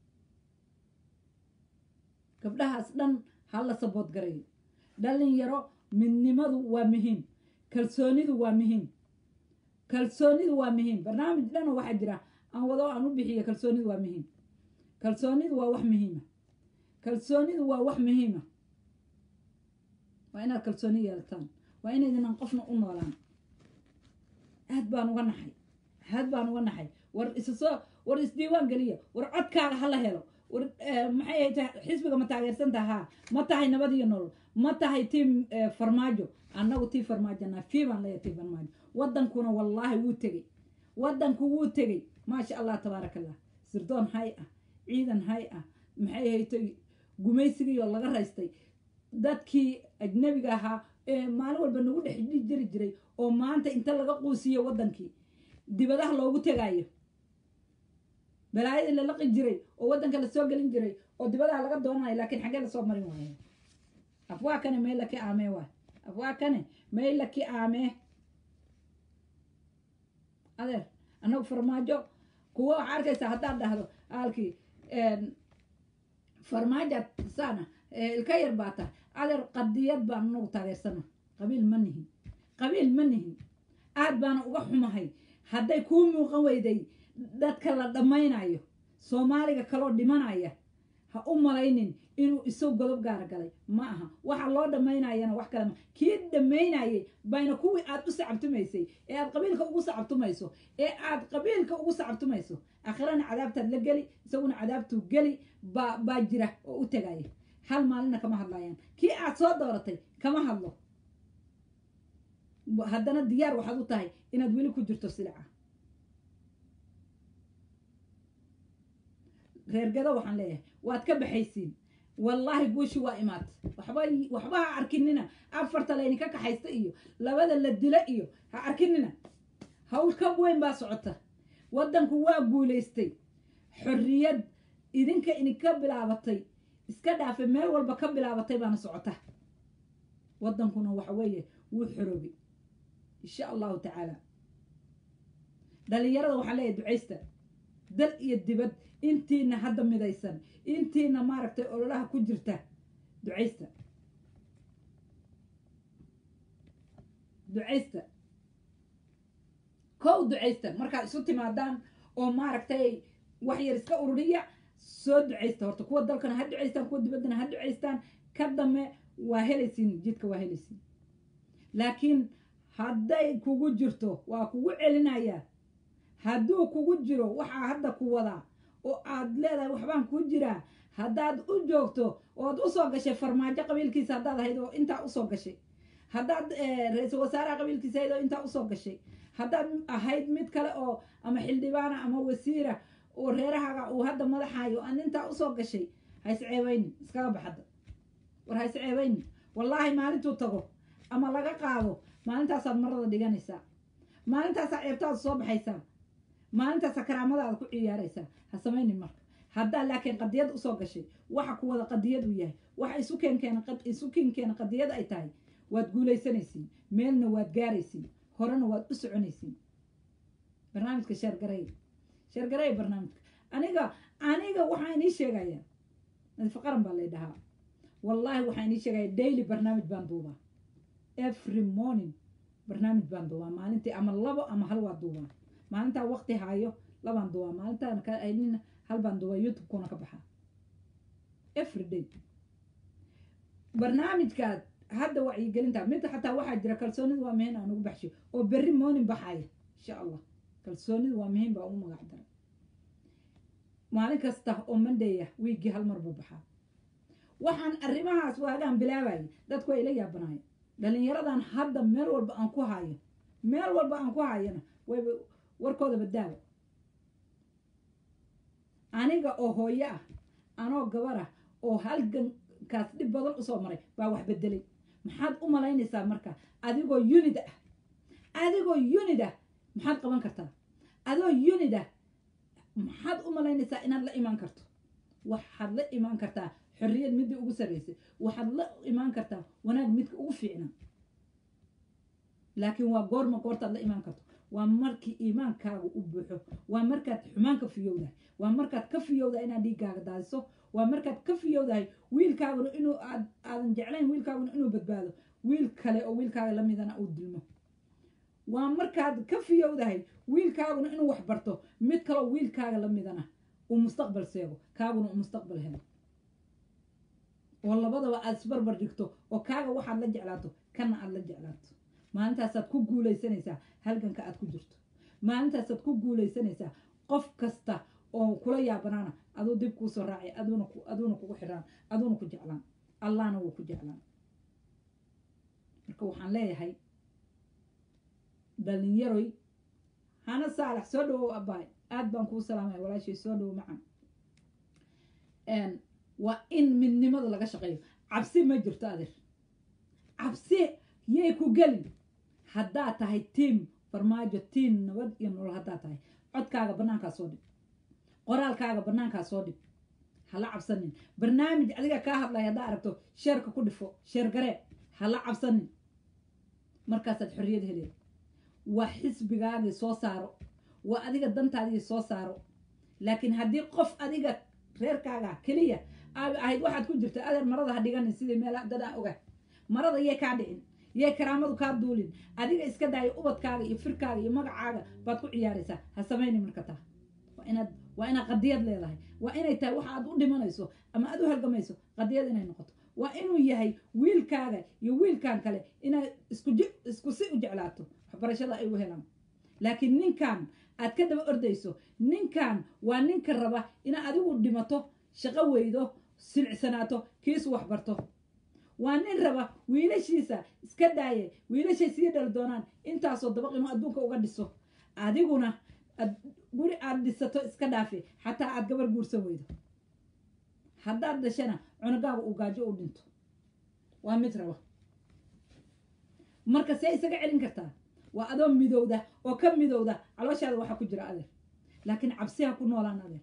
Speaker 1: gabdhahaas dhan ha la sabood garayo dhalinyaro midnimadu waa muhiim kalsoonidu waa muhiim kalsoonidu waa muhiim barnaamij dhan oo waxaa jira aan wado aan u bixiyo kalsoonidu waa muhiim kalsoonidu waa wax muhiima kalsoonidu waa wax muhiima waa inaad kalsooni yeelataan waa inaydinaan qofna u noolaan aad baan uga naxay aad baan uga naxay war isa soo war isdiiwaan geliya war codkaaga hala helo war eh, maxay ahayd xisbiga ma taageersan tahaa ma tahay nabad iyo nolol ma tahay tiim eh, farmaajo annagu tii farmaajona fii baan leeyahay tii farmaajo waddankuna wallaahi wuu tegey waddanku wuu tegey maasha allah tabaaraka allah sirdoon hay ah ciidan hay ah maxay haytay gumaysigii oo laga raystay dadkii ajnabiga ahaa ee maalin walba nagu dhex jiri jiray oo maanta inta laga quusiyo waddankii dibadaha loogu tegaayo balaayadii la laqi jiray oo waddanka lasoo gelin jiray oo dibadaha laga doonanayo laakiin xaggee lasoo marin waayo afwaa kane meela ki aamee waay afwaa kane meela ki aamee adeer annagu farmaajo kuwa waxaa arkaysaa haddaad dhahdo aalkii farmaajaad saana eh, ilka yar baa tahay adeer qadiyad baan anagu taageersana qabiil ma nihin qabiil ma nihin aad baana uga xumahay hadday kuu muuqan weyday dadka la dhammaynayo soomaaliga kaloo dhimanaya ha u malaynin inuu isagu godob gaara galay ma aha waxa loo dhammaynayana wax kale ma kii dhammaynayay bayna kuwii aad u sacabtumaysay ee aad qabiilka ugu sacabtumayso ee aad qabiilka ugu sacabtumayso aakhirana cadaabtaad la geli isaguna cadaabtuu geli baa baa jira oo u tegaya hal maalina kama hadlayaan kii aad soo dooratay kama hadlo haddana diyaar waxaad u tahay inaad weli ku jirto silica reergado waxaan leeyahay waad ka baxaysiin wallaahi guushi waa imaatay waxba waxba ha arkinina afarta layninka kaxaysta iyo labada la dila iyo ha arkinina hawl ka weyn baa socota waddanku waa guulaystay xorriyad idinka idinka bilaabatay iska dhaafay meel walba ka bilaabatay baana socota waddankuna waxa weeye wuu xoroobay insha allahu tacaala dhalinyarada waxaan leeyahay ducaysta dal iyo dibad intiina hadda midaysan intiina maaragtay ololaha ku jirta ducaysta ducaysta kow ducaysta markaad isu timaadaan oo maaragtay wax yar iska ururiya soo ducaysta horta kuwa dalkana ha ducaystaan kuwa dibaddana ha ducaystaan ka dambe waa helaysiin jidka waa helaysiin laakiin hadday kugu jirto waa kugu celinayaa hadduu kugu jiro waxaa hadda ku wadaa oo aad leedahay waxbaan kuu jiraa haddaad u joogto ood usoo gashay farmaajo qabiilkiisa haddaad ahayd oo intaa usoo gashay haddaad ra-iisul wasaaraha qabiilkiisa ahayd oo intaa usoo gashay haddaad ahayd mid kale oo ama xildhibaana ama wasiira oo reerahaaga uu hadda madaxaayo aan intaa usoo gashay ha isceebayni iskaga baxadda war ha isceebayni wallaahi maalintuu tago ama laga qaado maalintaasaad marada dhiganaysaa maalintaasaa ceebtaada soo baxaysaa maalintaasaa karaamadaada ku ciyaaraysaa ha samaynin marka haddaa laakiin qadiyad usoo gashay waxa ku wada qadiyad uu yahay waxa isu keenkeena isu keenkeena qadiyad ay tahay waad guulaysanaysiin meelna waad gaaraysiin horena waad u soconaysiin barnaamijka sheergaray sheergaray barnaamijka aniga aniga waxaa inii sheegayaa nadiifa qaran baa lay dhahaa wallaahi waxaa inii sheegaya daily barnaamij baan duubaa every morning barnaamij baan duubaa maalintii ama labo ama hal waa duubaa maalintaa waqti haayo labaan duubaa maalintaan ka aynina hal baan duubaa youtube-kuna ka baxaa every day barnaamijkaad hadda wacyigelinta midda xataa waxaa jira kalsoonidu waa muhiim aan ugu baxshay oo berri morning baxaya insha allah kalsoonidu waa muhiim baa ugu magac daray maalin kasta oo mandaya wiiggii hal mar buu baxaa waxaan arrimahaas waagaan bilaabayay dadku waa ila yaabanaaya dhalinyaradan hadda meel walba aan ku hayo meel walba aan ku hayana wayba warkooda badaaba aniga oo hooyo ah anoo gabar ah oo halgankaas dhib badan usoo maray baa wax bedelay maxaad u malaynaysaa marka adigoo unid ah adigoo unid ah maxaad qaban kartaa adigoo unid ah maxaad u malaynaysaa inaad la imaan karto waxaad la imaan kartaa xorriyad midii ugu sarraysay waxaad la imaan kartaa wanaag midka ugu fiicnaa laakiin waa goorma goortaad la imaan karto waa markii iimaankaagu u buuxo waa markaad xumaan ka fiyowdahay waa markaad ka fiyowdahay inaad dhiiggaaga daadiso waa markaad ka fiyowdahay wiilkaaguna inuu aad aadan jeclayn wiilkaaguna inuu badbaado wiil kale oo wiilkaaga la midana uu dilmo waa markaad ka fiyowdahay wiilkaaguna inuu wax barto mid kaleo wiilkaaga la midana uu mustaqbal seego kaaguna uu mustaqbal helo oo labadaba aad isbarbar dhigto oo kaaga waxaad la jeclaato kana aad la jeclaato maalintaasaad ku guulaysanaysaa halganka aad ku jirto maalintaasaad ku guulaysanaysaa qof kasta oo kula yaabanaana aduu dib kuu soo raacay aduuna aduuna kugu xiraan aduuna ku jeclaan allahna wuu ku jeclaan marka waxaan leeyahay dhalinyaroy hana saalax soo dhawow abaay aad baan kuu salaamaya walaashay soo dhawow macan waa in midnimada laga shaqeeyo cabsi ma jirto adeer cabsi yay ku gelin haddaad tahay tiim farmaajo tiim nabad iyo nolol haddaad tahay codkaaga bannaankaa soo dhig qoraalkaaga bannaankaa soo dhig hala cabsanin barnaamij adiga kaa hadlaya haddaa aragto sheerka ku dhifo sheer garee hala cabsanin markaasaad xorriyad heleed waa xisbigaagii soo saaro waa adiga dantaadii soo saaro laakiin haddii qof adiga reerkaaga keliya aad ahayd waxaad ku jirta adeer marada ha dhiganin sidii meel dad aan oga marada yay kaa dhicin yay karaamadu kaa duulin adiga iska daayo ubadkaaga iyo firkaaga iyo magacaaga baad ku ciyaaraysaa ha samayni marka taa waa inaad waa inaad qadiyad leedahay waa inay tahay waxa aad u dhimanayso ama aad u halgamayso qadiyad inay noqoto waa inuu yahay wiilkaaga iyo wiilkan kale inaad isku isku si u jeclaato waxbarashada ay u helaan laakiin ninkan aad ka daba ordayso ninkan waa ninka raba inaad adigu dhimato shaqo weydo silcsanaato kiisu waxbarto waa nin raba wiilashiisa iska daaye wiilashay sii dhali doonaan intaasoo dabaq inuu adduunka uga dhiso adiguna guri aad dhisato iska dhaafe xataa aad gabar guursan weydo haddaad dhashana cunugaaga uu gaajo u dhinto waa mid raba marka see isaga celin kartaa waa adoo midowda oo ka midowda calooshaada waxaa ku jira adeer laakiin cabsi ha ku noolaan adeer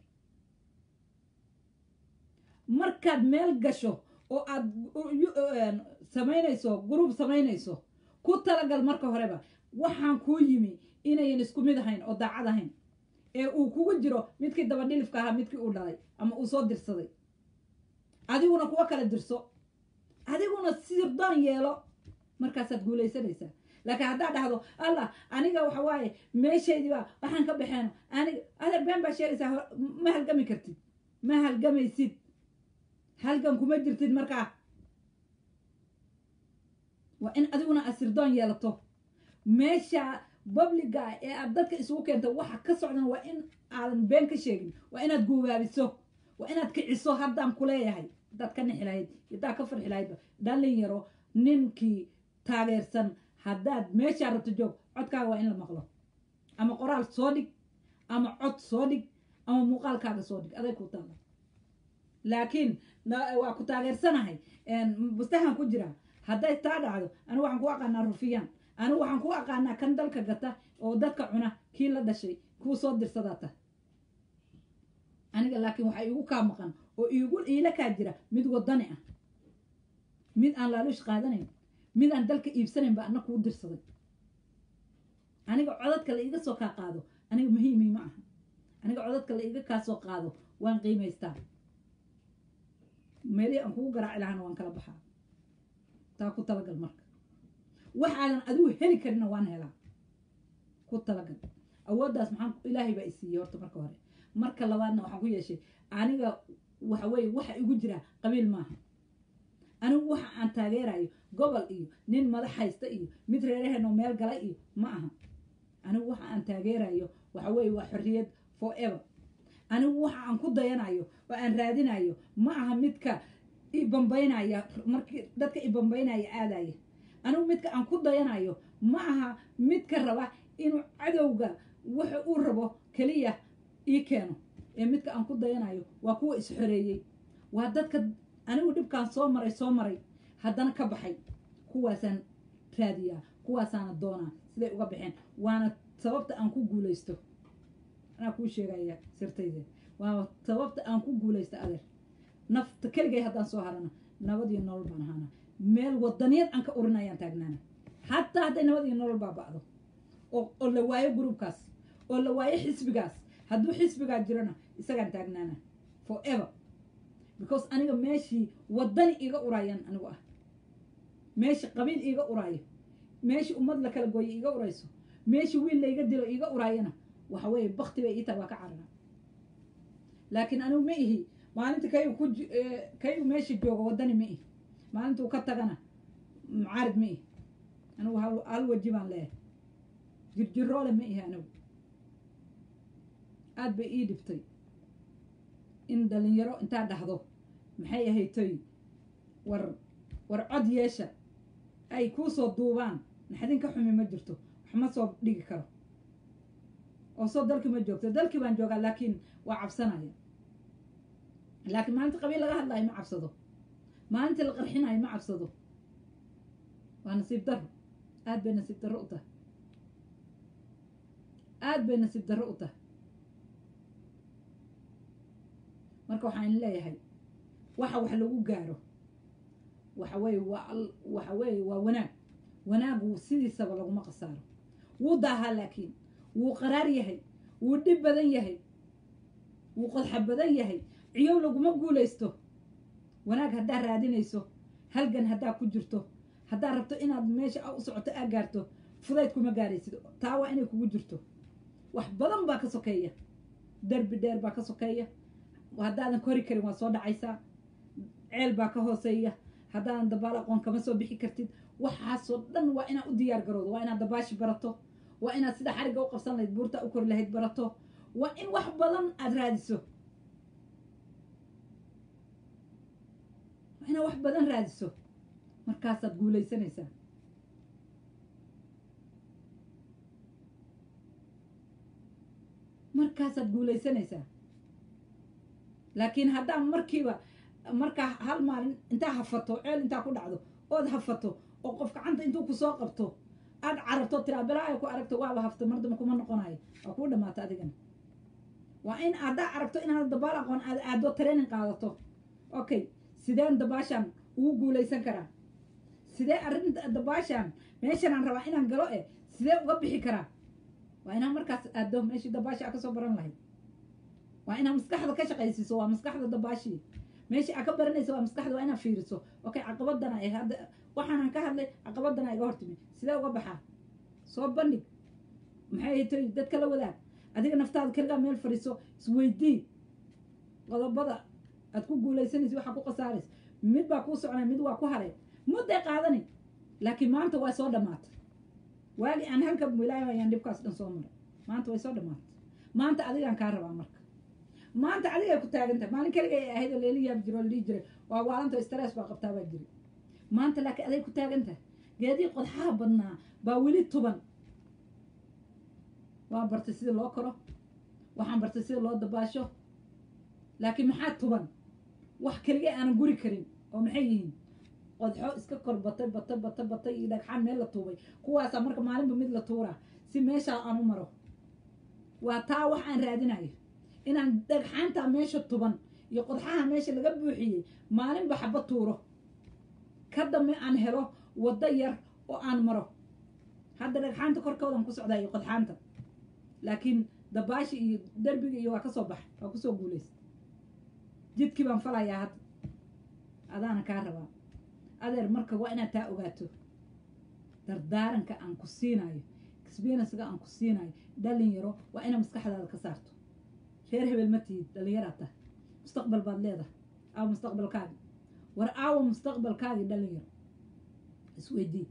Speaker 1: markaad meel gasho oo aad samaynayso gruub samaynayso ku talagal marka horeba waxaan kuu yimi inayan isku mid ahayn oo daacad ahayn ee uu kugu jiro midkii dabadhilifka ahaa midkii uu dhalay ama uu soo dirsaday adiguna kuwa kala dirso adiguna sirdoon yeelo markaasaad guulaysanaysaa laakiin haddaad dhahdo allah aniga waxa waaye meeshaydiibaa waxaan ka baxeeno aniga adeer been baa sheegaysaa ma halgami kartid ma halgamaysid halgan kuma jirtid markaa waa in adiguna aad sirdoon yeelato meesha babliga ee aad dadka isugu keento waxa ka socdan waa in aadan been ka sheegin waa inaad guubaabiso waa inaad kiciso haddaan kuleeyahay haddaad ka nixi lahayd haddaad ka farxi lahaydba dhallin yaro ninkii taageersan haddaad meeshaa rabto joog codkaaga waa in la maqlo ama qoraal soo dhig ama cod soo dhig ama muuqaalkaaga soo dhig aday ku taala laakiin waa ku taageersanahay bustahan ku jira hadday taa dhacdo anigu waxaan ku aqaanaa rufiyaan anigu waxaan ku aqaanaa kan dalka gata oo dadka cuna kii la dhashay kuu soo dirsadaata aniga laakiin waxaa iigu kaa maqan oo iigu iila kaa jira mid wadani ah mid aan laaluush qaadanayn mid aan dalka iibsanayn ba ana kuu dirsaday aniga codadka la iiga soo kaa qaado aniga muhiimi ma aha aniga codadka la iiga kaa soo qaado waan qiimaystaa meelihii aan kugu garaaci lahana waan kala baxaa taa ku talagal marka waxaadan adigu heli karina waan helaa ku talagal awooddaas maxaan ilaahay baa isiiyey horta marka hore marka labaadna waxaan ku yeeshay aniga waxa weeye waxa igu jira qabiil maaha anigu waxa aan taageerayo gobol iyo nin madax haysta iyo mid reeraheen oo meel gala iyo ma aha anigu waxa aan taageerayo waxa weeye waa xorriyad forever anigu waxa aan ku dayanayo oo aan raadinayo ma aha midka i bambaynaya markii dadka i bambaynaya aadaya anigu midka aan ku dayanayo ma aha midka raba inuu cadowga waxa uu rabo keliya ii keeno ee midka aan ku dayanayo waa kuwa isxoreeyey waa dadka anigu dhibkaan soo maray soo maray haddana ka baxay kuwaasaan raadiyaa kuwaasaana doonaa siday uga baxeen waana sababta aan ku guulaysto anaa kuu sheegaya sirtayde waa sababta aan ku guulaysto adeer nafta keligay haddaan soo harana nabad iyo nolol baan ahaana meel wadaniyad aan ka urin ayaan taagnaana hataa hadday nabad iyo nolol baaba'do oo oo la waayo gruubkaas oo la waayo xisbigaas hadduu xisbigaa jirona isagaan taagnaana forever because aniga meeshii wadani iga urayaan anigu ah meeshii qabiil iiga uraayo meeshii ummad la kala gooyo iiga urayso meeshii wiil layga dilo iiga uraayana waxa weeye bakti bay ii tahay waa ka carara laakiin anigu ma ihi maalinta kayu ku kayu meesha jooga wadani ma ihi maalintuu ka tagana mucaarid ma ihi anigu hal hal waji baan leeyahay jirjiroole ma ihi anigu aada bay ii dhibtay in dhalinyaro intaa dhahdo maxay ahaytoy war war cod yeesha ay kuu soo duubaan naxdin ka xumi ma jirto wax ma soo dhigi karo oo soo dalkii ma joogto dalkii baan joogaa laakiin waa cabsanaya laakiin maalinta qabiil laga hadlaayo ma cabsado maalintii la qarxinayo ma cabsado waa nasiib darro aad bay nasiib darro u tahay aad bay nasiib darro u tahay marka waxaan leeyahay waxa wax lagu gaaro waxa weeye waa waxa weeye waa wanaag wanaagu sidiisaba laguma qasaaro wuu daahaa laakiin wuu qaraar yahay wuu dhib badan yahay wuu qodxa badan yahay ciyow laguma guulaysto wanaag haddaa raadinayso halgan haddaa ku jirto haddaa rabto inaad meesha u socoto aa gaarto fudayd kuma gaaraysid taa waa inay kugu jirto wax badan baa ka sokeeya derbi dheer baa ka sokeeya haddaadan kori karin waa soo dhacaysaa ceel baa ka hooseeya haddaadan dabaal aqoon kama soo bixi kartid waxaasoo dhan waa inaad u diyaar garowdo waa inaad dabaashi barato waa inaad sida xarigga u qabsan lahayd buurta u kori lahayd barato waa in wax badan aada raadiso waa inaad wax badan raadiso markaasaad guulaysanaysaa markaasaad guulaysanaysaa laakiin haddaan markiiba markaa hal maalin intaa hafato ceel intaa ku dhacdo ood hafato oo qof gacanta intuu kusoo qabto aad cararto tiraa bilaa ay ku aragto waaba hafta mardama kuma noqonayo waa kuu dhamaata adigana waa in haddaa aragto inaad dabaal aqoon aad aado training qaadato okay sideen dabaashaan ugu guulaysan karaa sidee arrin dabaashaan meeshanaan rabaa inaan galo eh sidee uga bixi karaa waa inaan markaas aado meeshii dabaasha aa kasoo baran lahayd waa inaad maskaxda ka shaqaysiiso waa maskaxda dabaashii meeshii aa ka baranaysa waa maskaxda waa inaad fiiriso okay caqabadana ay hadda waxaanan ka hadlay caqabadana iga hortimi sidee uga baxaa soo bandhig maxay tahay dadka la wadaag adiga naftaada keligaa meel fadhiiso isweydii qodobada aad ku guulaysanaysa waxaa ku khasaaraysa mid baa kuu soconay mid waa ku haray mudday qaadani laakiin maanta waa soo dhammaatay waagi aan halka wilaayo ayaan dhibkaas dhan soo maray maanta way soo dhammaatay maanta adigaan kaa rabaa marka maanta adigay ku taagan tahay maalin keliga ay ahayd oo leeli yaab jiro oo la dhihi jiray waa waalanto stress baa qabtaa baa jiri maanta laakiin aday ku taagan tahay geedii qodxaha badnaa baa weli tuban waan bartay sida loo koro waxaan bartay sida loo dabaasho laakiin maxaa tuban wax keliga aanan guri karin oo maxay yihiin qodxo iska kor batay batay batay batay iyo dhagxaan meel la tuubay kuwaasaa marka maalinba mid la tuuraa si meeshaa aan u maro waa taa wax aan raadinayo inaan dhagxaantaa meesha tuban iyo qodxaha meesha laga buuxiyey maalinba xaba tuuro ka dambe aan helo waddo yar oo aan maro hadda dhagxaanta korkoodan ku socdaa iyo qodxaanta laakiin dabaashi iyo derbiga iyo waa ka soo baxa waa kusoo guulaysta jidkii baan falayaa hadda adaana kaa rabaa adeer marka waa inaad taa ogaato dardaaranka aan ku siinayo experiensiga aan ku siinayo dhalinyaro waa inaad maskaxdaada ka saarto reer hebel ma tihid dhallinyaraad tahay mustaqbal baad leedahay aawa mustaqbalkaagi war aawa mustaqbalkaagii dhalinyaro isweydii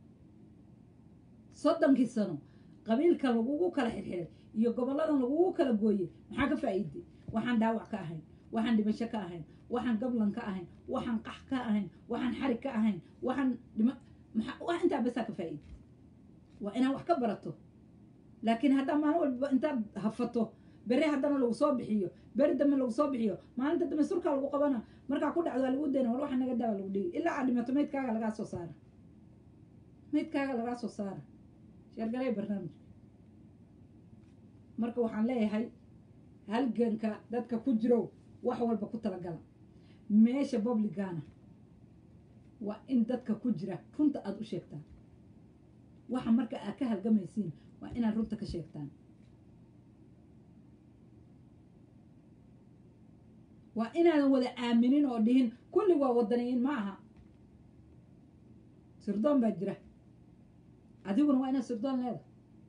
Speaker 1: soddonkii sano qabiilka lagugu kala xirxiray iyo gobolladan lagugu kala gooyey maxaa ka faa'iiday waxaan dhaawac ka ahayn waxaan dhimasho ka ahayn waxaan gablan ka ahayn waxaan qax ka ahayn waxaan xarig ka ahayn waxaan dhima maxaa wax intaa basaa ka faa'iiday waa inaad wax ka barato laakiin haddaa maalin walba intaad hafato beri haddana lagu soo bixiyo beri dambe lagu soo bixiyo maalinta dambe surkaa lagu qabana markaa ku dhacdo waa lagu dayna war waxa naga daawa lagu dhigi ilaa aad dhimato maydkaaga lagaa soo saara maydkaaga lagaa soo saara sheergalay barnaamijka marka waxaan leeyahay halganka dadka ku jirow wax walba ku talagala meesha publicana waa in dadka ku jira runta aada u sheegtaan waxa marka aad ka halgamaysiin waa inaad runta ka sheegtaan waa inaadan wada aaminin oo dhihin kulli waa wadaniyiin ma aha sirdoon baa jira adiguna waa inaad sirdoon leedahay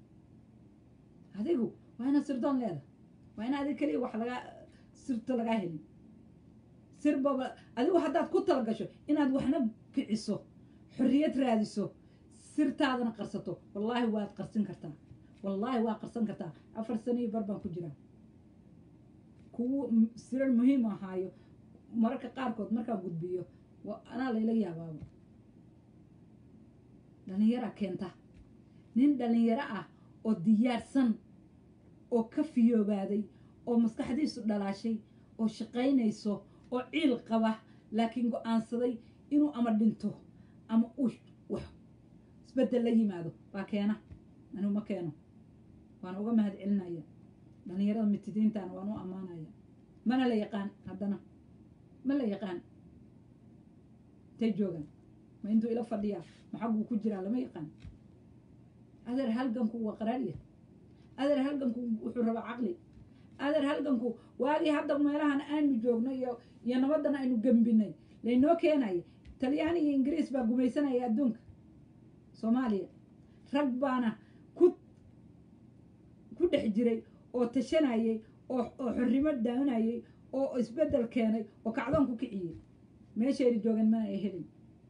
Speaker 1: adigu waa inaad sirdoon leedahay waa in adig keliya wax lagaa sirto lagaa helin sirbaba adigu haddaad ku talagasho inaad waxna kiciso xorriyad raadiso sirtaadana qarsato wallaahi waad qarsin kartaa wallaahi waa qarsan kartaa afar sano iyo bar baan ku jiraa kuwo sirar muhiim ahaayo mararka qaarkood markaa gudbiyo anaa layla yaabaaba dhallinyaraa keenta nin dhallinyaro ah oo diyaarsan oo ka fiyoobaaday oo maskaxdiisu dhalaashay oo shaqaynayso oo ciil qaba laakiin go-aansaday inuu ama dhinto ama uu wax isbeddel la yimaado baa keena anigu ma keeno waana uga mahad celinaya dhallinyarada mitidiintaana waan u ammaanaya mana la yaqaan haddana ma la yaqaan intay joogaan ma intuu ila fadhiyaa maxaguu ku jiraa lama yaqaan adeer halganku waa qaraarya adeer halganku wuxuu rabaa caqli adeer halganku waagii hadda meelahan aanu joogno iyo iyo nabadan aynu gembinay laynoo keenaya talyaani iyo ingiriis baa gumaysanaya adduunka soomaaliya rag baana ku ku dhex jiray oo tashanayay oo oo xorrimo daawanayay oo isbeddel keenay oo kacdoon ku kiciyey meeshayna joogan mana ay helin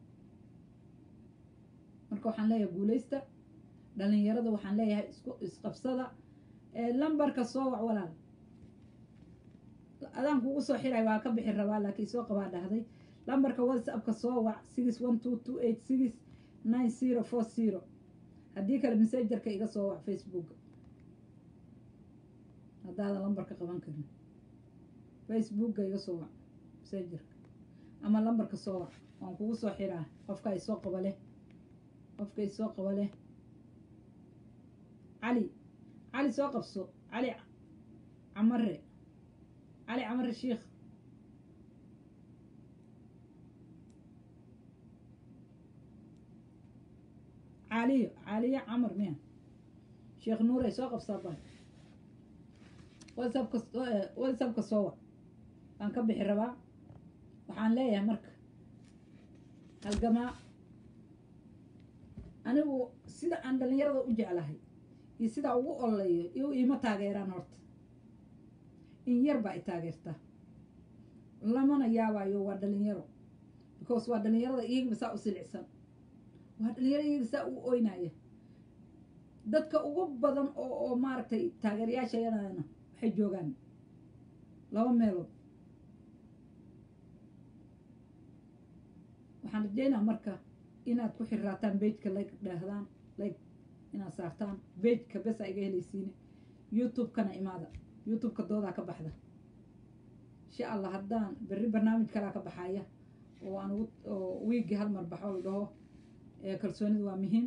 Speaker 1: marka waxaan leeyahay guulaysta dhallinyarada waxaan leeyahay isku isqabsada lambarka soo wac walaal adaan kugu soo xiray waa ka bixi rabaa laakiin soo qabaa dhahday lambarka whatsappka soo wac six one two two eight six nine zero four zero haddii kale messengerka iga soo wac facebooka haddaadan lambarka qaban karin facebooka iga soo wac messengerka ama lambarka soo wac waan kugu soo xiraa qofka ay soo qaba leh qofka ay soo qaba leh cali cali soo qabso cali camare cali camare shiikh caaliyo caaliyo camar miya sheekh nuuray soo qabsaa bal whatsappka whatsappka soo wac waan ka bixi rabaa waxaan leeyahay marka halgamaa anigu sida aan dhalinyarada u jeclahay iyo sidaa ugu ololeeyo iyo iima taageeraan horta in yar baa i taageerta lamana yaabayo waa dhalinyaro because waa dhalinyarada iyagaba saa u silicsan waa dhalinyaro iyaga saa u oynaya dadka ugu badan oo oo maaragtay taageerayaashayadana waxay joogaan laba meelood waxaan rajeynaa marka inaad ku xirraataan bejka like dhaahdaan like inaad saartaan bejka besa iga helaysiine youtube-kana imaada youtube-ka doodaa ka baxda insha allah haddaan berri barnaamij kalaa ka baxaya oo aan ugu oo wiigii hal mar baxo la dhaho ee kalsoonidu waa muhiim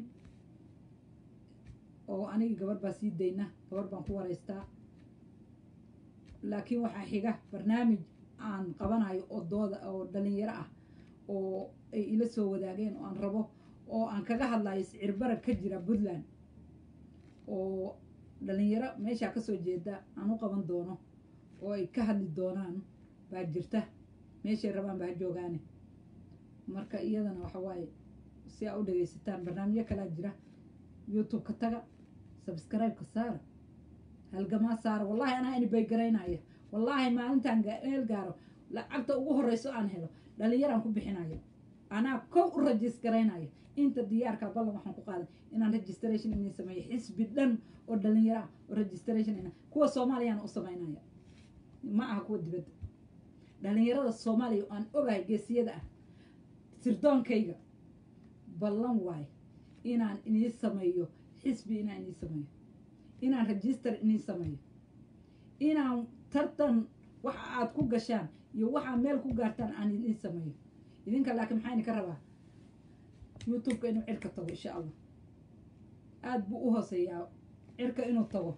Speaker 1: oo anigi gabar baa sii dayna gabar baan ku waraystaa laakiin waxaa xiga barnaamij aan qabanayo oo dooda oo dhalinyaro ah oo ay ila soo wadaageen oo aan rabo oo aan kaga hadlayo sicir barag ka jira puntland oo dhalinyaro meeshaa kasoo jeeda aan u qaban doono oo ay ka hadli doonaan baa jirta meeshay rabaan baa ha joogaane marka iyadana waxa waaye si aa u dhagaysataan barnaamijyo kalaa jira youtube-ka taga subscribe-ka saara halgamaa saara wallahi anaa inibay garaynaya wallaahi maalintaan meel gaaro lacagta ugu horreyso aan helo dhalinyaraan ku bixinayo anaa kow u rajis garaynaya inta diyaarka ballan waxaan ku qaaday inaan registration inay sameeyo xisbi dhan oo dhalinyaro ah oo registration ina kuwa soomaaliyana u samaynaya ma aha kuwa dibadda dhalinyarada soomaaliya oo aan ogahay geesiyada ah sirdoonkayga ballan waayo inaan inii sameeyo xisbi inaan inii sameeyo inaan register inii sameeyo inaan tartan waxa aad ku gashaan iyo waxaa meel ku gaartaan aan inii sameeyo idinka laakiin maxaa idinka rabaa youtube-ka inuu cirka tago insha allah aada buu u hooseeyaa cirka inuu tago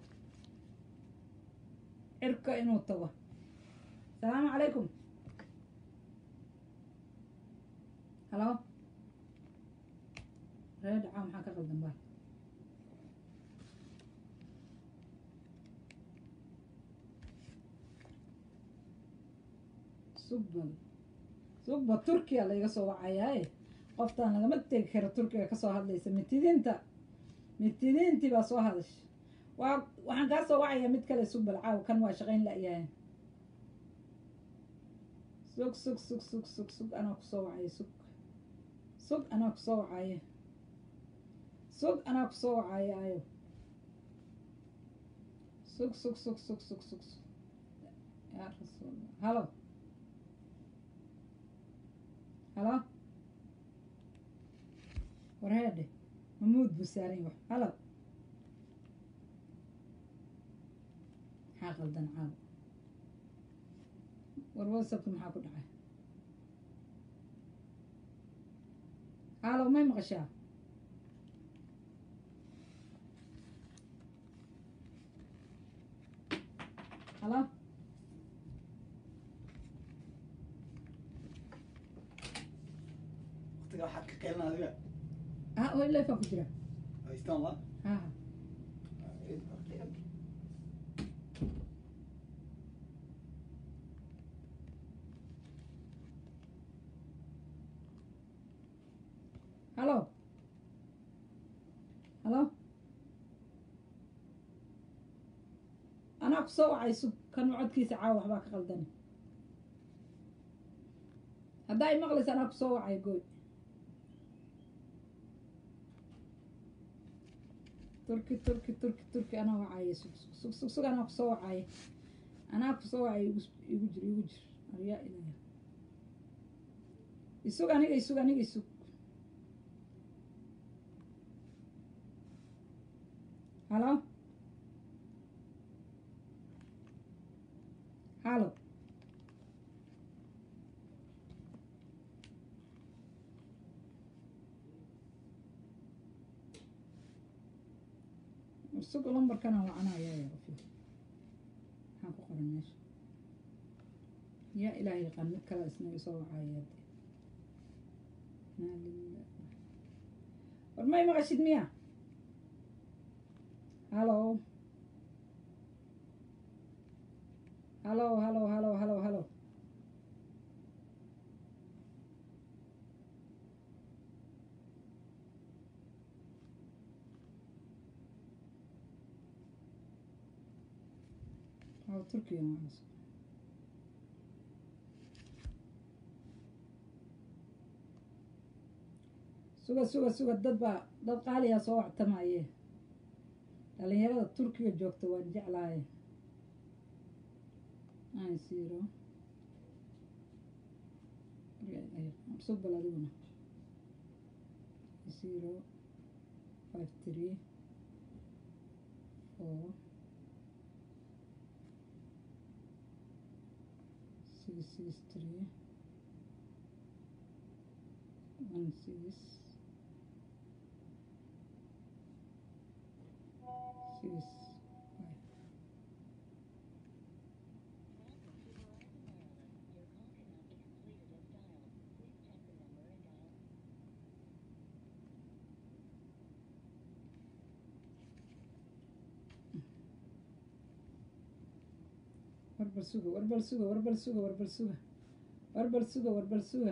Speaker 1: cirka inuu tago asalaamu calaykum halo ree dhacaa maxaa ka qaldan baa sugbal sugba turkiya layga soo wacayaaye qoftaan lagama tegi karo turkiga kasoo hadlaysa mitidiinta mitidiintii baa soo hadasha waa waxaan kaa soo wacayaa mid kale sugbal caaw kan waa shaqayn la-yahay sug sug sug sug sug sug anaa kusoo wacaya sug sug anaa kusoo wacaya sug anaa kusoo wacaya ayo sug sug sug sug sug sug yaa rasuul halo halo warheedhe mamuud buu saaran yahay halo maxaa qaldan caaw war whatsappka maxaa ku dhacay halo may maqashaa halo
Speaker 4: waqtiga waxaad ka qeylina adiga
Speaker 1: ha oo leefaa ku jira
Speaker 4: haystaan la
Speaker 1: ha halo halo anaa ku soo wacay sug kan codkiisa caawa waxbaa ka qaldani haddaa i maqlaysa anaa ku soo wacay gooy turki turki turki turki anaa wacaaye sug sug sug sug sug anaa kusoo wacaaye anaa kusoo wacay igu igu jir igu jir aryaa ilaya isug aniga isug aniga isug halo halo warsuga lambarkana wacanaya ya qofi maxaa ku qoran meesha yaa ilaah yaqaan mid kale isna isoo wacaya maa lillah war may maqashid miya hallo hallo hallo hallo hallo hallo oo turkiga macas suga suga suga dad baa dad qaaliyaa soo wactamaye dhalinyarada turkiga joogta waan jeclaaye nine zero sug bal adiguna zero five three four six six three one six six five warbal suga warbal suga warbal suga warbal suga warbal suga warbal suga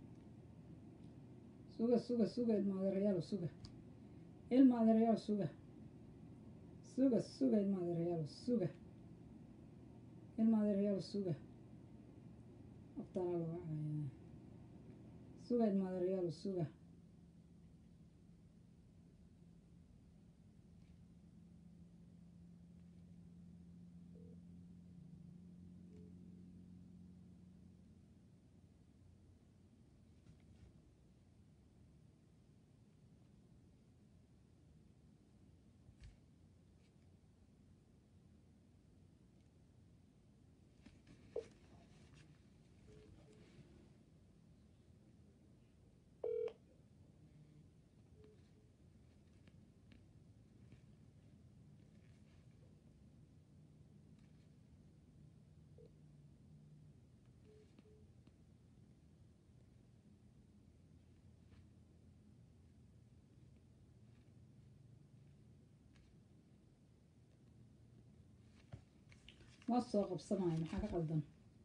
Speaker 1: suga suga suga ilma adeerayaal suga ilma adeerayaal suga suga suga ilma adeerayaal suga ilma adeerayaal suga aftaana la wacaya suga ilma adeerayaal suga ma soo qabsamayo maxaa ka qaldan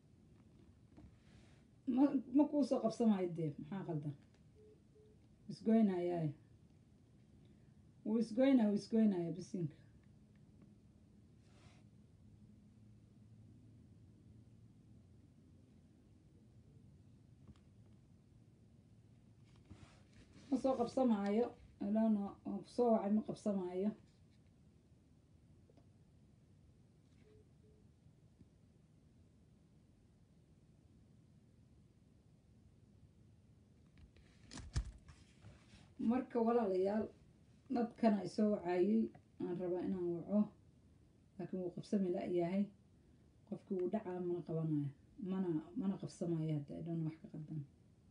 Speaker 1: ma ma kuu soo qabsamayo dee maxaa qaldan isgoynayaaye wuu isgoynaya wuu isgoynaya bisinka ma soo qabsamaayo ilano waan kusoo wacay ma qabsamaayo marka walaalayaal dadkana isoo wacaayey aan rabaa inaan waco laakiin wuu qabsami la-yahay qofkii wuu dhacaa mana qabanayo mana mana qabsamayo hadda idhana wax ka qaldan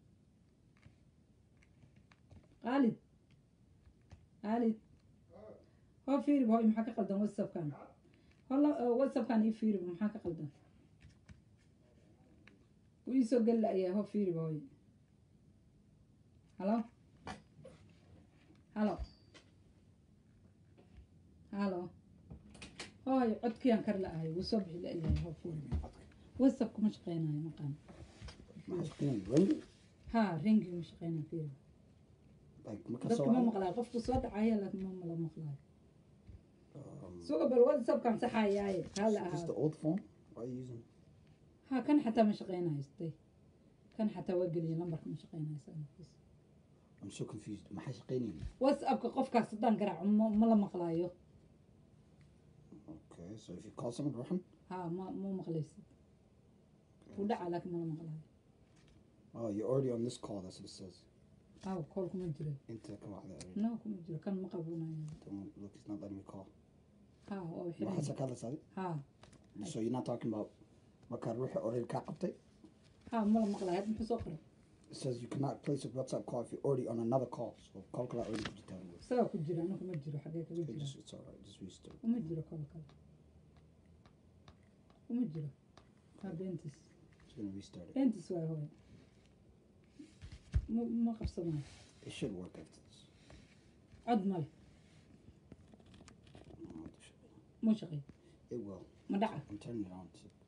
Speaker 1: qaalid qaalid hoo fiirib hooy maxaa ka qaldan whatsappkan hola whatsappkan ii fiirib maxaa ka qaldan wuu iisoo geli la-yahay hoo fiirib hooy halo halo halo hooy codkiyaan kar la-ahay wuu soo bixi la-yahay hoo fiirib whatsapp kuma shaqeynayo maqaan
Speaker 4: Ring?
Speaker 1: ha ringi ma shaqeynayo fiirib
Speaker 4: Like, ma ka
Speaker 1: dadka
Speaker 4: soo
Speaker 1: ma
Speaker 4: wacay?
Speaker 1: maqlaayo qofku soo dhacaya laakiin ma mala maqlaayo
Speaker 4: Um,
Speaker 1: suga bal whatsappkan saxayaaye hala
Speaker 4: Is this the
Speaker 1: ahaado
Speaker 4: old phone? Why are you using?
Speaker 1: ha kan xataa ma shaqeynayo stay kan xataa waa geliya lambarka ma shaqeynayo sanadkiis
Speaker 4: I'm so confused. Maxaa shaqeynayni?
Speaker 1: whatsappka qofkaas haddaan garaaco ma ma la maqlaayo
Speaker 4: Okay, so if you call someone, ruxan?
Speaker 1: ha ma ma maqlaysid wuu dhacaa laakiin ma la maqlaayo
Speaker 4: Oh, you're already on this call. That's what it says.
Speaker 1: aw kool kuma jiro
Speaker 4: Inta ka wacday already.
Speaker 1: no kuma jiro kan ma qabunayo
Speaker 4: Don't look, it's not letting me call.
Speaker 1: ha waa
Speaker 4: Waxaad
Speaker 1: wixii
Speaker 4: ka hadlaysaa?
Speaker 1: ha
Speaker 4: So you're not talking about markaa ruuxa already kaa qabtay?
Speaker 1: ha ma la maqlaayo hadda muxuu soo qoray
Speaker 4: It says you cannot place a WhatsApp call if you're already on another call. So call kala already put it down.
Speaker 1: isagaa ku jira anigu ma jiro xagee kaga
Speaker 4: Okay,
Speaker 1: jira
Speaker 4: just, it's alright. Just restart.
Speaker 1: uma jiro kol kale uma jiro waa beentis
Speaker 4: Just gonna restart it.
Speaker 1: beentis waay hooy ma ma qabsamayo
Speaker 4: It should work after this.
Speaker 1: cod male
Speaker 4: No, it should-
Speaker 1: ma shaqeey
Speaker 4: It will.
Speaker 1: ma dhaca
Speaker 4: I'm turning it on. So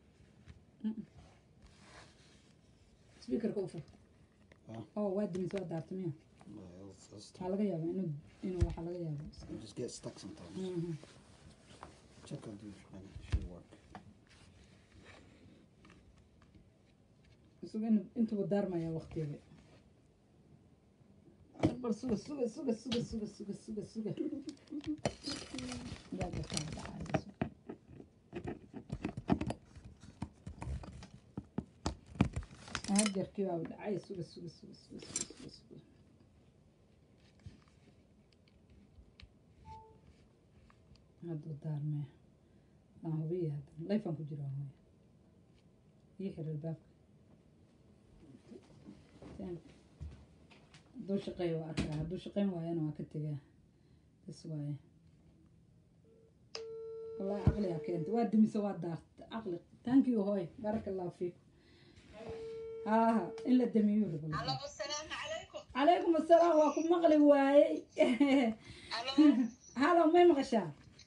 Speaker 1: speakerka u fur
Speaker 4: Ah.
Speaker 1: oo waa dimis waa daarta miya
Speaker 4: yeah, that's, that's
Speaker 1: waxaa laga yaabaa inuu inuu waxaa laga yaaba
Speaker 4: You just get stuck sometimes.
Speaker 1: Mhm.
Speaker 4: Check out these, man. It should work.
Speaker 1: isuga in intuba daarmaya waqtiga bal suga suga suga suga suga suga suga suga yaa gartaa dhacayso hajarkii baa dhacay suga suga suga suga suga suga suga hadduu daarmaya aan hubiya hadda layfaan ku jira hooya ii xir albaabka hadduu shaqeeyo waa arkaa hadduu shaqeyn waayana waa ka tegaa bas waaye wallahi caqligaa keenta waa dimise waa daarta caqli thank you hooy baraka allahu fiikum haaha in la damiyo rabo
Speaker 5: Allo, asalaamu calaykum.
Speaker 1: calaykum assalaam waa ku maqli waayey
Speaker 5: Allo,
Speaker 1: halo may maqashaa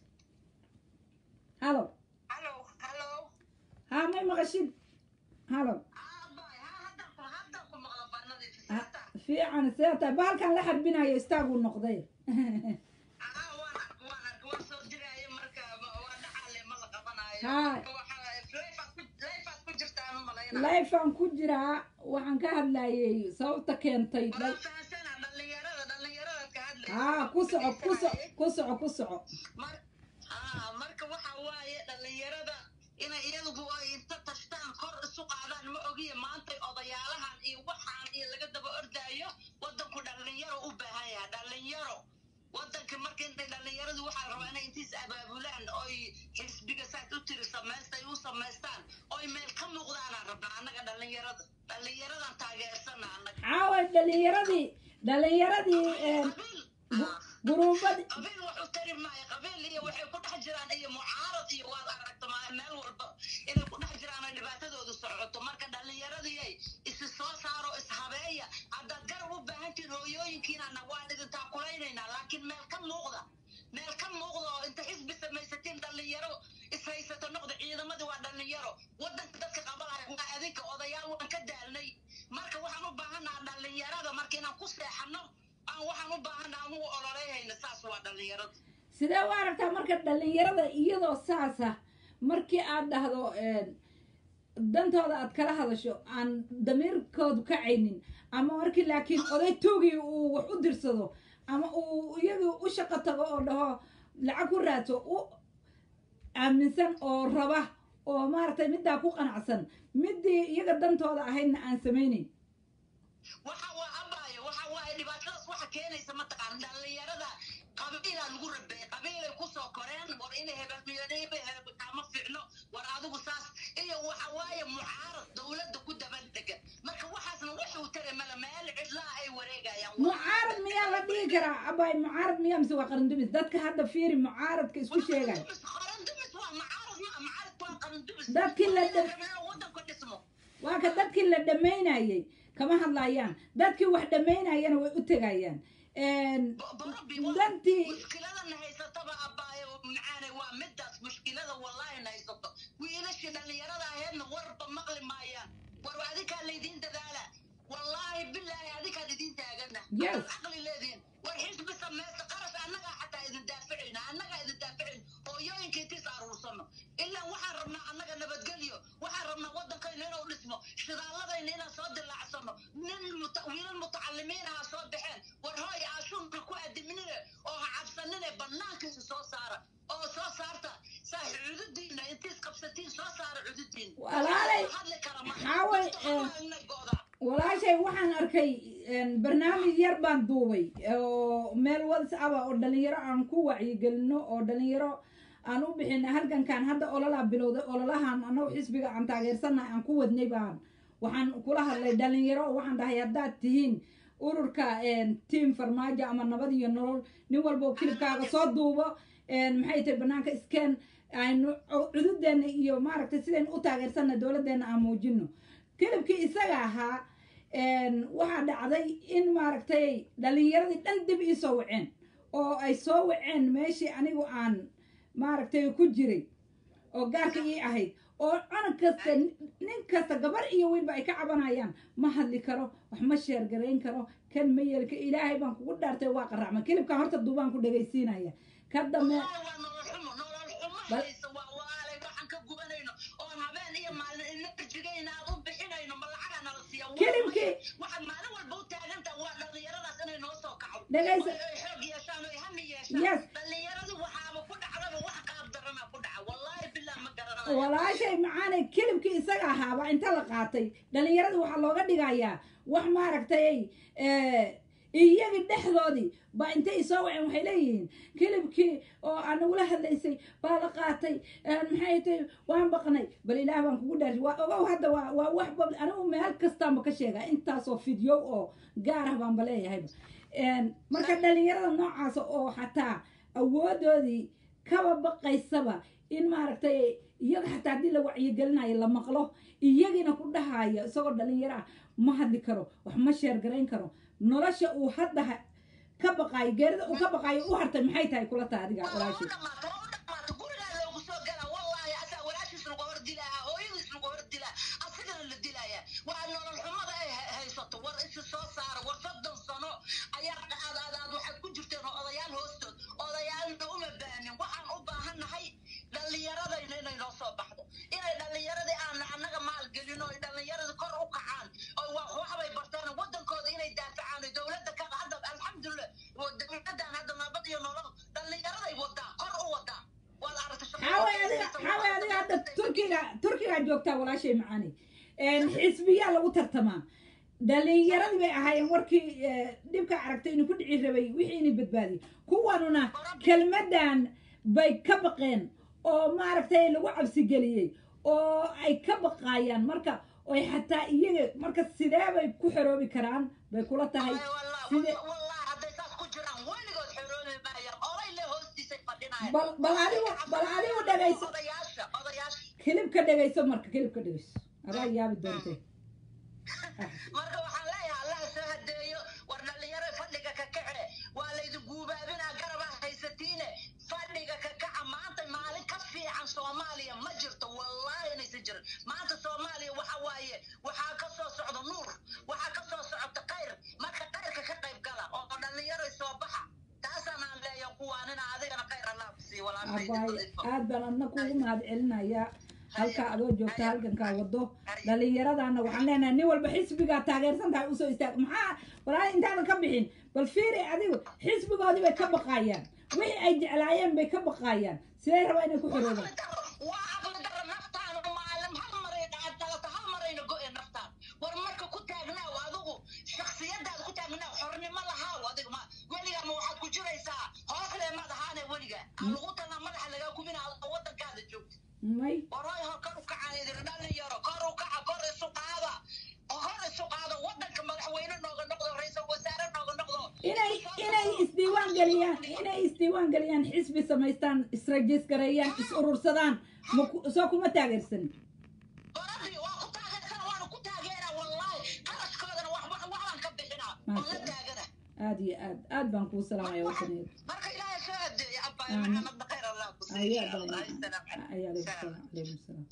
Speaker 1: halo
Speaker 5: allo, allo.
Speaker 1: haa may maqashid halo
Speaker 5: Ah, bay, ha, hadda ku- hadda ku maqlo barnadii
Speaker 1: Ha,
Speaker 5: fikrada.
Speaker 1: fiican see tahay bahalkan la xarbinayo istaaguu noqday
Speaker 5: Ah, waan ark- waan ark- waan soo diraayo marka, ma- waa dhacaale, ma la qabanayo.
Speaker 1: Haa.
Speaker 5: Marka waxaa- life-aad ku- life-aad ku jirtaan u malaynaa.
Speaker 1: lifean ku jiraa waxaan ka hadlayay sababta keentay
Speaker 5: Waan
Speaker 1: dhal-
Speaker 5: fahansanaa, dhalinyarada, dhalinyaradaad ka hadlaysa.
Speaker 1: haa ku soco ku soco ku soco ku soco
Speaker 5: Mar- ah, marka waxa waaye dhalinyarada inay iyagu ay inta tashtaan kor isu qaadaan ma ogiye maantay odayaalahan iyo waxaan iyo laga daba ordaayo wadanku dhalinyaro u baahan yahay dhalinyaro wadanka marka intay dhalinyaradu waxaa rabaa inay intiis abaabulaan oy xisbiga saad u tiri samaystay u samaystaan oy meel ka muuqdaanaan rabnaa annaga dhalinyarada dhalinyaradan taageersana annaga
Speaker 1: caawa dhalinyaradii dhalinyaradii een,
Speaker 5: qabiil
Speaker 1: gu-
Speaker 5: ah.
Speaker 1: guruubadii
Speaker 5: qabiil wax u tari maayo qabiil iyo waxay ku dhex jiraan iyo mucaarad iyo waad aragta ma- meel walba inay ku dhex jiraan ay dhibaatadoodu socoto marka dhallinyaradii isi soo saaro ishabeeya haddaad garab u baahan tihin hooyooyinkiinana waan idin taakulaynayna laakiin meel ka muuqda meel ka muuqda oo inta xisbi samaysatiin dhallinyaro ishaysato noqda ciidamadii waa dhallinyaro wadanka dadka qabanaya waa adinka odayaal waan ka daalnay marka waxaan u baahannaha dhallinyarada marka inaan ku seexano aan waxaan u baahannaha aan ugu ololeeyhayna saas waa dhallinyarada
Speaker 1: sidee u aragtaa marka dhalinyarada iyadoo saasa markii aad dhahdo een, dantooda aad kala hadasho aan damiirkoodu kacaynin ama markii laakiin oday toogii uu wax u dirsado ama uu iyagii u shaqo tago oo dhaho lacag ku raadso u aaminsan oo raba oo maaragtay middaa ku qanacsan midii iyaga dantooda ahaydna aan samaynayn
Speaker 5: waxa waa abaayo waxa waaye dhibaatadaas waxa keenaysa mataqaan dhallinyarada qabiilaa lagu rabeeyey qabiilay kusoo koreen war inay hebelmiyaniba hebel kama fiicno war adigu saas iyo waxa waaye mucaarad dowladda ku dabandega marka waxaasna wuxuu tare mala meel cidlaa ay wareegayaan
Speaker 1: mucaarad miyaa la dhihi karaa abay mucaarad miyaa mise waa qarandumis dadka hadda fiiri mucaaradka isku sheegay
Speaker 5: qarandumis waa mucaarad ma mucaarad waa qarandumis
Speaker 1: Dadkii la dhab-
Speaker 5: wadanka dhismo
Speaker 1: waa ka dadkii la dhammaynayay kama hadlayaan dadkii wax dhammaynayana way u tegayaan dantii
Speaker 5: mushkiladana haysataba abaayo macaane waa midaas mushkilada wallahi na haysato wiilashii dhallinyarada aheedna warba maqli maayaan war adikaa laydiin dadaala wallaahi bilaahi adikaan idiin taagana
Speaker 1: Yes.
Speaker 5: Haddaad caqli leediin war xisbi samaysta qarash annagaa xataa idin daafacayna annagaa idin daafacayn hooyooyinka intiis aruursano ilaa waxaan rabnaa annaga nabadgelyo waxaan rabnaa wadankayna inuu dhismo shidaalladayna inaan soo dilaacsano nin muta- wiilal mutacalimiin aha soo baxeen war hooy aashuunka ku adiminine oo ha cabsanine banaankiisa soo saara oo soo saarta saa cududiina intiis qabsatiin soo saara cududiina
Speaker 1: Walaalay,
Speaker 5: hadli kara ma
Speaker 1: waxaa way, eh,
Speaker 5: inay go'daa
Speaker 1: walaashay waxaan arkay een, barnaamij yar baan duubay oo meel whatsapp ah oo dhalinyaro aan ku wacyigelino oo dhalinyaro aan u bixina halgankan hadda ololaa bilowday ololahan annagu xisbiga aan taageersanahay aan ku wadnay baan waxaan kula hadlay dhalinyaro waxaan dhahay haddaad tihiin ururka tiam farmaajo ama nabad iyo nolol nin walba oo kilibkaaga soo duubo maxay tahay banaanka iskeen aynu cududeena iyo maaragtay sidaynu u taageersanna dowladdeena aan muujino kilibkii isaga ahaa waxaa dhacday in maaragtay dhalinyaradii dhan dib ii soo waceen oo ay soo waceen meeshii anigu aan maaragtay ku jiray oo gaarka ii ahayd oo cunug kasta nin kasta gabar iyo wiilba ay ka cabanayaan ma hadli karo wax ma sheergarayn karo kan ma yeelka ilaahay baan kugu dhaartay waa qaracma kilibkan horta duubaan ku dhegaysiinaya ka dambe
Speaker 5: Wallaahi waa nolol xumo nolol xumo
Speaker 1: Bal-
Speaker 5: haysa waa waalay waxaan ka gubanayno oon habeen iyo maalin enerjigayna aan u bixinayno ma lacagaa nala siiya
Speaker 1: Kilimkii-
Speaker 5: waxaad maalin walba u taagantaha waa dhallinyaradaas inay noo soo kaco
Speaker 1: Dhagaysa-
Speaker 5: oo ay xoog yeeshaan oo ay hami
Speaker 1: Yes.
Speaker 5: yeeshaan dhallinyaradu waxaaba ku dhacdaba wax qaab darana ku dhaca wallaahi bilah ma garanayo
Speaker 1: walaashay macaanay kilibkii isaga ahaaba inta la qaatay dhalinyarada waxaa looga dhigayaa wax maaragtay iyagii dhexdoodii baa intay soo waceen waxay leeyihiin kilibkii oo aan nagula hadlaysay baa la qaatay maxay tahay waan baqnay bal ilaah baan kugu dhaarsi waa ogow hadda waa waa wax bab anigu meel kastaanba ka sheegaa intaasoo fidyo oo gaar ah baanba leeyahayba marka dhalinyarada noocaasa oo xataa awoodoodii kaba baqaysaba in maaragtay iyaga xataa haddii la wacyigelinayo la maqlo iyagiina ku dhahayo isagoo dhalinyaro ah ma hadli karo wax ma sheergarayn karo nolosha uu hadda ha- ka baqaayo geerida uu ka baqaayo u hartay maxay tahay kula tahay adiga
Speaker 5: waa u
Speaker 1: walaashay
Speaker 5: dhamaata waa u dhamaata gurigaa loogu soo galaa wallaahi asaa walaashiis lagu hor dilaa hooyadiis lagu hor dilaa asigana la dilaya waa nolol xumada ay ha- haysato war isi soo saara war soddon sano ayaa aad aad aad waxaad ku jirteen oo odayaal hoostood odayaalna uma baanin waxaan u baahannahay dhallinyaradayna inay noo soo baxdo inay dhallinyaradii aan annaga maalgelino ay dhallinyaradii kor u kacaan oo wa- waxbay bartaan wadankooda inay daafacaan oo dowladda ka hadda alxamdulilah dowladdan hadda nabad iyo nolol dhallinyaraday wadaa kor u wadaa waad aragtay shaqo-
Speaker 1: xaaway adiga xaaway adiga hadda turkiga turkigaa joogtaa walaashay macaani xisbiyaa lagu tartamaa dhalinyaradii bay ahaayeen warkii eh, dhibka aragtay inuu ku dhici rabay wixii inay badbaadiyey kuwanuna kelmadan bay ka baqeen oo maaragtay lagu cabsigeliyey oo ay ka baqaayaan marka oy xataa iyaga marka sidee bay ku xoroobi karaan bay kula tahay
Speaker 5: Ay, wallah-
Speaker 1: side
Speaker 5: wallah hadday saas ku jiraan weligood xoroobi maayaan oday le hoostiisay fadhinayaan
Speaker 1: bal bal adigu bal adigu dhegayso
Speaker 5: odayaasha odayaasha
Speaker 1: kilibka dhegayso marka kilibka dhegayso adaa yaabi doontay
Speaker 5: marka waxaan leeyahay allaha soo hadeeyo war dhalinyaro fadhiga ka kace waa laydi guubaabinaa garaba haysatiine fadhiga ka kaca maanta maalin ka fiican soomaaliya ma jirto wallaahi inaysan jirin maanta soomaaliya waxa waaye waxaa ka soo socda nuur waxaa ka soo socota khayr marka khayrka ka qayb gala oo dhalinyaro soo baxa taasaan aan leeyahay kuwaanina adigana khayr allah ku siiyo
Speaker 1: abaay
Speaker 5: walaashay
Speaker 1: aad baan adna kuugu mahad celinayaa halkaa adoo joogta halgankaa wado dhallinyaradana waxaan leenahay nin walba xisbigaa taageersan tahay usoo istaag maxaa walaal intaadan ka bixin bal fiiri adigu xisbigoodii bay ka baqaayaan wixii ay jeclaayeen bay ka baqaayaan sidee rabaa inay ku xoroobaan
Speaker 5: waa aqli daro naftaan maalin hal maray dhacdalata hal marayna go-e naftaan war marka ku taagnaaw adigu shaksiyadaada ku taagnaaw xornimo lahaaw adiga ma weligaa ma waxaad ku jiraysaa hoosle maad ahaane weliga aan lagu talnaa madaxa lagaa kubina adoo wadankaada joogta
Speaker 1: may
Speaker 5: waroy hor kor u kaca idin dhalinyaro kor u kaca kor isu qaada kor isu qaada wadanka madaxweyne nooga noqdo ra-iisul wasaare nooga noqdo
Speaker 1: inay inay isdiiwaan geliyaan inay isdiiwaan geliyaan xisbi samaystaan israjisgareeyaan is urursadaan ma ku- soo kuma taageersanin
Speaker 5: baradii waa ku taageersana waana ku taageeraa wallaahi qarashkoodana wax wax waxbaan ka bixinaa oo la taagana
Speaker 1: aad iyo aad aad baan kuu salaamaya wadaneed
Speaker 5: marka ilaahay soo adeeya abbaay
Speaker 1: Aamin.
Speaker 5: maxamed khayr allah ku
Speaker 1: ayaa
Speaker 5: siiya
Speaker 1: badan
Speaker 5: Allah isalaam calaykum.
Speaker 1: ayaa alaykum salaam alaykum salaam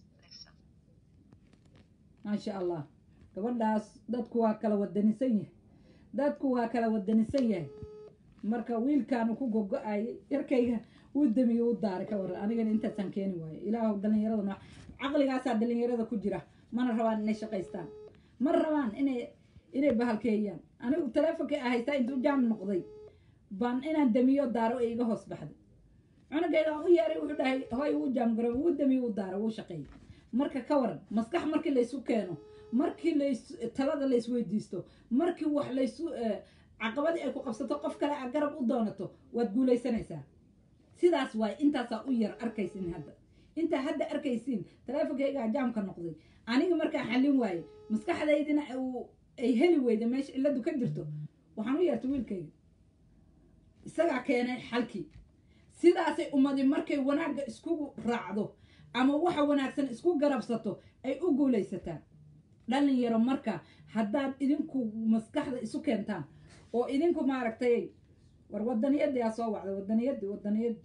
Speaker 1: maasha allah gabadhaas dadku waa kala wadanisan yahay dadku waa kala wadanisan yahay marka wiilkaanu ku gogo-ayay yarkayga wuu damiye u daaray ka waran anigana intaasaan keeni waayo ilaahu dhallinyarada nooc caqligaasaa dhallinyarada ku jira mana rabaan inay shaqaystaan ma rabaan inay inay bahalkeeyaan anigu taleefonkay ahaystaa intuu jaam noqday baan inaan damiyo daaro ee iga hoos baxday cunugayga aan u yeeray wuxuu dhahay hoy wuu jaamgaro wuu damiye u daaro wuu shaqeeyay marka ka waran maskax markii laysu keeno markii lays talada laysweydiisto markii wax laysu eh, caqabadii ay ku qabsato qof kale aad garab u doonato waad guulaysanaysaa sidaas waay intaasaa u yar arkaysin hadda intaa hadda arkaysiin taleefonkaygaa jaamka noqday aniga markaa xallin waaye maskaxdaydina uu- ay heli weyda meesha cilladu ka jirto waxaan u yeertay wiilkayga isagaa keenay xalkii sidaasay ummadi markay wanaagga iskugu raacdo ama waxa wanaagsan isku garabsato ay u guulaysataa dhalinyaro marka haddaad idinku maskaxda isu keentaan oo idinku maaragtay war wadaniyadii aa soo wacday wadaniyadii wadaniyadii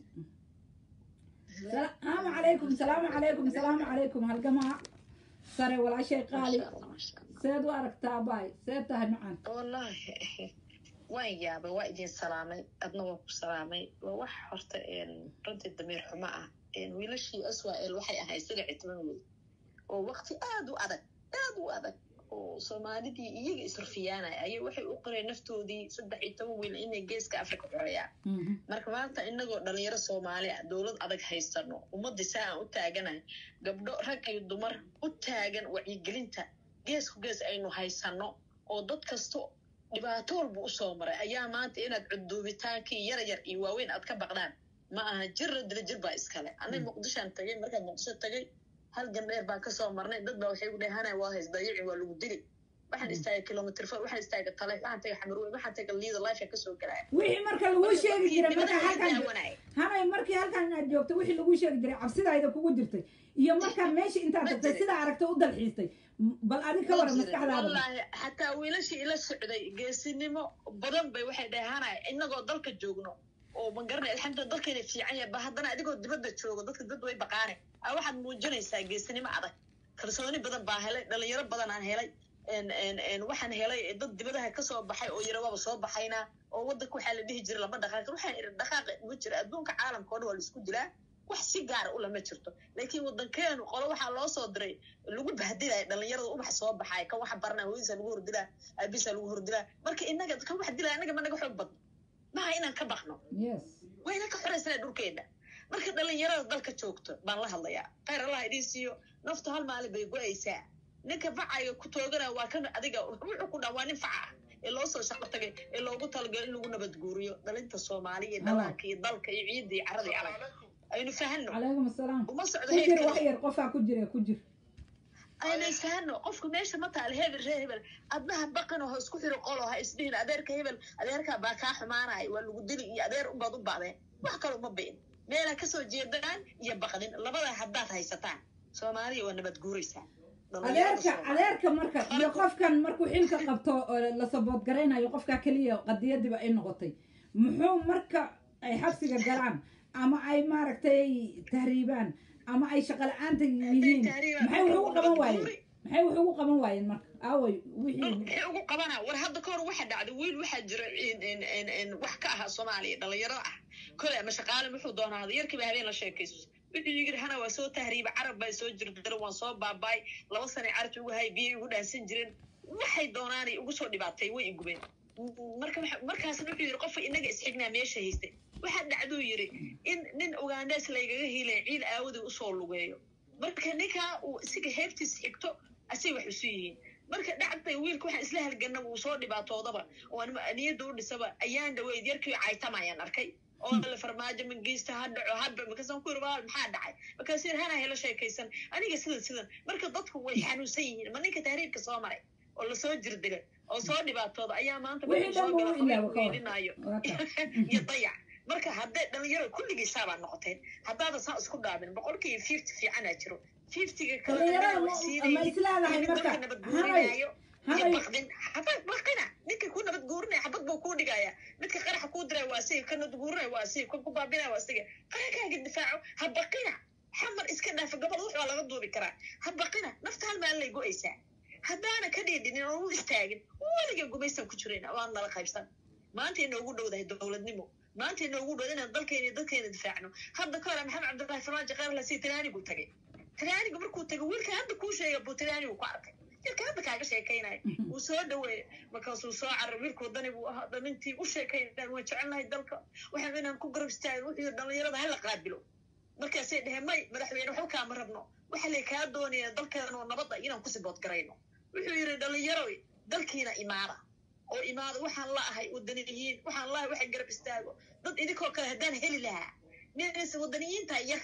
Speaker 1: salaamu calaykum salaamu calaykum salaamu calaykum halgamaa sare walaashay qaali seed u aragtaa baay seed tahay macaan
Speaker 6: wallaahi waan yaabay waa idin salaamay adna waan ku salaamay waa wax horta runtii damiir xumo ah wiilashii aswael waxay ahayd sida citman wey oo waqti aada u adag aada u adag oo soomaalidii iyaga israfiyaanaya ayay waxay u qoreen naftoodii saddex iyo toban wiil inay geeska afrika xoreeyaan marka maanta inagoo dhalinyaro soomaali ah dowlad adag haysano ummadii saa aan u taaganahay gabdho rag iyo dumar u taagan wacyigelinta geesku gees aynu haysano oo dad kasto dhibaato walba usoo maray ayaa maanta inaad cuduubitaankii yar yar iyo waaweyn aad ka baqdaan ma aha jirra dila jir baa iskale anay muqdishaan tagay markaan muqdisho tagay hal gandheer baan kasoo marnay dad baa waxay u dhehana waa hays dayici waa lagu dili waxaan istaagay kilomitr fo waxaan istaagay tale waxaan tagay xamarweyn waxaan tagay liida life kasoo galaya
Speaker 1: wixii marka laguu sheegi jiray marka halkan hanay markii halkan inaad joogto wixii laguu sheegi jiray cabsidayda kugu jirtay iyo markaa meesha intaad
Speaker 6: Ma
Speaker 1: tagtay
Speaker 6: jirin.
Speaker 1: sidaa aragta u dalxiistay m- bal adi ka waran maskaxdaada
Speaker 6: wallaahi xataa wiilashii ila socday geesinimo badan bay waxay dheehanaya inagoo dalka joogno oo ma garanay alxamdulillah dalkayna fiican yahay ba haddana adigoo dibadda joogo dadka dad way baqaane a waxaad muujinaysaa geesinimo adag kalsooni badan baa helay dhalinyaro badan aan helay En- en- en waxaan helay dad dibadaha kasoo baxay oo yara waaba soo baxaynaa oo wadanka waxaa la dhihi jiray lama dhaqaaqin waxaan idhi dhaqaaqa ma jira adduunka caalamka oo dhan waa la isku dilaa wax si gaara u lama jirto laakiin wadankeenu qolo waxaa loo soo diray lagu bahdilaya dhalinyarada ubax soo baxay kan waxa baranaya hooyadiisa lagu hordilaa aabihiisa lagu hordilaa marka inaga kan wax dilaya anaga ma naga xoog badno maha inaan ka baqno
Speaker 1: yes
Speaker 6: wayna ka xoraysana dhulkeena marka dhalinyarada dalka joogto baan la hadlayaa khayr allah idiin siiyo naftu hal maalin bay go-aysaa ninka facayo ku toogana waa kan adiga wuxuu ku dhaa waa nin faca ah ee loo soo shaqo tagay ee loogu talagalo in lagu nabadguuriyo dhalinta soomaaliya iyo dhalaanka iyo dalka iyo ciidda iyo carada iyo alag aynu fahano
Speaker 1: calaykum asalaam
Speaker 6: uma socdo
Speaker 1: ku jir wax
Speaker 6: heerkale
Speaker 1: yar qofaa ku jira ku jir
Speaker 6: aynu isfahano qofku meesha ma taal hebel ree hebel adnaha baqan oo ha isku xiro qolo ha isdhihin adeerka hebel adeerkaa baa kaa xumaanaya waa lagu dili iyo adeer unbaad u bacdeen wax kale uma bi'in meelaa kasoo jeedaan iyo baqdin labada haddaad haysataan soomaaliya waa nabad guuraysaa
Speaker 1: adeerka adeerka marka iyo qofkan markuu xilka qabto oo la sabood garaynayo qofkaa keliya qadiyadiba ay noqotay muxuu marka ay xabsiga galaan ama ay maaragtay tahriibaan ama ay shaqo la-aanta yihiin maxay wax ugu qaban waayeen maxay wax ugu qaban waayeen marka aaway wixii
Speaker 6: maxay ugu qabanaa war hadda ka hor waxa dhacday wiil waxaa jira in- in- in- in wax ka ahaa soomaaliya dhalinyaro ah kole ama shaqaale muxuu doonaada yarkiiba habeen la sheekayso wuxuu yiri hana waa soo tahriiba carab baa soo jirdira waan soo baabaay laba sanay carabta ugu hay biyay ugu dhaansan jireen waxay doonaanay ugu soo dhibaatay way igubeen marka waxa- markaasna wuxuu yiri qofka inaga isxignaa meesha haystay waxaa dhacduu yiri in nin ugaandhees laygaga hiilay ciid aawadii usoo lugeeyo marka ninkaa uu isiga heebtiis xigto asay wax isu yihiin marka dhacday wiilka waxaan isla halgana wuu soo dhibaatoodaba oo anima- niyadda u dhisaba ayaan dhaweyd yarkii caytamayaan arkay oo la farmaajo mangiista ha dhaco hadba markaasaan ku yiri waa maxaa dhacay markaas yiri hana hela sheekaysan aniga sidan sidan marka dadku way xanuunsan yihiin ma ninka tahriibka soo maray oo lasoo jirdilay oo soo dhibaatooda ayaa maanta
Speaker 1: wixii dhan buu u ilaawa ka war
Speaker 6: weydinaayo
Speaker 1: waa ka
Speaker 6: iyo dayac marka hadday dhalinyaro kulligiisaabaa noqoteen haddaadan saa isku dhaabin boqolkiiba fifty fiicanaa jiro fiftiga kale
Speaker 1: dhalinyarada
Speaker 6: way
Speaker 1: ma
Speaker 6: siinayeen.
Speaker 1: ma isleedahay
Speaker 6: Nin
Speaker 1: marka
Speaker 6: dadka nabad
Speaker 1: hanay
Speaker 6: guurinaayo iyo
Speaker 1: hanay
Speaker 6: baqdin xabad baqina ninka ku nabad guurinaya xabad buu kuu dhigaya midka qaraxa kuu diraya waa asiga ka nabad guurinaya waa asiga kan ku baabinaya waa asiga qarankaaga difaaco ha baqina xamar iska dhaafa gobol wax waa laga duubi karaa ha baqina nafta hal maalin lay go-aysaa haddaana ka dhiidhinin oo u istaagin weliga gumaysan ku jirayna waan nala qaybsan maanta inoogu dhowdahay dowladnimo maanta inoogu dhow inaan dalkeena iyo dadkeena difaacno hadda ka hore maxamed cabdullaahi farmaajo kheyrlasi tiraanigu tagay tiraanigu markuu tagay wiilka hadda kuu sheega buu tiraanigu ku arkay jirka hadda kaaga sheekaynaya wuu soo dhaweeyey markaasuu soo carar wiilka wadani buu ahaa dhalintii u sheekaynayaan waan jecelnahay dalka waxaan inaan ku garab istaagin wuxuu yidhi dhalinyarada hala qaabilo markaasay dheheen may madaxweyne waxba kaama rabno waxa lay kaa doonaya dalkeena oo nabadda inaan ku sibood garayno wuxuu yidhi dhalinyaro dalkiina imaada oo imaada waxaan la ahay wadaniyiin waxaan la ahay waxa garab istaago dad idinkoo kale haddaan heli lahaa nis wadaniyiinta yar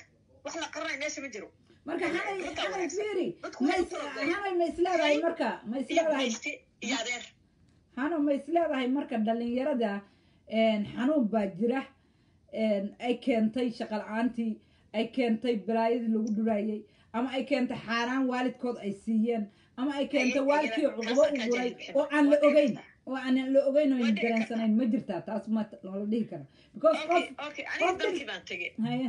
Speaker 6: wax la qaranay meesha ma jiro
Speaker 1: marka hanay
Speaker 6: Runta
Speaker 1: hanay
Speaker 6: wanaagsan.
Speaker 1: fiiri
Speaker 6: Dadku
Speaker 1: ma
Speaker 6: waxay
Speaker 1: is-
Speaker 6: u kala go'een.
Speaker 1: hanay ma isleedahay marka ma
Speaker 6: iyo
Speaker 1: isleedahay
Speaker 6: mayste iyo adeer
Speaker 1: hano ma isleedahay marka dhalinyarada een, xanuun baa jira een, ay keentay shaqa la-aantii ay keentay balaayadii lagu dhuraayey ama ay keentay xaaraan waalidkood ay siiyeen ama ay keentay
Speaker 6: Ay-
Speaker 1: waalidkii
Speaker 6: ayana
Speaker 1: cuqubo
Speaker 6: taas
Speaker 1: u
Speaker 6: aan
Speaker 1: guray
Speaker 6: ka jahil
Speaker 1: oo aan la
Speaker 6: bixin.
Speaker 1: ogeyn oo aan la ogeyn oo
Speaker 6: Waa
Speaker 1: aan
Speaker 6: dhici
Speaker 1: dareensanayn ma jirtaa taas ma loola dhihi kara because qof
Speaker 6: okay okay aniga
Speaker 1: qof
Speaker 6: dalkii baan tegey
Speaker 1: haye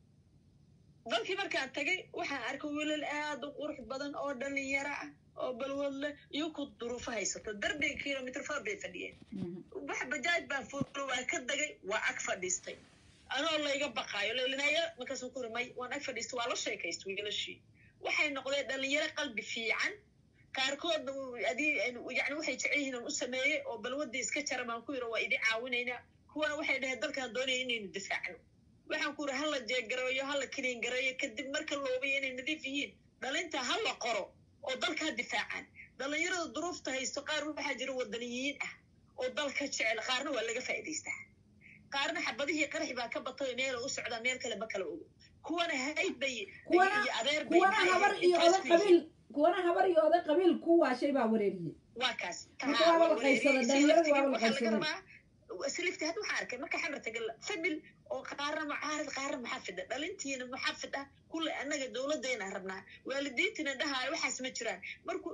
Speaker 6: dalkii markaan tagay waxaan arkay wiilal aad u qurux badan oo dhalinyaro ah oo balwad leh iyo ku duruufo haysato darbiga kilomitr far bay fadhiyeen
Speaker 1: Mhm.
Speaker 6: wax bajaaj baan fuulo waa ka dagay waa ag fadhiistay anoo layga baqaayo lelinaya markaasuu ku rimay waan ag fadhiistay waa la sheekaystay wiilashii waxay noqdeen dhalinyaro qalbi fiican qaarkoodna uu- adii yani waxay jecel yihiin aan u sameeyey oo balwadii iska jara baan ku yidhi waa idin caawinaynaa kuwana waxay dhaheen dalkaan doonaya inaynu difaacno waxaan ku yidhi hala jeegareeyo hala kiliin gareeyo kadib marka la hubiyo inay nadiif yihiin dhalinta ha la qoro oo dalkaa difaacaan dhalinyarada duruufta haysto qaar waxaa jira wadaniyiin ah oo dalka jecel qaarna waa laga faa'iidaystaa qaarna xabadihii qarax baa ka batay meel u socdaa meel kale ma kala ogo kuwana hayd bay
Speaker 1: kuwana
Speaker 6: iyo adeer bay
Speaker 1: kuwana
Speaker 6: maxay
Speaker 1: habar
Speaker 6: ahayd
Speaker 1: iyo
Speaker 6: intaas
Speaker 1: oday
Speaker 6: ku yihiin.
Speaker 1: qabiil kuwana habar iyo oday qabiil ku waashay baa wareeriyey
Speaker 6: waa kaas
Speaker 1: Marka waa la qaybsada, dhalinyaradu waa la qaybsaday.
Speaker 6: silifti hadda waxaa arkay marka xamar tagal famil oo qaarna mucaarid qaarna muxafid ah dhalintiina muxafid ah kulle annaga dowladdeena rabnaa waalidiintina dhahaayo waxaas ma jiraan markuu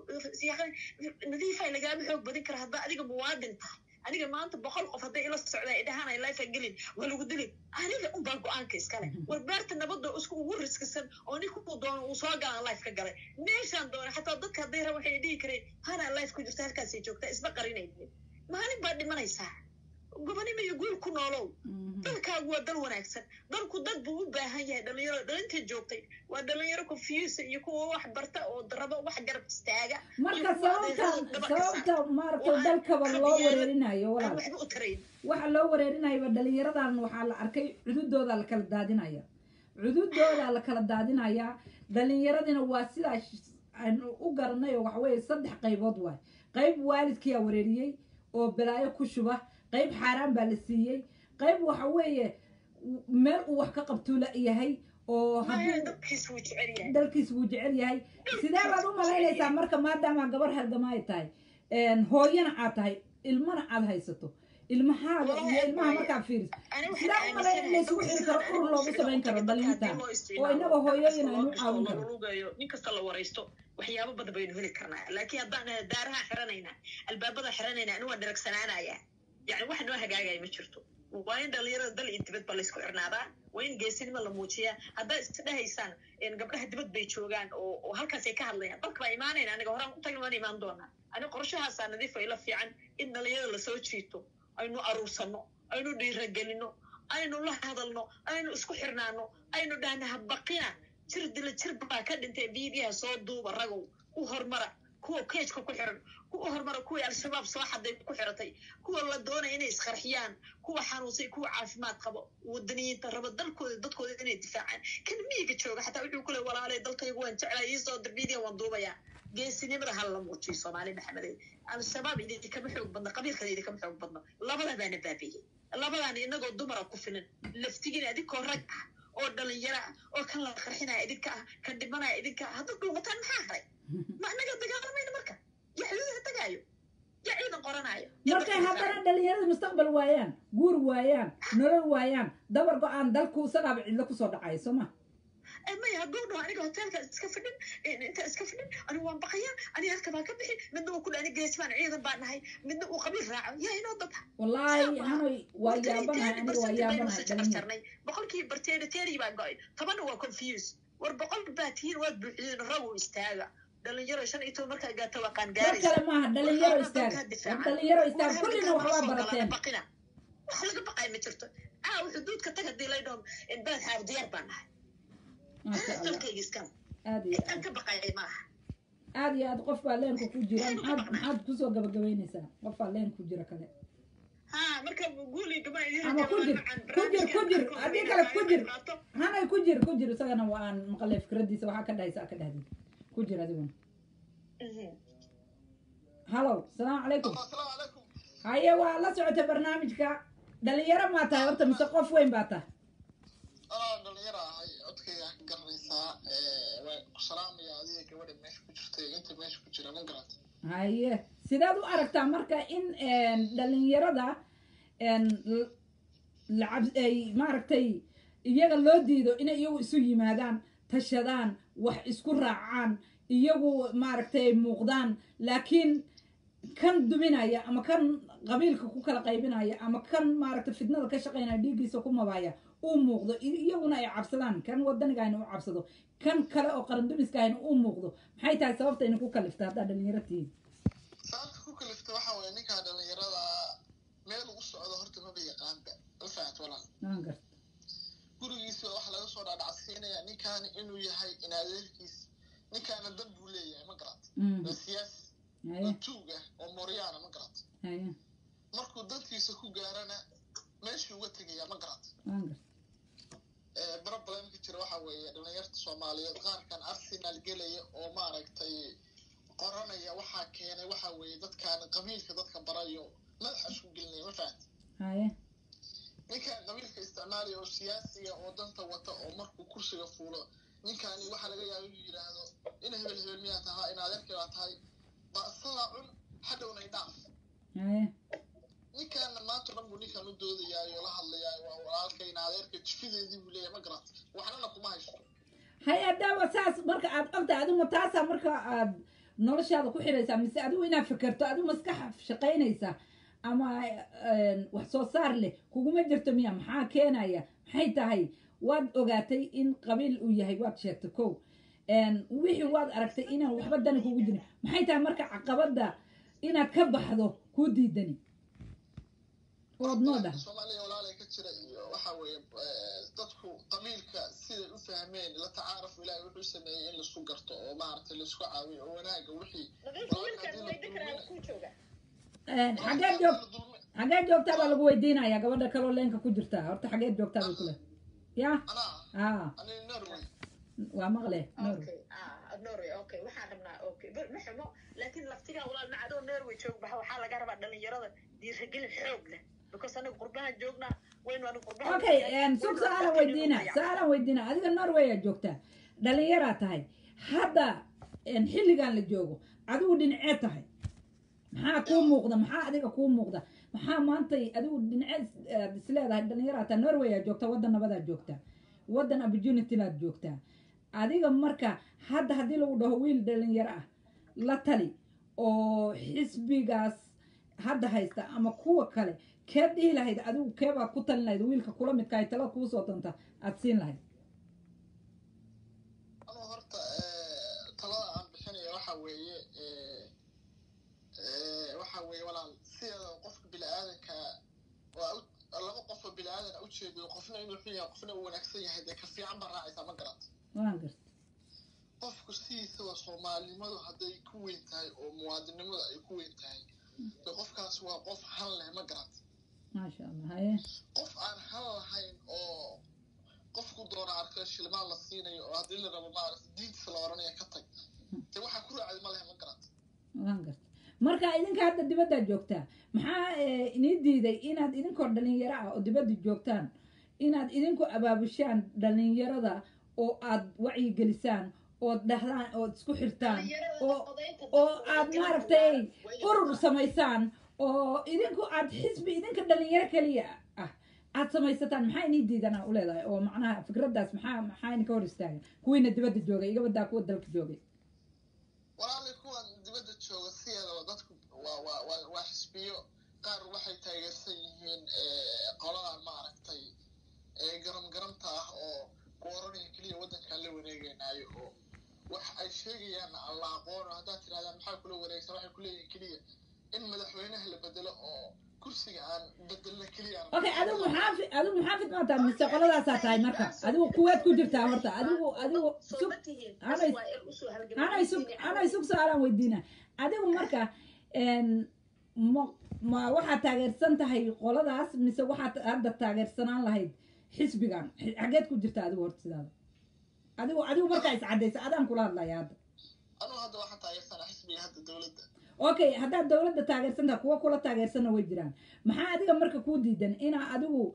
Speaker 6: nadiifa lagaama xoog badin kara haddaa adiga muwaadin tahay aniga maanta boqol qof hadday ila socdaa ay dhahaan ay life gelin waa lagu dilin aniga unbaa go-aanka iskale war beerta nabadda isku ugu riskisan oo ninkuu doono uu soo galaan life ka galay meeshaan doona xataa dadka hadday raba waxay dhihi kareen hanaa life ku jirta halkaasay joogtaa isma qarinaynin maalin baa dhimanaysaa gobonimo iyo guul ku noolow
Speaker 1: Mhm.
Speaker 6: dalkaagu waa dal wanaagsan dalku dad buu u baahan yahay dhalinyaro dhalinta joogtay waa dhalinyaro confuse iyo kuwa wax barta oo rabo wax garab istaaga
Speaker 1: marka
Speaker 6: iyo kuwa
Speaker 1: sababta
Speaker 6: adeerada daba ka
Speaker 1: sababta maaragtay
Speaker 6: Waxaan
Speaker 1: dalkaba loo
Speaker 6: qabyaalad-
Speaker 1: wareerinayo
Speaker 6: aan
Speaker 1: walaal
Speaker 6: waxba u tarayn
Speaker 1: waxa loo wareerinayaba dhalinyaradan waxaa la arkay cududooda la kala daadinaya cududooda la kala daadinaya dhalinyaradina waa sidaa sh- aan u garanay oo waxaweye saddex qaybood waay qayb waalidkiyaa wareeriyey oo balaayo ku shuba qayb xaaraan baa la siiyey qayb waxa weeye meel uu wax ka qabtuula yahay oo
Speaker 6: maya
Speaker 1: hadduu
Speaker 6: dadkiis wuu jecel yahay
Speaker 1: dalkiis wuu jecel yahay sidee baad u malaynaysaa marka maadaama gabar halgama ay tahay een, hooyana aad tahay ilmana aad haysato ilmahaaga iyo ilmaha markaad fiiriso
Speaker 6: Ani waxaan
Speaker 1: sidaa u malayn in laysugu xiri karo urur loogu samayn karo dhalinta oo inaga hooyooyin aynu caawin karo
Speaker 6: lugayo nin kasta la waraysto waxyaabo badan baynu heli karnaa laakiin haddaan nahay daaraha xiranaynaa albaabada xiranaynaa ani waa dharagsanaanaya yani wax noo hagaagaya ma jirto waa in dhalinyarada dal iyo dibadba laysku xirnaadaa waa in geesinimo la muujiyaa haddaa isdhehaysaan een, gabdhaha dibad bay joogaan oo oo halkaasay ka hadlayaan dalka baa imaanayna aniga horaan u tagna waan imaan doonaa ani qorshahaasaa nadiif ila fiican in dhalinyarada lasoo jiito aynu aruursano aynu dhiiragelino aynu la hadalno aynu isku xirnaano aynu dhahna habaqina jir dila jir baa ka dhintay biibiyaha soo duuba ragow u hormara kuwa keejka ku xiran kuwa hormara kuwii al-shabaab soo xaday ku xiratay kuwa la doonaya inay isqarxiyaan kuwa xanuunsay kuwa caafimaad qabo wadaniyiinta raba dalkooda dadkooda inay difaacaan kan miyiga jooga xataa wuxuu ku le walaalay dalkaygu waan jeclaa iisoo dir biidiya waan duubayaa geesinimada ha la muujiyo soomaali maxameday al-shabaab idinkama xoog badno qabiilkada idinkama xoog badno labadaa baana baabiiyey labadaan inagoo dumara ku filan laftigiina idinkoo rag ah oo dhalinyaro ah oo kan la qarxinaya idinka ah kan dhimanaya idinka ah hadda dhuumataan maxaa haray ma anaga dagaalamayna marka yaa xuduudaha tagaayo yaa ciidan qoranaayo yaa
Speaker 1: markay
Speaker 6: dadka
Speaker 1: haddana
Speaker 6: difaacayo.
Speaker 1: dhalinyarada mustaqbal waayaan guur waayaan nolol waayaan dabar go-aan dalku isagaaba cidlo kusoo dhacayo soo ma
Speaker 6: Eh, maya hadduu dhaho aniga hoteelka iska fadhin eh, inta iska fadhin anigu waan baqayaa aniga halka baa ka bixi midna uu ku dhaani geesbaan ciidan baan nahay midna uu qabiil raaco yaa inoo dad
Speaker 1: wallaahi hanoy waa yaabanahay aniga waa yaabanahay dhalinyaro
Speaker 6: jarnay boqolkii barteeri teeri baa go-ay tobanna waa confuse war boqol baa tihiin waad buuxiyeen ragu istaaga dhalinyaro shan iyo toban markaa gaata waa
Speaker 1: war
Speaker 6: qaangaaraysa
Speaker 1: kale maaha dhalinyaro istaaga war dhalinyaro istaaga kullina waxbaa barateen
Speaker 6: baqina wax laga baqay ma jirto aa xuduudka tag hadii lay dhaho beled xaab diyaar baan nahay
Speaker 1: maasha allah
Speaker 6: dalkayga iskale
Speaker 1: aad iyo
Speaker 6: intaan
Speaker 1: aad
Speaker 6: ka baqayay maaha
Speaker 1: aad iyo aad qof baa leenka ku jira maxaad maxaad kusoo gabagabaynaysaa qof baa leen ku jira kale
Speaker 6: ha marka guuliga ma idin
Speaker 1: Ama ku jir, ku jir, ku jir, haddii kale ku jir. hanay ku jir ku jir isagana waa aan maqalay fikradiisa waxaa ka dhahaysa ka dhahdid ku jir adiguna halow salaamu calaykum
Speaker 7: asalaamu calaykum
Speaker 1: haye waa la socota barnaamijka dhalinyaro maa tahay horta mise qof weyn baa tahay
Speaker 7: anaa dhalinyaro ahay codkayga ka garanaysaa waa salaamaya adiga gabadha meesha ku jirta iyo inta meesha ku jira ma garata
Speaker 1: haye sidaad u aragtaa marka in dhalinyarada l- lacab ay maaragtay iyaga loo diido inay iyagu isu yimaadaan tashadaan wax isku raacaan iyagu maaragtay muuqdaan laakiin kan duminaya ama kan qabiilka ku kala qaybinaya ama kan maaragtay fitnada ka shaqaynaya dhiiggiisa ku mabaya uu muuqdo i- iyaguna ay cabsadaan kan wadanigaayna u cabsado kan kale oo qarandumiskaahayna uu muuqdo maxay tahay sababta idinku kalifta haddaa dhalinyaro tihiin
Speaker 7: sababta ku kalifta waxa weeye ninkaa dhalinyarada meel ugu socdo horta maba yaqaanba ma fahat walaal
Speaker 1: waan garta
Speaker 7: gurigiisa waxa laga soo dhaadhacsiinaya ninkaani inuu yahay in adeerkiis ninkaana dan buu leeyahay ma garat
Speaker 1: Mm.
Speaker 7: waa siyaasi
Speaker 1: haye
Speaker 7: waa tuug ah oo mooryaana ma garat
Speaker 1: haye
Speaker 7: markuu dantiisa ku gaarana meeshuu uga tegaya ma garat
Speaker 1: waan garta
Speaker 7: problemka jira waxa weeye dhalinyarta soomaaliyeed qaarkan arsenal gelaya oo maaragtay qoranaya waxaa keenay waxa weeye dadkaan qabiilka dadka barayo madaxa isku gelinaya ma fahamti
Speaker 1: haye
Speaker 7: ninkaan qabiilka isticmaalaya oo siyaasiga oo danta wata oo markuu kursiga fuulo ninkaani waxaa laga yaaba inuu yidhaahdo in hebel hebel miyaa tahaa in adeerkii baa tahay baasadaa cun hadhowna idhaaf
Speaker 1: haye
Speaker 7: ninkaana maanta dhan buu ninkan u doodayaayo la hadlayaayo waa walaalka in adeerka jifideedii buu leeyahay ma garata waxnana kuma haysto
Speaker 1: haye haddaaba saas marka aad ogtahay adigu taasaa marka aad noloshaada ku xiraysaa mise adigu inaad fikirto adigu maskax shaqaynaysa ama een, wax soo saar leh kuguma jirto miya maxaa keenaya maxay tahay waad ogaatay in qabiil uu yahay waad sheegtay kow een, wixii waad aragtay inaan waxba dani kugu jirin maxay tahay marka caqabada inaad ka baxdo kuu diidani ood noo dhaha
Speaker 7: soomaaliya walaalay ka jira iyo waxa weeye eh, dadku qabiilka siday u fahmeen la tacaaruf ilaahay wuxuu sameeyey in laisku garto oo maaragtay laisku caawiyo oo wanaaga wixii
Speaker 6: nadiif wiilkan weydi karaa ku jooga
Speaker 1: Een, xageed joog xageed joogtaa baa lagu weydiinayaa gabadha kaloo leenka ku jirtaa horta xageed joogtaa bay kule ya
Speaker 7: anaa
Speaker 1: aa
Speaker 7: ani norway
Speaker 1: waa maqle Noor.
Speaker 6: okay ah norway okay waxaan rabnaa okay ber ma xumo laakiin laftigaa walaal macadoo norway joog baxa waxaa laga rabaa dhalinyarada dhiirigelin xoog leh because aniga qurbahan joognaa waynu aniga qurbahan
Speaker 1: okay een, sug su-aalan weydiina su-aalan weydiina adiga norway aa joogtaa dhalinyaraa tahay hadda een, xilligan la joogo adigu dhinacee tahay maxaa kuu muuqda maxaa adiga kuu muuqda maxaa maantay adigu dhinaceed aad isleedahay dhalinyaraa tahay norway aa joogtaa waddan nabadaa joogtaa waddan opportunity baad joogtaa adiga marka hadda haddii lagu dhaho wiil dhalinyaro ah la tali oo xisbigaas hadda haysta ama kuwa kale keed dhihi lahayd adigu keebaa ku talin lahayd wiilka kula midkahay tala kuu soo danta aad siin lahayd
Speaker 7: anuu horta eh, talada aan bixinaya waxa weeye eh, eh, waxa weeye walaal sideeda qofka bini-aadanka waa u- laba qof oo bini-aadan a ujeedo qofna inuu xun yahay qofna uu wanaagsan yahay dee ka fiican baa raacaysaa ma garata
Speaker 1: waan garta
Speaker 7: qofku sidiisaba soomaalinimadu hadday ku weyn tahay oo muwaadinimadu ay ku weyn tahay dee qofkaas waa qof han leh ma garata
Speaker 1: maasha allah haye
Speaker 7: qof aan han lahayn oo qofku doona arka shilmaan la siinayo oo haddii la rabo maarata diintiisa la oranaya ka tag dee waxaa ku raacday ma lehe ma garata
Speaker 1: waan garta marka idinka hadda dibaddaa joogtaa maxaa eh, inii diiday inaad idinkoo dhalinyaro ah oo dibadda joogtaan inaad idinku abaabushaan dhalinyarada oo aad wacyigelisaan ood dhahdaan ood isku xirtaan oo oo aad maaragtay urur samaysaan oo idinku aad xisbi idinka dhalinyaro keliya ah aad samaysataan maxaa inii diidanaa u leedahay oo macnaha fikraddaas maxaa maxaa idinka hor istaagan kuwiina dibadda joogay iga badaa kuwa dalka joogay
Speaker 7: walaalay kuwan dibadda jooga sideedaba dadku waa waa waa waa xisbiyo qaar waxay taageersan yihiin eh, qoladan maaragtay ee garam garamta ah oo ku oranaya keliya waddankaan la wareegeynaayo oo wax ay sheegayaan aan la aqoono haddaad tirahdaan maxaa kula wareegsan waxay kuleeyihin keliya in madaxweynaha la bedelo oo kursiga aan bedelna keliya aan-
Speaker 1: okay adigu muxaafid adigu muxaafid ma tahay mise qoladaasaa tahay marka adigu kuwaad ku jirtaa horta adigu adigu sug anay anay sug anay sug su-aalaan weydiina adigu marka een, ma ma waxaad taageersan tahay qoladaas mise waxaad hadda taageersanaan lahayd xisbigan Xi- xageed ku jirta adigu horta sidaada adigu adigu markaa iscadaysa adaan kula hadlaya hadda
Speaker 7: anuu hadda waxaan taageersanaa xisbiga hadda dowladda
Speaker 1: okay haddaad dowladda taageersan tahay kuwa kula taageersanna way jiraan maxaa adiga marka kuu diidan inaa adigu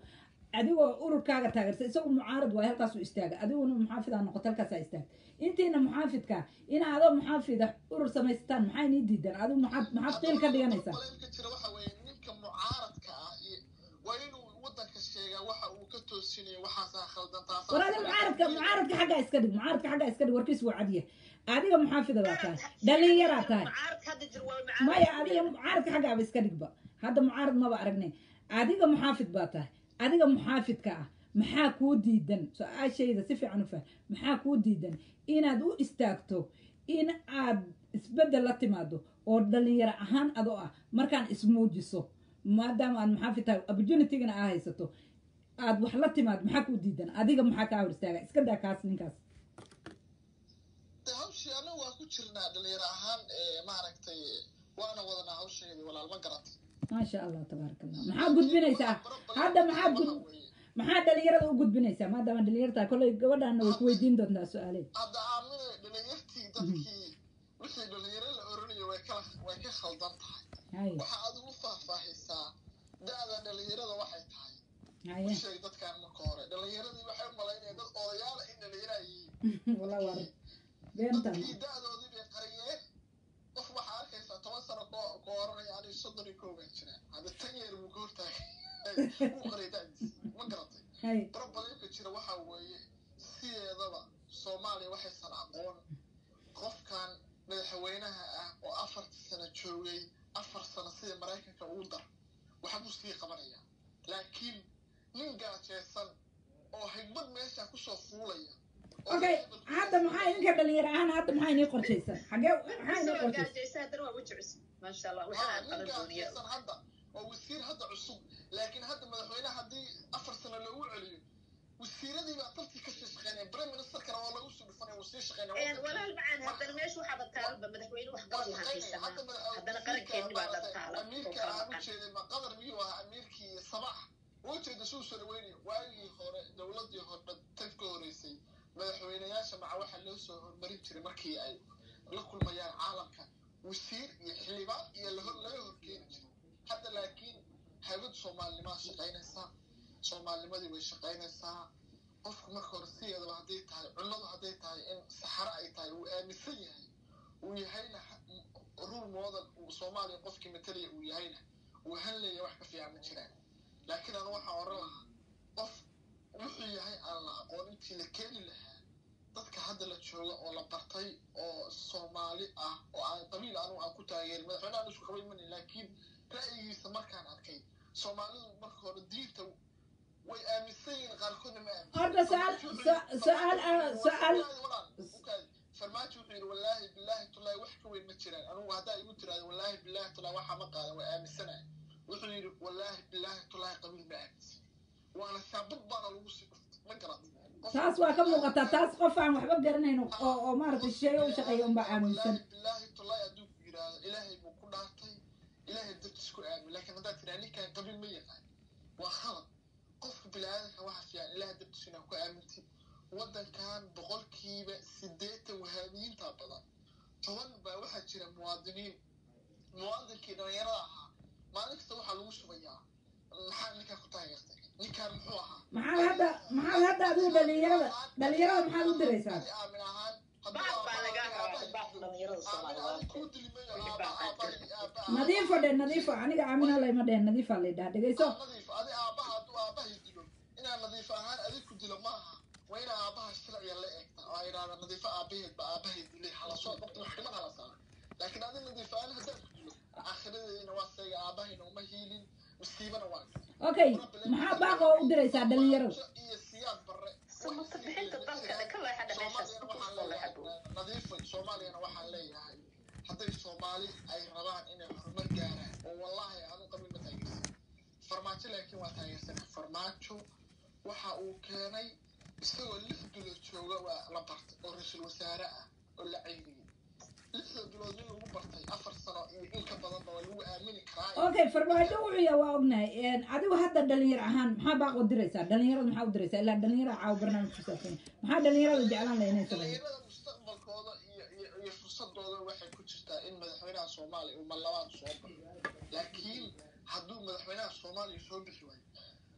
Speaker 1: adigoo ururkaaga taageersa isagu mucaarad waay halkaasuu istaaga adiguna muxaafidaa noqota halkaasaa istaaga intiina muxaafidka ina adoo muxaafida urur samaysataan maxaa inii diidan adigu maxaad maxaad qiil ka dhiganaysaa
Speaker 7: problemka jira waxa weeye ninka mucaaradka ah iyo waa inuu wadanka sheegaa waxa uu ka toosinayo waxaasaa khaldan taasaa
Speaker 1: war adiga mucaaradka mucaaradka xaggaa iska dhig mucaaradka xaggaa iska dhig warkiis waa cadiya adiga muxaafida baa tahay dhalinyaraa tahay
Speaker 6: mucaaradka hadda jir waa mucaarad
Speaker 1: maya adiga mucaaradka xaggaaba iska dhigba hadda mucaarad maba aragnay adiga muxaafid baa tahay adiga muxaafidka ah maxaa kuu diidan su-aashayda si fiican u fahm maxaa kuu diidan inaad u istaagto in aad isbeddel la timaado oo dhalinyaro ahaan adoo ah markaan ismuujiso maadaama aad muxaafid tahay opportunitygana aa haysato aad wax la timaado maxaa kuu diidan adiga maxaa kaa hor istaaga iska daa kaas ninkaas
Speaker 7: de hawshii anagu waa ku jirnaa dhalinyaro ahaan ee maaragtay waana wadanaa hawsheedii walaal ma garatay
Speaker 1: maasha allah tabaaraka allah maxaa gudbinaysaa hadda maxaad gud maxaa dhalinyarada u gudbinaysaa maadaama dhalinyar tahay kolley gabadhaana way ku weydiin doontaa su-aaleed
Speaker 7: hadda aamine dhalinyartii dadkii wixii dhalinyaro la oranayo way kala way ka khaldan tahay
Speaker 1: haye
Speaker 7: waxaa adigu faahfaahisaa da-da dhalinyarada waxay tahay
Speaker 1: haye
Speaker 7: u sheeg dadkaan marka hore dhalinyaradii waxay u malaynayaan dad odayaala in dhalinyaraa yihiin
Speaker 1: wallah war beentan
Speaker 7: dadkii da-doodii bay qariyeen qof waxaa arkaysaa toban sano koo ka oranaya aniga soddon iyo kow baan jiraa hadda tan yeer buu ka hortaagay uu qaray da-diisa ma garatay
Speaker 1: haye
Speaker 7: problemka jira waxaa weeye sideedaba soomaaliya waxaysan aqoon qofkan madaxweynaha ah oo afarta sano joogay afar sano sida maraykanka ugu dar waxbuu sii qabanaya laakiin nin gaajeysan oo higbad meesha kusoo fuulaya oo
Speaker 1: okay
Speaker 7: level ku
Speaker 1: hadda maxaa idinka dhalinyaro ahaan hadda maxaa inii qorshaysan xagee maxaa inii
Speaker 6: isagoo
Speaker 1: qorshaysan
Speaker 6: gaajaysa haddana waa weji cusub maasha allah
Speaker 7: Ah,
Speaker 6: waxaa
Speaker 7: nin
Speaker 6: qalan dooniya
Speaker 7: gaajeysan hadda oo wasiir hadda cusub laakiin hadda madaxweyne haddii afar sano loogu celiyo wasiiradii baa dalkii ka sii shaqeynaya prime ministerkana oo lagu sii dhufanaya wuu sii shaqeynaya
Speaker 6: walaal macaan haddana meesha waxaa bataalba madaxweyne wax qaban lahaa haysanaa haddana qarankeeni baa dhantaala oo
Speaker 7: amiirka
Speaker 6: kala
Speaker 7: aan u
Speaker 6: maqan
Speaker 7: jeeday ma qadar miyuu ahaa amiirkii sabax uu jeeda suu soo dhaweynaya waagii hore dowladii hore tan ka horeysay madaxweyneyaasha maca waxaa loo soo hormarin jiray markii ay la kulmayaan caalamka wasiir iyo xildhibaan iyo laho- laga horkeeni jiray hadda laakiin haybad soomaalinimaa shaqaynaysaa soomaalinimadii way shaqaynaysaa qofku marka hore sideedaba hadday tahay cunnadu hadday tahay in saxaro ay tahay uu aaminsan yahay uu yahayna rule model uu soomaaliya qofkii matalaya uu yahayna uu hanleeya wax ka fiican ma jiraan laakiin anu waxaan oran lahaa qof wuxuu yahay aan la aqoon intii la keeni lahaa dadka hadda la jooga oo la bartay oo soomaali ah oo aan qabiil anu aan ku taageerin madaxweyne aan isku qabay mani laakiin ra'yigiisa markaan arkay soomaalidu marka hore diinta way aaminsan yihiin qaarkoodna ma aaminsan
Speaker 1: Horta su'aal- su- su'aal ah- su'aal-
Speaker 7: farmaajo wuxuu yidhi wallaahi bilaahi tullaahi wax ka weyn ma jiraan anugu haddaa igu tiraahdo wallaahi bilaahi tullaahi waxaa ma qaadan waa aaminsanahay wuxuu yidhi wallaahi bilaahi tullaahi qabiil ma aaminsan waana shaabad baana lagu sii dhuftay ma garat
Speaker 1: taas waa ka muuqataa taas qof aan waxba garanayn oo oo maaragtay shisheeye u shaqeeya unbaa aaminsan
Speaker 7: wallaahi bilaahi tullaahi hadduu ku yidhaahdo ilaahay buu ku dhaartay ilaahay dartiis ku aamin laakiin haddaad tiraa ninkan qabiil ma yaqaan waa khalad qofka biniaadanka waxa fiican ilaahay dartiis inaa ku aamintid waddankan boqolkiiba siddeetan wahaabiyiinta badan toban baa waxaa jira muwaadiniin muwaadinkii dhallinyarada ahaa maalin kasta waxaa lagu shubayaa maxaa ninkaa ku taageertay ninkaan muxuu ahaa
Speaker 1: maxaad hadda maxaad hadda adigu dhalinyarada dhalinyarada maxaad u diraysaa
Speaker 7: Ani aamin ahaan hadduu
Speaker 6: baad baa
Speaker 7: aabbahay-
Speaker 6: lagaa rabaa
Speaker 7: aabbahay
Speaker 6: baad dhalinyarada
Speaker 7: aamin
Speaker 6: soomaaliya
Speaker 7: aan kuu dilimayo aabba aabbahay aabba
Speaker 1: nadiifo dhe nadiifo aniga aamina layma dhehen nadiifaa lay dhaha dhegayso
Speaker 7: nadiif adi aabbaha hadduu aabbahay dilo inaan nadiif ahaan adig ku dilo maaha waa inaa aabbaha sharciga la eegta oo ay idhahda nadiifo aabbaheed ba aabbahay dilay hala soo qabta maxkamad hala saara laakiin adi nadiif ahaan haddaan ku dilo aakhiradeedina waa seega aabbahayna uma hiilin miskiibana waa
Speaker 1: okay maxaa baaqa oo u diraysaa dhalinyarada
Speaker 7: iyo siyaad barre
Speaker 6: samata bixinta dalkana ka leexadha meeshaas
Speaker 7: soomaaliyana
Speaker 6: ku
Speaker 7: waxaan
Speaker 6: soo
Speaker 7: leeyahay
Speaker 6: leexado
Speaker 7: nadiifay soomaaliyana waxaan leeyahay hadday soomaali ay rabaan inay horumar gaaraan oo wallaahi aanu qabin ma taageersan farmaajo laakiin waa taageersana farmaajo waxa uu keenay isagoo lix bilood jooga waa la bartay oo ra-iisul wasaare ah oo la ceyriyey lixda bilood nin lagu bartay afar sano iyo in ka badanba waa lagu aamini karaa
Speaker 1: okay farmaajo wuxuu yahay waa ognahay adigu hadda dhalinyar ahaan maxaa baaq u diraysaa dhalinyarada maxaa u diraysaa ilaa dhalinyarada caawa barnaamij ku saabsan yahay. maxaa dhalinyarada jeclaan lahay inay sameeyaan
Speaker 7: dhalinyarada mustaqbalkooda iyo iyo iyo fursadooda waxay ku jirtaa in madaxweynaha soomaaliya uu mallabaad soo baxo laakiin hadduu madaxweynaha soomaaliya soo bixi waayo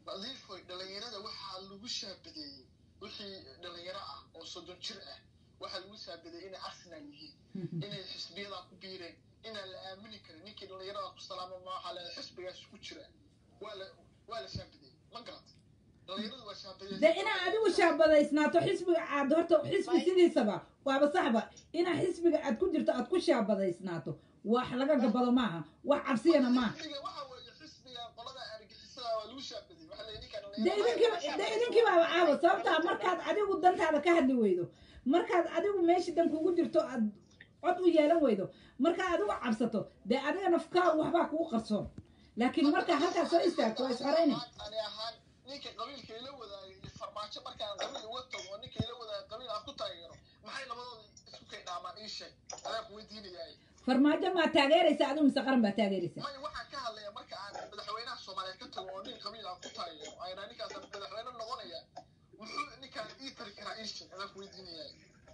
Speaker 7: nadiifoy dhalinyarada waxaa lagu shaabadeeyey wixii dhalinyaro ah oo soddon jir ah waxaa lagu shaabadeeyey inay arsenal yihiin inay xisbiyadaa ku biireen inaan la aamini karin ninkii dhalinyarada ku salaama ma waxaa leedahay xisbigaas ku jira waa la waa la shaabadeeyey ma garata dhalinyaradu waa shaabadeeyey
Speaker 1: de inaa adigu shaabadaysnaato xisbiga aad horta xisbi sidiisaba waaba saxba inaa xisbiga aad ku jirto aad ku shaabadaysnaato wax laga gabado maaha wax cabsiyana maaha
Speaker 7: xisbiga waxa weeye xisbiga qolada argixisada waa lagu shaabadeeyey waxaa leeyahay ninkaan
Speaker 1: de idinkiiba de idinkiibaaba caawa sababtaa markaad adigu dantaada ka hadli weydo markaad adigu meeshii dan kugu jirto aad cod u yeelan weydo markaa adigu cabsato dee adiga nafkaa waxbaa kugu qarsoon laakiin markaa halkaa soo istaagto waa isxorayna
Speaker 7: ani ahaan ninka qabiilka ila wadaagay iyo farmaajo markaan qabiil uga tago oo ninka ila wadaagay qabiil aan ku taageero maxay labadooda isku kay dhaamaan ii sheeg adaa ku weydiinayaay
Speaker 1: farmaajo maa taageeraysa adigu mise qaran baa taageeraysa
Speaker 7: may waxaan ka hadlaya marka aan madaxweynaha soomaaliyeed ka tago oo nin qabiil aan ku taageero ayna ninkaas madaxweyne noqonaya muxuu ninkaan ii tari karaa ii sheeg adaa ku weydiinayaay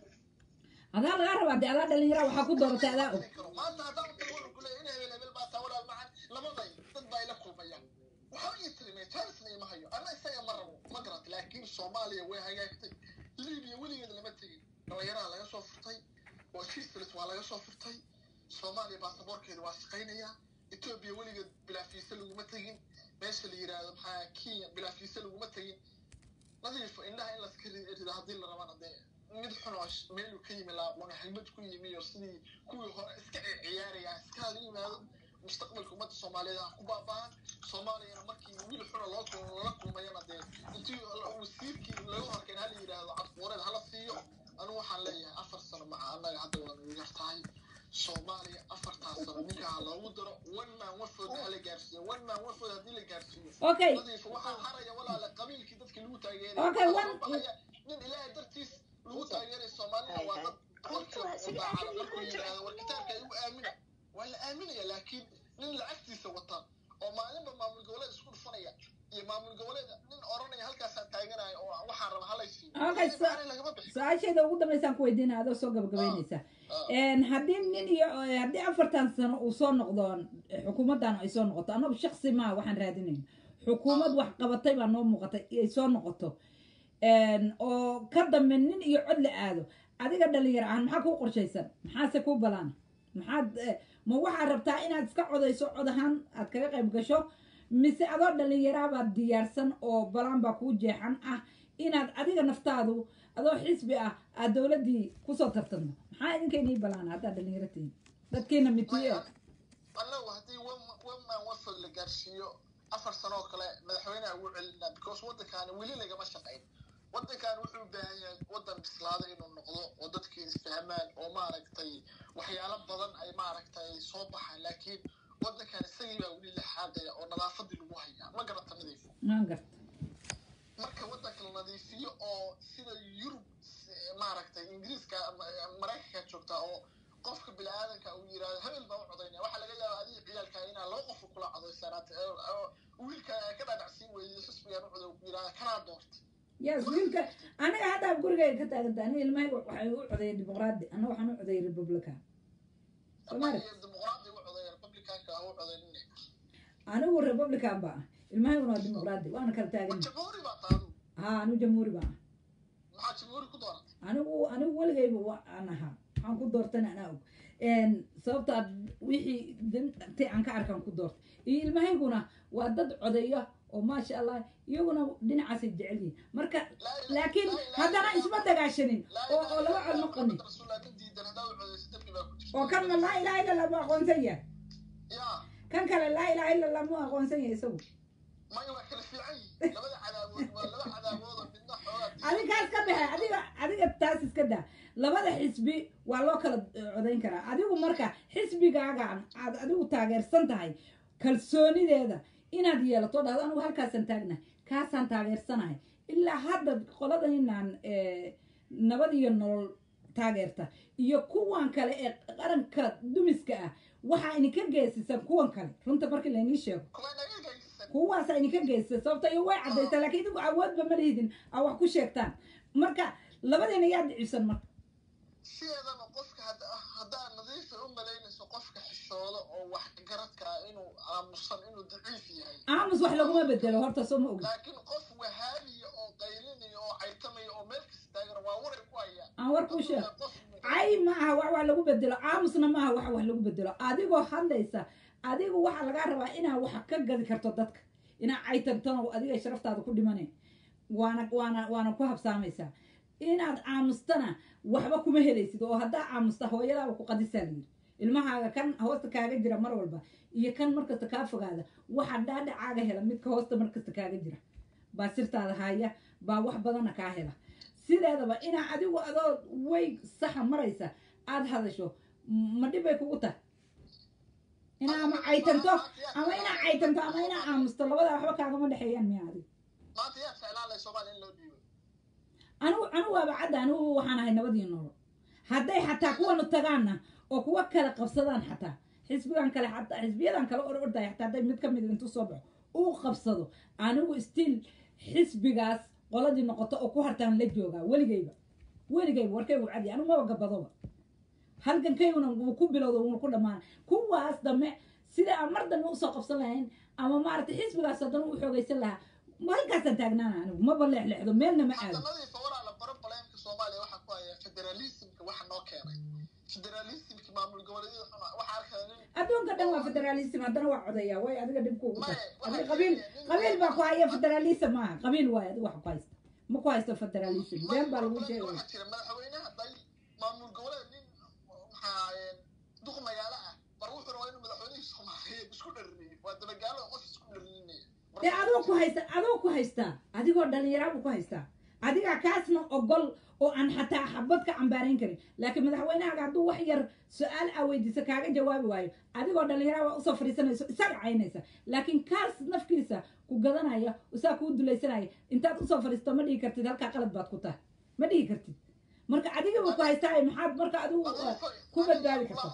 Speaker 1: adaa lagaa rabaa de adaa dhalinyara waxaa ku dooratay adaa og
Speaker 7: maanta haddaan u tago wuxuu ku leeyahay in hebel hebel baa taa walaal macan labaday dad baa ila kulmaya waxaa ii tirimay charlesna ima hayo anna isaga ma rabo ma garata laakiin soomaaliya way hagaagtay libiya weligeed lama tegin dhalinyaraha laga soo furtay oo kislis waa laga soo furtay soomaaliya baasaboorkeeda waa shaqaynaya etoobiya weligeed bilaafiise laguma tegin meesha la yidhaahdo maxaa kenya bilaafiise laguma tegin nadiifo indhaha in laska rido haddii la rabana dee mid xun oo meeluu ka yimi laaqoona xigmad ku yimi oo sidii kuwii hore iska ciyaaraya iska hala yimaado mustaqbalka ummadda soomaaliyeed ha ku baaba'an soomaaliyana markii wiil xuna loo lala kulmayana dee intii wasiirkii laga horkeen hala yidhaahdo cadquureed hala siiyo anigu waxaan leeyahay afar sano maca annaga hadda waa nagu yar tahay soomaaliya afartaas sano ninka ha loogu daro one man wafoodna hala gaarsiiyo one man wafood haddii la gaarsiiyo
Speaker 1: okay
Speaker 7: nadiif waxaa haraya walaala qabiilkii dadkii lagu taageeray
Speaker 1: Okay,
Speaker 7: waxaa
Speaker 1: one-
Speaker 7: soo baxaya nin ilaahay dartiis lagu taageeray soomaalida waa dad boqolkiiba boqol daacada markuu yidhaahdo war kitaabka igu aamina waa la aaminaya laakiin nin lacagtiisa wata oo maalinba maamul goboleed isku dhufanaya iyo maamul goboleed nin oranaya halkaasaan taaganaya oo waxaan raba halaysiiyo
Speaker 1: Okay, so-
Speaker 7: Macna lagama bixin
Speaker 1: su-aasheeda ugu dambaysaan ku weydiina adoo soo gabagabeynaysa haddii nin iyo haddii afartan sano uu soo noqdo xukuumaddan ay soo noqoto annagu shaksi maa waxaan raadinayn xukuumad wax qabatay baa noo muuqatay ay soo noqoto oo ka dambe nin iyo cod la aado adiga dhalinyar ahaan maxaa kuu qorshaysan maxaase kuu balaana maxaad eh, ma waxaad rabtaa inaad iska codayso cod ahaan aad kaga qayb gasho mise adoo dhalinyaraabaad diyaarsan oo balaan baa kuu jeexan ah inaad adiga naftaadu adoo xisbi ah aad dowladdii kusoo tartamo maxaa idinkaynii balaana haddaad dhalinyaro tihiin dadkiina mitiye
Speaker 7: annagu haddii waman wafod la gaarsiiyo afar sano oo kale madaxweyneha ugu celinaa because waddankaani weli lagama shaqayn waddankan wuxuu u baahan yahay waddan bislaada inuu noqdo oo dadkii isfahmaan oo maaragtay waxyaalo badan ay maaragtay soo baxaan laakiin waddankan isagii baa weli la xaadaya oo nadaafadii lagu hayaa ma garata nadiif
Speaker 1: maan garta
Speaker 7: marka waddanka la nadiifiyo oo sida yurub maaragtay ingiriiska maraykanka joogtaa oo qofka bini-aadanka uu yidhahdo hebel baa u codaynaya waxaa laga yaabaa adiga ciyaalkaa inaa laba qof kula codaysanaat wiilka ka dhaadhacsiin weeyey xisbigan u coday ku yidhahda kanaa doorta
Speaker 1: yes wiilka aniga haddaa gurigayga ka taaganta aniga ilmahayga waxay u codeeyay dimuqraadi anna waxaan u codeeyay republican Soomaali.
Speaker 7: dimuqraadi u coday republicanka ha u codaynine
Speaker 1: anigu republican baa ah ilmahayguna waa dimuqraadi waana kala taagana
Speaker 7: jamhuuri baa taadu
Speaker 1: haa anigu jamhuuri baa ah
Speaker 7: maxaa jamhuuri ku dooratay
Speaker 1: anigu anigu weligayba waan ahaa waxaan ku doortana anaa og sababtaa wixii dantay aan ka arkaan ku doortay iyo ilmahayguna waa dad codeeya oo maasha allah iyaguna dhinacaasay jecel yihiin marka laakiin haddana isma dagaashanin oo oo laba cod ma qanin
Speaker 7: rasuullah nin diidan haddaa u codaysa dembi baa ku jirta
Speaker 1: oo kanna laa ilaha illa allah mu aqoonsan yahay
Speaker 7: yaa
Speaker 1: kan kale laa ilaha illa allah mu aqoonsan yahay isagu
Speaker 7: maya waa kala fiican yihiin labada cadaabood waa laba cadaabood oo midna xoogaa diidan.
Speaker 1: adigaas ka baxe adiga adiga taas iska daa labada xisbi waa loo kala eh, codayn karaa adigu marka xisbigaagaan aad adigu taageersan tahay kalsoonideeda inaad yeelato dhahdo anigu halkaasaan taagnahay kaasaan taageersanahay ilaa hadda qoladainaan nabad iyo nolol taageerta iyo kuwan kale ee qaranka dumiska ah waxaa idinka geesisan kuwan kale runta markii laynii sheego
Speaker 7: kuwa naga gaysan
Speaker 1: kuwaasa idinka geysay sababta iyo way caddaysaa laakiin idigu awoodba ma lihidin aa wax ku sheegtaan marka labadiina yaa dhicisan marka
Speaker 7: sideedaba qofka hadda- haddaa nadiifa u malaynayso qofka xisho xishoodo oo wax garadka ah inuu aamusan inuu daciif yahay
Speaker 1: aamus wax laguma bedelo horta soo ma ogi
Speaker 7: laakiin qof wahaabiya oo qaylinaya oo caytamaya oo meel kasta taagana waa waray ku haya
Speaker 1: aan war kuu sheeg
Speaker 7: qof
Speaker 1: cay ma aha wax wax lagu bedelo aamusna ma aha wax wax lagu bedelo adigoo hadlaysa adigu waxaa lagaa rabaa inaa wax ka gadi karto dadka inaa caytantano adiga sharaftaada ku dhimane waana waana waana ku habsaamaysaa inaad aamustana waxba kuma helaysid oo haddaa aamusta hooyadaaba ku qadisaa layiri ilmahaaga kan hoosta kaaga jira mar walba iyo kan markasta kaa fogaada waxa dhaadhacaaga hela midka hoosta markasta kaaga jira baa sirtaada haya baa wax badana kaa hela sideedaba inaa adigu adoo way saxa maraysa aada hadasho ma dhib bay kugu tahay inaa ama caytanto ama inaa caytanto ama inaa aamusto labadaa waxba kaagama dhexeeyaan miya adiga
Speaker 7: maanta yaa ficlaan leh soomaaliya in loo dhiibo
Speaker 1: anigu anigu waaba cadda anigu waxaan ahay nabadii nolol hadday xataa kuwanu tagaanna oo kuwa kale qabsadaan xataa xisbigan kale xataa xisbiyadan kale or ordaya xataa hadday mid ka mid intuu soo baxo uu qabsado anigu still xisbigaas qoladii noqoto oo ku hartaan la joogaa weligayba weligayba warkaygu cadi anigu maba gabadoba halgankayguna wuu ku bilowda wuuna ku dhammaana kuwaas dambe sida aan mar dambe usoo qabsan lahayn ama maaragtay xisbigaas haddana u xoogaysan lahaa halkaasaan taagnaana anigu maba leexleexdo meelna ma aado
Speaker 7: xasanadiisa walaala baro baleemka soomaaliya waxaa ku haya federalismka waxa noo keenay federalismka maamul goboleedyada xuna waxaa arkaya nin
Speaker 1: adduunka dhan waa federalism haddana waa codaya way adiga dhib kuugu tahay
Speaker 7: Maya,
Speaker 1: adiga
Speaker 7: waxaa
Speaker 1: qabiil
Speaker 7: keenaya nin-
Speaker 1: qabiil baa ku haya federalism maaha qabiil waayo adiga wax ku haysta ma ku haysto federalism
Speaker 7: Maya,
Speaker 1: been baa lagu
Speaker 7: baro
Speaker 1: sheegaya
Speaker 7: waxaa jira madaxweynaha day maamul goboleed nin maxaa ahaayeen duq magaalo ah bar wuxuu rabaa inuu madaxweynihii soomaaliyeed isku dhariniyo waa dabagaalo qof isku dharininaya
Speaker 1: dee adoo ku haysta adoo ku haystaa adigoo dhallinyaraabu ku haystaa adigaa kaasna ogol oo aan xataa xabad ka cambaarayn karin laakiin madaxweynahaaga hadduu wax yar su-aal aa weydiisa kaaga jawaabi waayo adigoo dhallinyaraaba usoo fadhiisanayso isaga caynaysa laakiin kaas nafkiisa ku gadanaya isaa kuu dulaysanaya intaad usoo fadhiisto ma dhihi kartid halkaa qalad baad ku tahay ma dhihi kartid marka adigaba ku haystaa maxaad marka adigu uh, ku badbaadi karta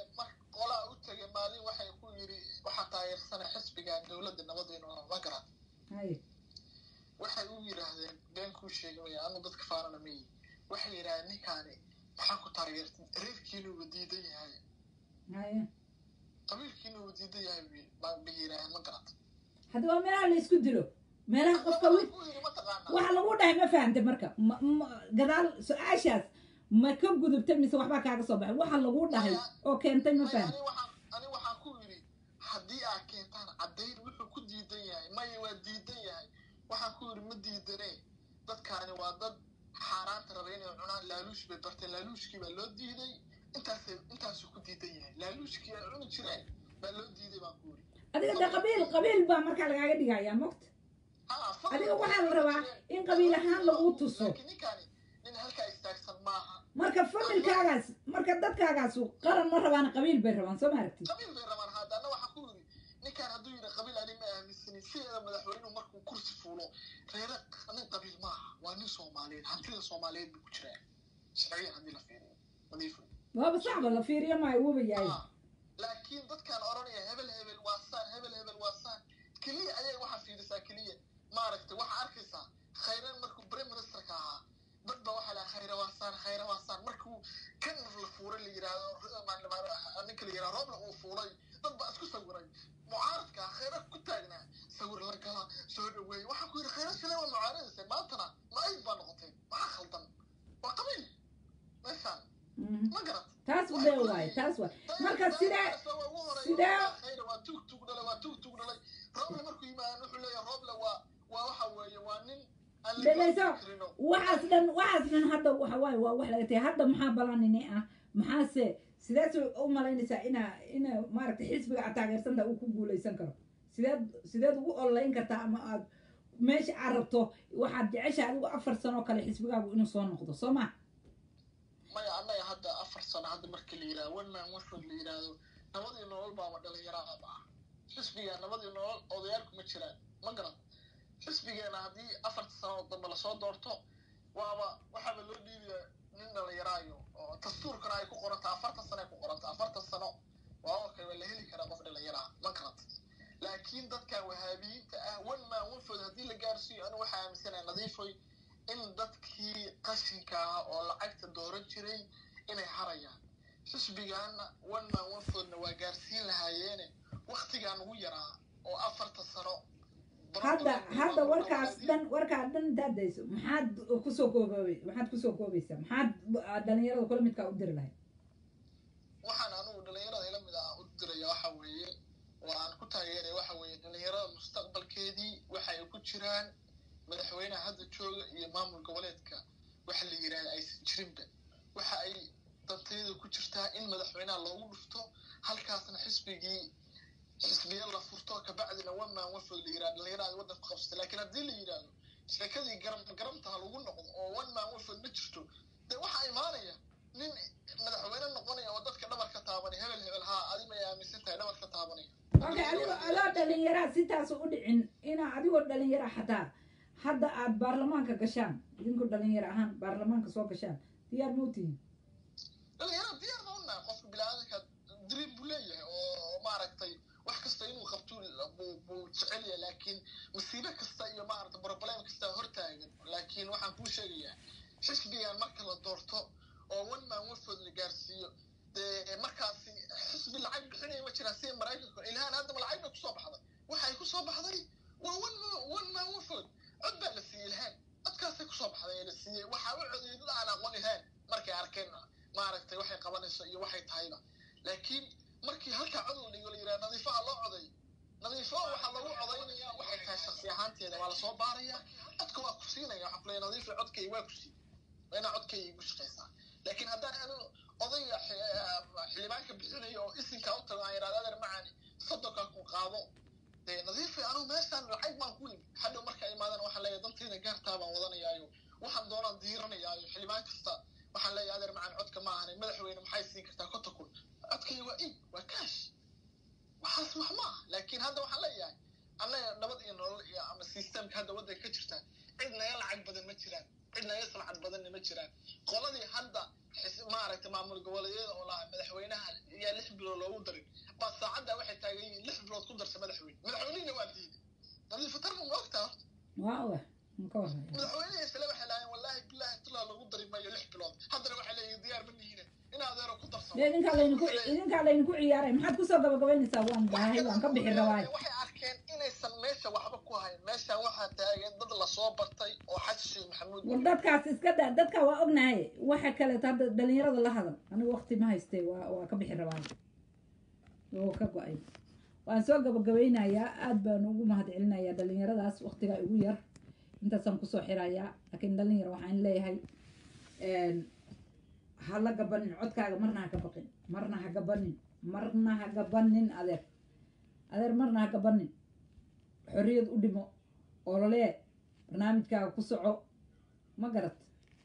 Speaker 7: qolaa u tegay maalin waxay ku yiri waxaa taageersana xisbigan dowladda nabadeenu ma garan
Speaker 1: Haye.
Speaker 7: waxay u yidhaahdeen been kuu sheegay anu dadka faanana ma yihi waxay yidhahdeen ninkaani maxaa ku taageertay reerkiina uu diidan yahay
Speaker 1: haye
Speaker 7: qabiilkiina uu diidan yahay bay- ba- bay yidhahdeen ma garata
Speaker 1: hadda waa meelaha la isku dilo meelaha qofka wi
Speaker 7: ku yidhi mataqaanaa
Speaker 1: waxa lagu dhahay ma fahamtay marka ma- ma- gadaal su-aashaas ma ka gudubtay mise waxbaa kaaga soo baxay waxa lagu dhahay oo keentay ma
Speaker 7: Maya,
Speaker 1: faham
Speaker 7: ani waxaan ani waxaan ku yidhi haddii aad keentaan caddayn wuxuu ku diidan yahay maya waa diidan yahay waxaan ku yidhi ma diidane dadkaani waa dad xaaraanta raba inay cunaan laaluush bay barteen laaluushkii baa loo diiday intaasay intaasuu ku diidan yahay laaluushkii ay cuni jireen baa loo diiday baan ku yidhi
Speaker 1: adiga de qabiil qabiil baa markaa lagaaga dhigayaa mogta
Speaker 7: Ah, fadlan
Speaker 1: adiga waxaa la
Speaker 7: way
Speaker 1: rabaa
Speaker 7: jireen.
Speaker 1: in qabiil ahaan lagu tuso
Speaker 7: laakiin ninkaani nin halkaa istaagsan maaha
Speaker 1: marka familkaagaas marka dadkaagaasu qaran ma rabaan qabiil bay rabaan soo ma aragtid
Speaker 7: qabiil bay rabaan haddana waxaa ku yidhi ninkaan hadduu yidhi qabiil ani ma aaminsanin sideeda madaxweynuhu markuu kursi fuulo reere nin qabiil maaha waa nin soomaaliyeed hantida soomaaliyeed buu ku jiraa sharciyan haddii la fiiriyo nadiif wey.
Speaker 1: waaba saxba la fiiriyo maayo wuba yahay
Speaker 7: Ah, laakiin dadkaan odhanaya hebel hebel waa saan hebel hebel waa saan keliya ayay waxaa fiirisaa keliya maaragtay waxaa arkaysaa khayran markuu prime ministerka ahaa dad ba waxaa lahaa khayra waa saan khayra waa saan markuu kan la fuuray la yidhaahdo ninka la yidhahdo roobla uu fuulay dad baa isku sawiray mucaaradka khayra ku taagnaa sawir la gala soo dhaweey waxaa ku yidhi khayra shalay waa mucaaradaysa maantana ma-ayd baa noqotay maxaa khaldan waa qabiil meeshaan
Speaker 1: Mhm.
Speaker 7: ma garat
Speaker 1: taas bee waay taas waay marka sidee sidee
Speaker 7: waa tug tug dhalay waa tug tug dhalay rooble markuu yimaado wuxuu leeyahay rooble waa waa waxa weeye waa nin aan la
Speaker 1: dhegayso
Speaker 7: goosan karino
Speaker 1: waxaas dhan waxaas dhan hadda waxa waaye waa wax laga tagay hadda maxaa balanini ah maxaase sideed u malaynaysaa inaa ina maaragtay xisbiga aad taageersanta uu ku guuleysan karo sideed sideed ugu ololeyn kartaa ama aad meesha aad rabto waxaad jeceshahay adigu afar sano oo kale xisbigaagu inuu soo noqdo soo ma
Speaker 7: maya annaga hadda afar sano hadda marka la yidhahdo one man one vote la yidhaahdo nabadii nolol baaba dhalinyarada ah xisbiga nabadii nolol odayaalku ma jiraan ma garan xisbigeena haddii afarta sano oo dambe lasoo doorto waaba waxaaba loo dhiibaya nin dhalinyaraayo oo dastuurkana ay ku qoranta afartan sano ay ku qoranta afartan sano waa okay waa la heli karaa qof dhalinyaraa ma garanta laakiin dadkan wahaabiyiinta ah one man one vote haddii la gaarsiiyo anigu waxaa aaminsanahay nadiifoy in dadkii qashinka ah oo lacagta dooran jiray inay harayaan xisbigaana one man one foodna waa gaarsiin lahaayeene waktigaan ugu yaraa oo afarta sano
Speaker 1: hadda hadda warkaas dhan warkaa dhan intaad dayso maxaad kusoo koobay maxaad kusoo koobaysaa maxaad dhalinyarada kula midkaa u diri lahayd
Speaker 7: waxaan anugu dhalinyarada ila mid ah u diraya waxa weeye oo aan ku taageeraya waxa weeye dhalinyarada mustaqbalkeedii waxa ay ku jiraan madaxweynaha hadda jooga iyo maamul goboleedka waxa la yidhahda aysan jirinba waxa ay dantayada ku jirtaa in madaxweynaha loogu dhufto halkaasna xisbigii xisbiya la furto kabacdina one man one food la yidhahdo dhalinyarada ay waddanka ku qabsata laakiin haddii la yidhahdo sheekadii garam garamtaha lagu noqdo oo one man one food ma jirto dee waxaa imaanaya nin madaxweyne noqonaya oo dadka dhabar ka taabanay hebel hebel haa adi may aaminsan tahay dhabar ka taabanaya
Speaker 1: okay adigoo adoo dhalinyaraa sitaas u dhicin inaa adigoo dhalinyara xataa hadda aad baarlamaanka gashaan idinku dhalinyaro ahaan baarlamaanka soo gashaan diyaar ma u tihiin
Speaker 7: dhalinyarada diyaar ma unaa qofka bilaadanka dream buu leeyahay oo maaragtay wax kasta inuu qabto buu buu jecel yahay laakiin masiibo kasta iyo maaragtay problem kasta hortaagan laakiin waxaan kuu sheegayaa xisbigan marka la doorto oo one man one food la gaarsiiyo dee markaasi xisbi lacag bixinaya ma jiraan sida maraykanka ilhaan haddaba lacag bay kusoo baxday waxay kusoo baxday waa one man one man one food cod baa la siiyey ilhaan codkaasay kusoo baxday ee la siiyey waxaa u codeeyay dad aan aqoon ilhaan markay arkeen maaragtay waxay qabanayso iyo waxay tahayba laakiin markii halkaa cod la dhigo la yidhaha nadiifaha loo coday nadiifo waxaa lagu codaynaya waxay tahay shaksi ahaanteeda waa lasoo baaraya codka waa ku siinaya waxaa kuleeya nadiifa codkay waa ku sii waa inaa codkay igu shaqaysaa laakiin haddaan anu odayga xildhibaanka bixinayo oo isinkaa u tago aan yidhahdo adeer macani soddonkaa ku qaado dee nadiifa anugu meeshaan lacag baan ku yimi hadhow markaa imaadana waxaan leeyahay dantayda gaartaa baan wadanayaayo waxaan doonaan diiranayaayo xildhibaan kasta waxaan leeyahay adeer macani codka ma ahani madaxweyne maxay siin kartaa konta kun codkay waa iib waa kaash waxaas wax ma ah laakiin hadda waxaan leeyahay annaga nabad iyo nolol iyo ama systemka hadda waddanka ka jirta cid naga lacag badan ma jiraan cid naga salcad badanna ma jiraan qoladii hadda maaragtay maamul goboleedyada oo lahaa madaxweynaha ayaa lix bilood loogu darin baa saacadda waxay taagan yihiin lix bilood ku darsa madaxweyne madaxweynihina waa diiday nadiifatarma ma ogtaa horta
Speaker 1: waa wa maka warhaya
Speaker 7: madaxweynihii isle waxay lahaayeen wallaahi billahi tulaa lagu dari maayo lix bilood haddana waxay leeyihin diyaar ma nihiine in adeero ku darsamo
Speaker 1: dee idinkaa laydinku idinkaa laydinku ciyaaray maxaad kusoo gabagabaynaysaa waan baahay waan ka bixi rabaayo
Speaker 7: waxay arkeen inaysan meesha waxba ku hayn meeshaan waxaa taagan dad lasoo bartay oo xasan sheekh maxamuud
Speaker 1: war dadkaas iska da dadka waa ognahay waxa kaleeto hadda dhalinyarada la hadal anigu waqti ma haystee waa waa ka bixi rabaayo oo ka go-ay waan soo gabagabaynayaa aad baan ugu mahad celinayaa dhalinyaradaas waqtigaa igu yar intaasaan kusoo xirayaa laakiin dhalinyar waxaan leeyahay ha la gabanin codkaaga marna ha ka baqin marna ha gabanin marna ha gabanin adeer adeer marna ha gabanin xorriyad u dhimo ololee barnaamijkaaga ku soco ma garat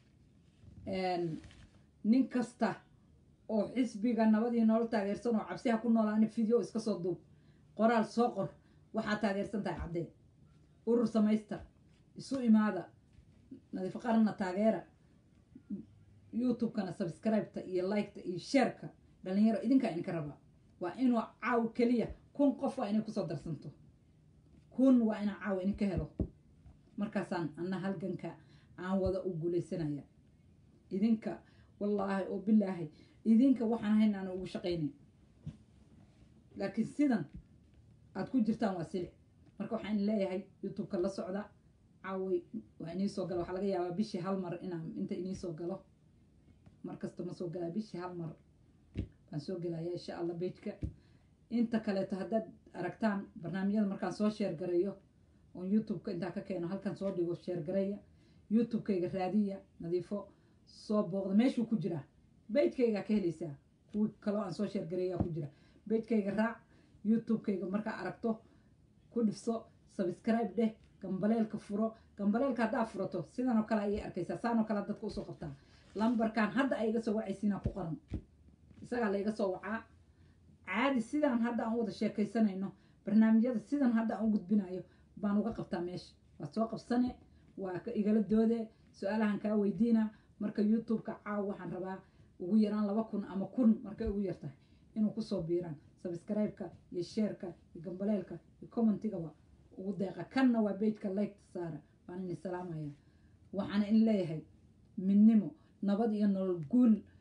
Speaker 1: nin kasta oo xisbiga nabad iyo nolol taageersan oo cabsi ha ku noolaani video iska soo duub qoraal soo qor waxaa taageersan tahay caddee urur samaysta isu imaada nadiifo qaranna taageera youtube-kana subscribe-ta iyo like-ta iyo shareka dhalinyaro idinkaa idinka rabaa waa inuu caaw keliya kun qof waa inay kusoo darsanto kun waa inaa caaw idinka helo markaasaan anna halganka aan wada u guulaysanaya idinka wallaahi oo bilaahi idinka waxaan hayn aan ugu shaqaynayn laakiin sidan aad ku jirtaan waa silic marka waxaan leeyahay youtube-ka la socda caaway waa inii soo gala waxaa laga yaabaa bishii hal mar inaan inta inii soo galo mar kasta ma soo galaa bishii hal mar baan soo gelaya insha allah bejka inta kaleeto haddaad aragtaan barnaamijyada markaan soo sheergareeyo oon youtube-ka intaa ka keeno halkan soo dhigo sheergareeya youtube-kayga raadiya nadiifo soo booqda meeshuu ku jiraa bejkaygaa ka helaysaa kuwii kaloo aan soo sheergareeyaa ku jira bejkayga raac youtube-kayga markaa aragto ku dhifso subscribe dheh gambaleelka furo gambaleelka haddaa furato sidan oo kale ayay arkaysaa saan oo kale dadka usoo qabtaa lambarkan hadda ay iga soo wacaysiinaa ku qoran isagaa la iga soo wacaa caadi sidaan hadda aan wada sheekaysanayno barnaamijyada sidan hadda aan u gudbinayo baan uga qabtaa meesha waad soo qabsane waa ka igala doode su-aalahan kaa weydiina marka youtube-ka caaw waxaan rabaa ugu yaraan laba kun ama kun markay ugu yartahay inuu kusoo biiraan subscribe-ka iyo sheerka iyo gambaleelka iyo commentigaba ugu deeqa kanna waa bejka liketa saara waan ini salaamaya waxaana in leeyahay midnimo nabad iyo nolol guul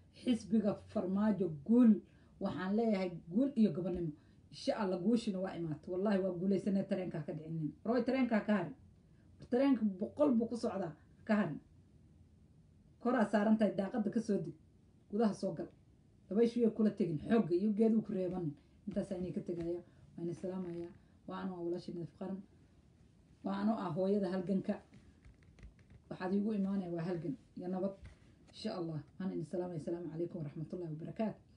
Speaker 1: xisbiga farmaajo guul waxaan leeyahay guul iyo gobonimo insha allah guushina waa imaato wallahi waa guulaysanee tareenkaa ka dhicinin roy tareenkaa ka harin tareenka boqol buu ku socdaa ka harin koraa saaran tahay daaqadda kasoo deg gudaha soo gal dabayshuyay kula tegin xoogga iyo geeduu ku reebanin intaasaa inay ka tegaya waa ina salaamayaa waa anu ah walaasha nadiif qaran waa anu ah hooyada halganka waxaad iigu imaanaya waa halgan iyo nabad insha allah waxaan idin salaamaya asalaamu calaykum waraxmatullahi wabarakaatu